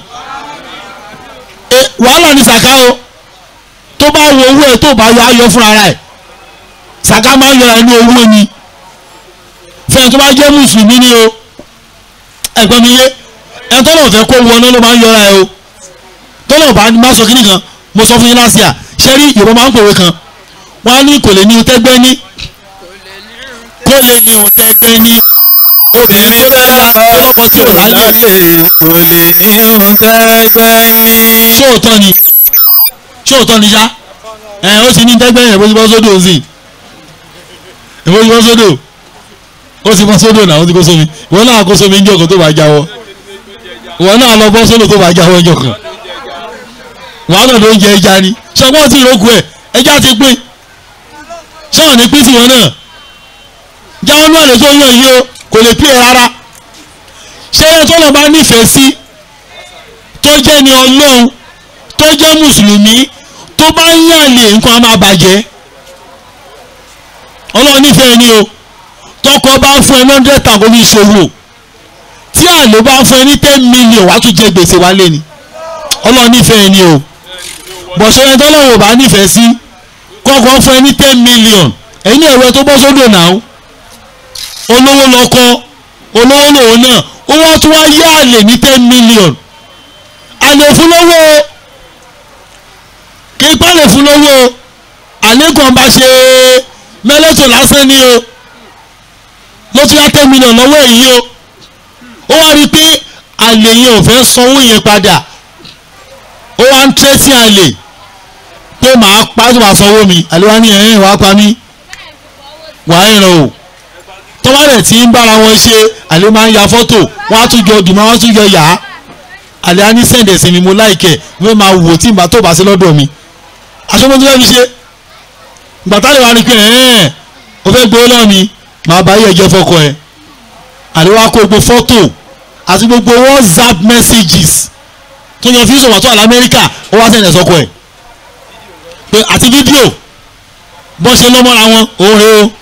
wàhálà ní sàká o tó bá wo owó ẹ tó bá yọ ayọ fúnra rẹ̀ sàká máa ń yọra inú owó ni fẹ́ ẹni tó bá jẹ́ mùsùlùmí ni o ẹ̀gbọ́n mi yé ẹni tó lọ́ọ̀ fẹ́ kó wọná ló máa ń yọra ẹ o tó lọ́ọ̀ bá má sọ kíní kan mo sọ fún yín láti à ṣé rí Yorùbá máa ń pòwe kan wọ́n á ní kò lè ní o tẹ́gbẹ́ ní kó lè ní o tẹ́gbẹ́ ní obìnrin tó dára ọlọ́kọ tí ò láyé kò lè ní ohun tẹ́gbẹ́ ní. ṣóòótọ́ ni ṣóòótọ́ ni ṣá ẹ ó ti ní tẹ́gbẹ́ yẹn bó ti bọ́ sódò sí i bó ti bọ́ sódò ó ti bọ́ sódò náà ó ti kó sómi ìwọ náà kó sómi ńjọ́ kan tó bá jáwọ́ ìwọ náà lọ bọ́ sódò tó bá jáwọ́ ńjọ́ kan wàá náà ló ń jẹ ẹja ni ṣọgbọ́n tí ìrókù ẹ̀ ẹja ti pín ṣọ́ọ̀ ní pín tiwọn náà jáwọ́ náà lè tó yàn yìí o kò lè pín ẹ rárá ṣé ẹ tó lọ bá nífẹ̀ẹ́ sí tó jẹ́ ni ọlọ́run tó jẹ́ mùsùlùmí tó bá ń yàlè nǹkan á máa bàjẹ́ ọlọ́run nífẹ̀ẹ́ ni o tọkọ bá fún ẹ lọ́ndẹ̀ tàbí ní ìṣòwò tí àlè bá fún ẹ ní ten million wàá tún jẹ gbèsè wálé ni ọlọ́run nífẹ̀ẹ́ ni o bọ̀ṣẹ́ ẹni tọ́lọ́run ò bá nífẹ̀ẹ́ sí kọ́kọ́ fún ẹ ní ten million ẹ̀yin ní ẹ̀rọ tó bọ́ sódò náà olówó lọ́kọ́ olówó lòun náà ó wá tún wá yá àlè ní ten million àlè fún lówó o kí ipá lè fún lówó o àlékún ọba ṣe mẹ́lẹ́tò lásán ni o ló tún yá ten million lọ́wọ́ èyí o ó wá rí i pé àlè yẹn ò fẹ́ sanwó yẹn padà ó wá ń tẹ́tí àlè pé màá pa tó máa sanwó mi àlè wá ní ẹ̀rín wàá pa mí wàá ìràn o tọ́wálẹ̀ tí ń bára wọn ṣe àlè máa ń ya fọ́tò wọ́n á tún jọ dùnmọ́ wọ́n á tún jọ yà á àlè á ní sẹ́ǹdẹ̀ sí mi mo láìkẹ̀ wọ́n máa wò tí ìgbà tó bá sí lọ́dọ̀ mi aṣọ́mọ́ tó fẹ́ fi ṣe gbàtà lè wá ní pé ẹ̀ẹ́n o fẹ́ gbé lọ́ọ̀ mi màá bá yẹ jẹ́ fọ́kọ ẹ̀ àlè wá kó gbogbo fọ́tò àti gbogbo whatsapp messages tó yan fi sọ̀wọ́n tó àlẹ́ amẹ́ríkà ó wá sẹ́ǹdẹ̀ sọ́kọ ẹ̀ pé àti fídíò bọ́ ṣe lọ́mọ́ra wọn òun rèé o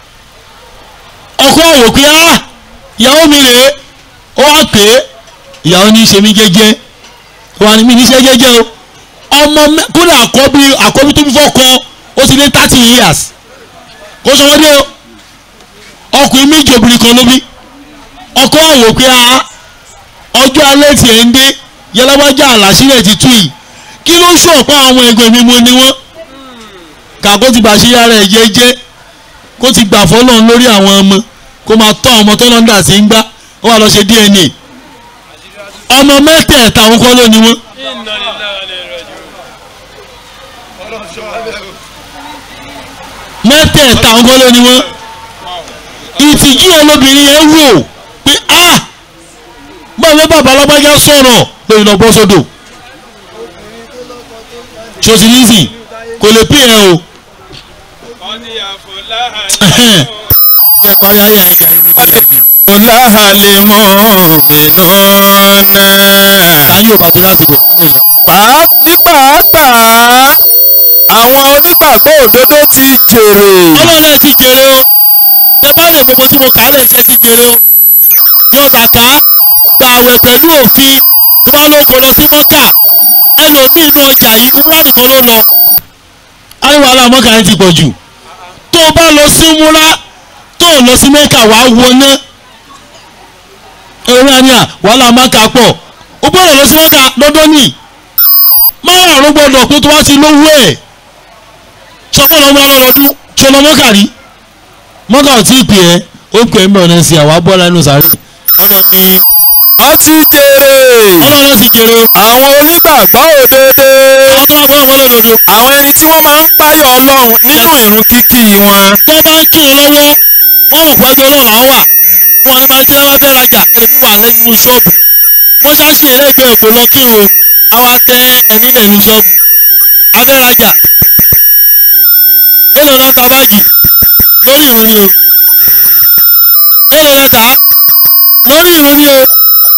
ọkọ àwò pé á ìyàwó mi rèé ó wá pé ìyàwó ní í ṣe mí jẹ́jẹ́ wà ní mi ní í ṣe jẹ́jẹ́ o ọmọ kódà àkọ́bí àkọ́bí tó bí fọ́kọ ó ti lé thirty years kó sọ wọ́n dé o ọkùnrin méjì obìnrin kan ló bí ọkọ àwò pé á ọjọ́ alẹ́ tiẹ̀ ń dé yẹlẹ́wájà àlàsílẹ̀ ti tú yìí kí ló ṣọ̀pọ̀ àwọn ẹgbẹ́ mi mo ní wọ́n kàkó ti bàṣírí ara ẹ̀ jẹ́jẹ́ kó ti gbà fọlọ́run lórí àwọn ọmọ kó máa tọ́ ọmọ tó lọ́ndà sí ń gbá ó wà lọ ṣe DNA ọmọ mẹ́tẹ̀ẹ̀ta òun kọ́ ló ní wọ́n. mẹ́tẹ̀ẹ̀ta òun kọ́ ló ní wọ́n. ìtìjú olóbìnrin yẹn wò pé a báwo bàbá alágbájá sọ̀rọ̀ lórí lọ bọ́ sódò ṣòsì nísìn kò lè pè é o jẹ́ parí ayé àyíká yín ní ìjọba ìgbìn. ọláhàlẹ̀ mọ́ mi náà. ayé ò bá tó lásìkò. pàá ní pàápàá àwọn onígbàgbọ́ òdodo ti jèrè. ọlọ́run ẹ̀ ti jèrè o tẹ́pálẹ̀ gbogbo tí mo kà á lè ṣe ti jèrè o yọ zàká gba àwẹ̀ pẹ̀lú òfin tó bá lóko lọ sí mọ́kà ẹlòmíì inú ọjà yìí umra nìkan ló lọ. ayé wàhálà mọ́kà yẹn ti pọ̀ jù tó o bá lọ sí múra tó o lọ sí mẹ́kà wàá wọná ẹ̀rọ ni à wàhálà mọ́kà pọ̀ o gbọ́dọ̀ lọ sí mọ́kà lọ́dọ́ nì márùn-ún gbọ́dọ̀ pé tó wá sí lówó ẹ̀ sọpọ́ lọ́mọ ọdún tí o lọ mọ́kà rí mọ́kà ò tí ì pè ẹ́ ó pè é ń bẹ̀ ọ̀nà sí àwa bọ́ọ̀lá inú sáré ọlọ́run ní wọ́n ti jèrè. ọlọ́run ti jèrè o àwọn onígbàgbọ́ òdodo. àwọn tó bá fún ọmọ lọ́dọọdọ àwọn ẹni tí wọ́n máa ń páyọ̀ ọlọ́run nínú ìrun kíkí wọn. tó bá ń kírun lọ́wọ́ wọ́n ò pọ́jú ọlọ́run àwọn wà wọn ní máa jẹ́ wá fẹ́ rajà ẹni wà lẹ́nu ṣọ́ọ̀bù mọ́ṣáṣí ẹlẹ́gbẹ̀ẹ́ kò lọ kírun àwa tẹ ẹni lẹ́nu ṣọ́ọ̀bù afẹ́ rajà èlò náà ta báàgì lórí ìrun ni o èlò náà ta lórí ìrun ni o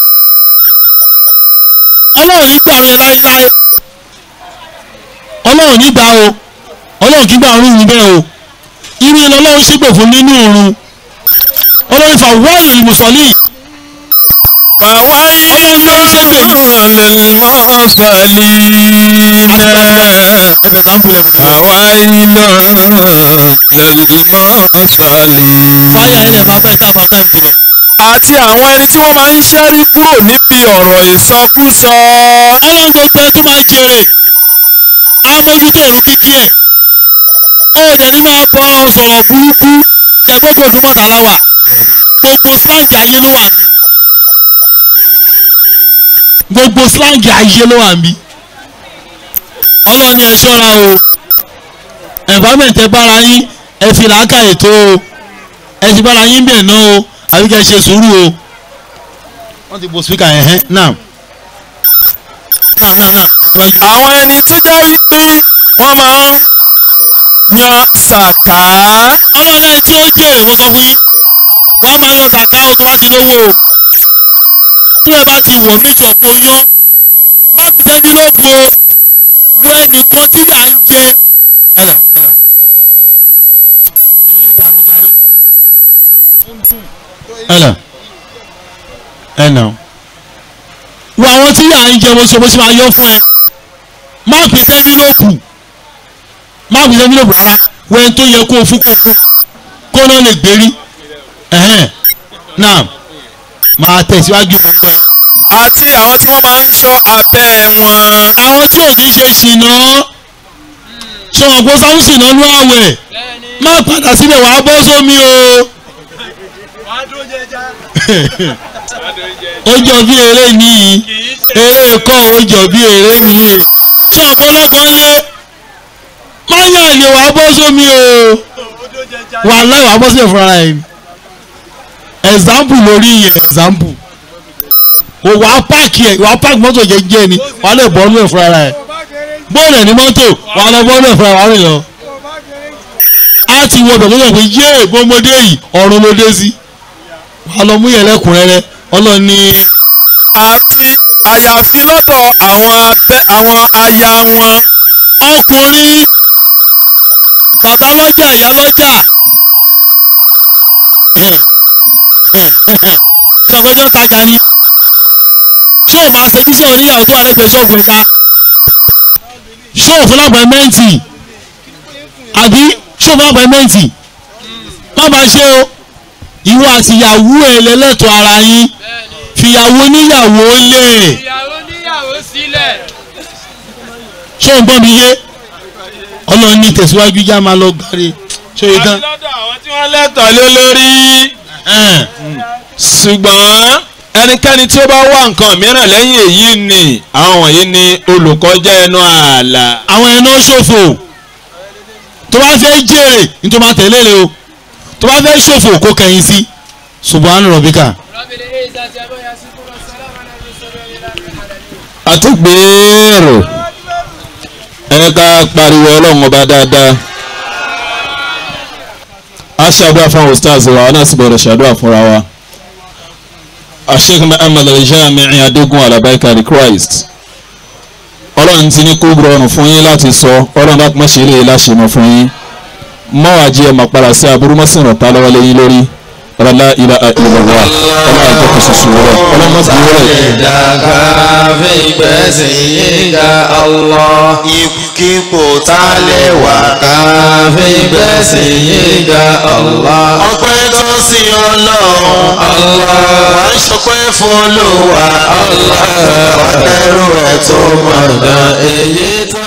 ọlọ́run ní gbà rẹ láéláé ọlọ́run ní gbà o ọlọ́run kí gbà rún un bẹ́ẹ̀ o irú ilé ọlọ́run ṣípè fún nínú òrun ọlọ́run fà wáyé ìmùsọ̀lì fàwáyé ló lè mọ́ sàlínà. ẹ̀fẹ̀ sáńpù ẹ̀ wò. àwa iná lẹ́lí máa sálì. wáyà ilẹ̀ máa pẹ́ sábà sáńpù rẹ̀. àti àwọn ẹni tí wọ́n máa ń ṣẹ́rí kúrò níbi ọ̀rọ̀ ìsọkúsọ. ọlọ́run gbogbo ẹ tó máa jèrè á mójútó òun kíkí ẹ̀ ó dẹ̀ ní máa bọ́ lọ́run sọ̀rọ̀ burúkú ṣẹ̀gbọ́gbọ̀ òdúmọ̀tà láwà gbogbo slang ayé ló wà mí gbogbo slang ayé ló wà mí ọlọ́run ni ẹ ṣọ́ra o environment ẹ bára yín ẹ fi làákà ètò o ẹ ti bára yín bẹ̀ náà o àbí kẹ́ ẹ ṣe sùúrù o wọ́n ti bo speaker yẹn hẹ́ now now now now wájú. àwọn ẹni tó jẹ́ wípé wọ́n máa ń yan sàká. ọlọ́lẹ́yìn tí ó jèrè mo sọ fún yín wàá máa yan zaka o tó bá ti lówó o tó o bá ti wò mí ìṣọ̀pọ̀ yán má kù sẹ́mi lóògùn o wo ẹnìkan tí yà ń jẹ. ẹ̀rà ẹ̀rà. ẹ̀rà ẹ̀nà. wo àwọn tí yà ń jẹ bó ṣe bó ṣe máa yọ fún ẹ má kù sẹ́mi lóògùn má kù sẹ́mi lóògùn rárá wo ẹni tó yẹ kó o fún kó fún kó náà lè gbérí ẹ̀hẹ́n náà máa tẹ̀síwájú mọ́ gbọ́ ẹ. àti àwọn tí wọ́n máa ń ṣọ́ abẹ́ wọn. àwọn tí ò ní ṣe ṣìnà ṣọwọ́n kó sáwọn ṣìnà ló àwẹ̀ má padà síbẹ̀ wàá bọ́ sómi o. ó jọ bí eré nìyí eré kọ́ ó jọ bí eré nìyí ṣé ọ̀pọ̀lọpọ̀ lé má yàn lè wàá bọ́ sómi o wà láì wàá bọ́ síbẹ̀ fúnra ẹ̀ ni example lórí yẹn example o wàá páàkì ẹ̀ wàá páàkì mọ́tò jẹ́jẹ́ ni wàá lè bọ́ ọ́nú ẹ̀ fúnra ẹ̀ bọ́ọ̀lù ẹ̀ ní mọ́tò wàá lọ bọ́ọ̀lù ẹ̀ fúnra wàá rìn lọ. a ti wọ bẹ̀rẹ̀ lọ́wọ́ pé yé gbọ́mọdé yìí ọ̀run ló dé sí wàá lọ mú yẹn lẹ́kùnrẹ́rẹ́ ọlọ́ni àti àyàfi lọ́dọ̀ àwọn abẹ́ àwọn aya wọn. ọkùnrin bàbá lọ́jà ìyá lọ́jà ṣé ọgbọ́jọ́ tajà ni ṣé o máa ṣe bíṣọ̀ oníyàwó tó wà lẹ́gbẹ̀ẹ́ ṣọ́ọ̀bù ẹ̀ka ṣé o fún lápẹ̀mẹ́ǹtì àbí ṣé o fún lápẹ̀mẹ́ǹtì má máa ṣe o ìwọ àti ìyàwó ẹ̀ lẹ́lẹ́tọ̀ ara yín fìyàwó níyàwó lé ìyàwó níyàwó sílẹ̀. ṣé o ń gbọ́ mi yé ọlọ́run ní tẹ̀síwájú já máa lọ gbáre ṣé o yẹ tán. lọ́dọ̀ àwọn tí wọ́n lẹ́tọ̀ọ́ lé lórí. ṣùgbọ́n ẹnikẹ́ni tí ó bá wá nǹkan mìíràn lẹ́yìn èyí ni àwọn wọ̀nyí ni olùkọjá ẹnu ààlà. àwọn ẹ̀nà ṣòfò tó bá fẹ́ jèrè ní tó máa tẹ̀lé rẹ o tó bá fẹ́ ṣòfò kó kẹ̀yìn sí subhanahu rabbika. rọ́bìnrin èyí sáà ti abọ́ yà sí kúrò sálámà náà ló sọ̀rọ̀ yìí lábẹ́ àlàyé. àtúgbèrò ẹ ká pariwo ọlọ́run ọba dáadáa a ṣàdúrà fún àwọn stars wa wọn náà sì bẹ̀rẹ̀ ṣàdúrà fúnra wa Sheikh Muhammad al-Jami'i adégún alabaika the Christ ọlọ́run ti ní kó rọrùn fún yín láti sọ ọlọ́run bá pọ́n ṣe lè láṣẹ mọ́ fún yín mọ́wàá ẹ̀ máa padà sí aburú mọ́sìnrán ta lọ́wọ́ lẹ́yìn lórí ọlọ́lá ilà ìlọ́wọ́ ọlọ́run àgbẹ̀kọ̀ ṣoṣo wọlé ọlọ́run mọ́sìnrán wọlé. ìdàgbà fi gbẹ̀sìn yíga Allah. ipò tá a lè wà ká fi gbẹ̀sìn yíga Allah. ọpẹ́ tó sí ọlọ́run Allah. wà á ṣọpẹ́ fún olúwa Allah. wà á kẹ́rù ẹ̀ tó mọ̀ gan èyí tó.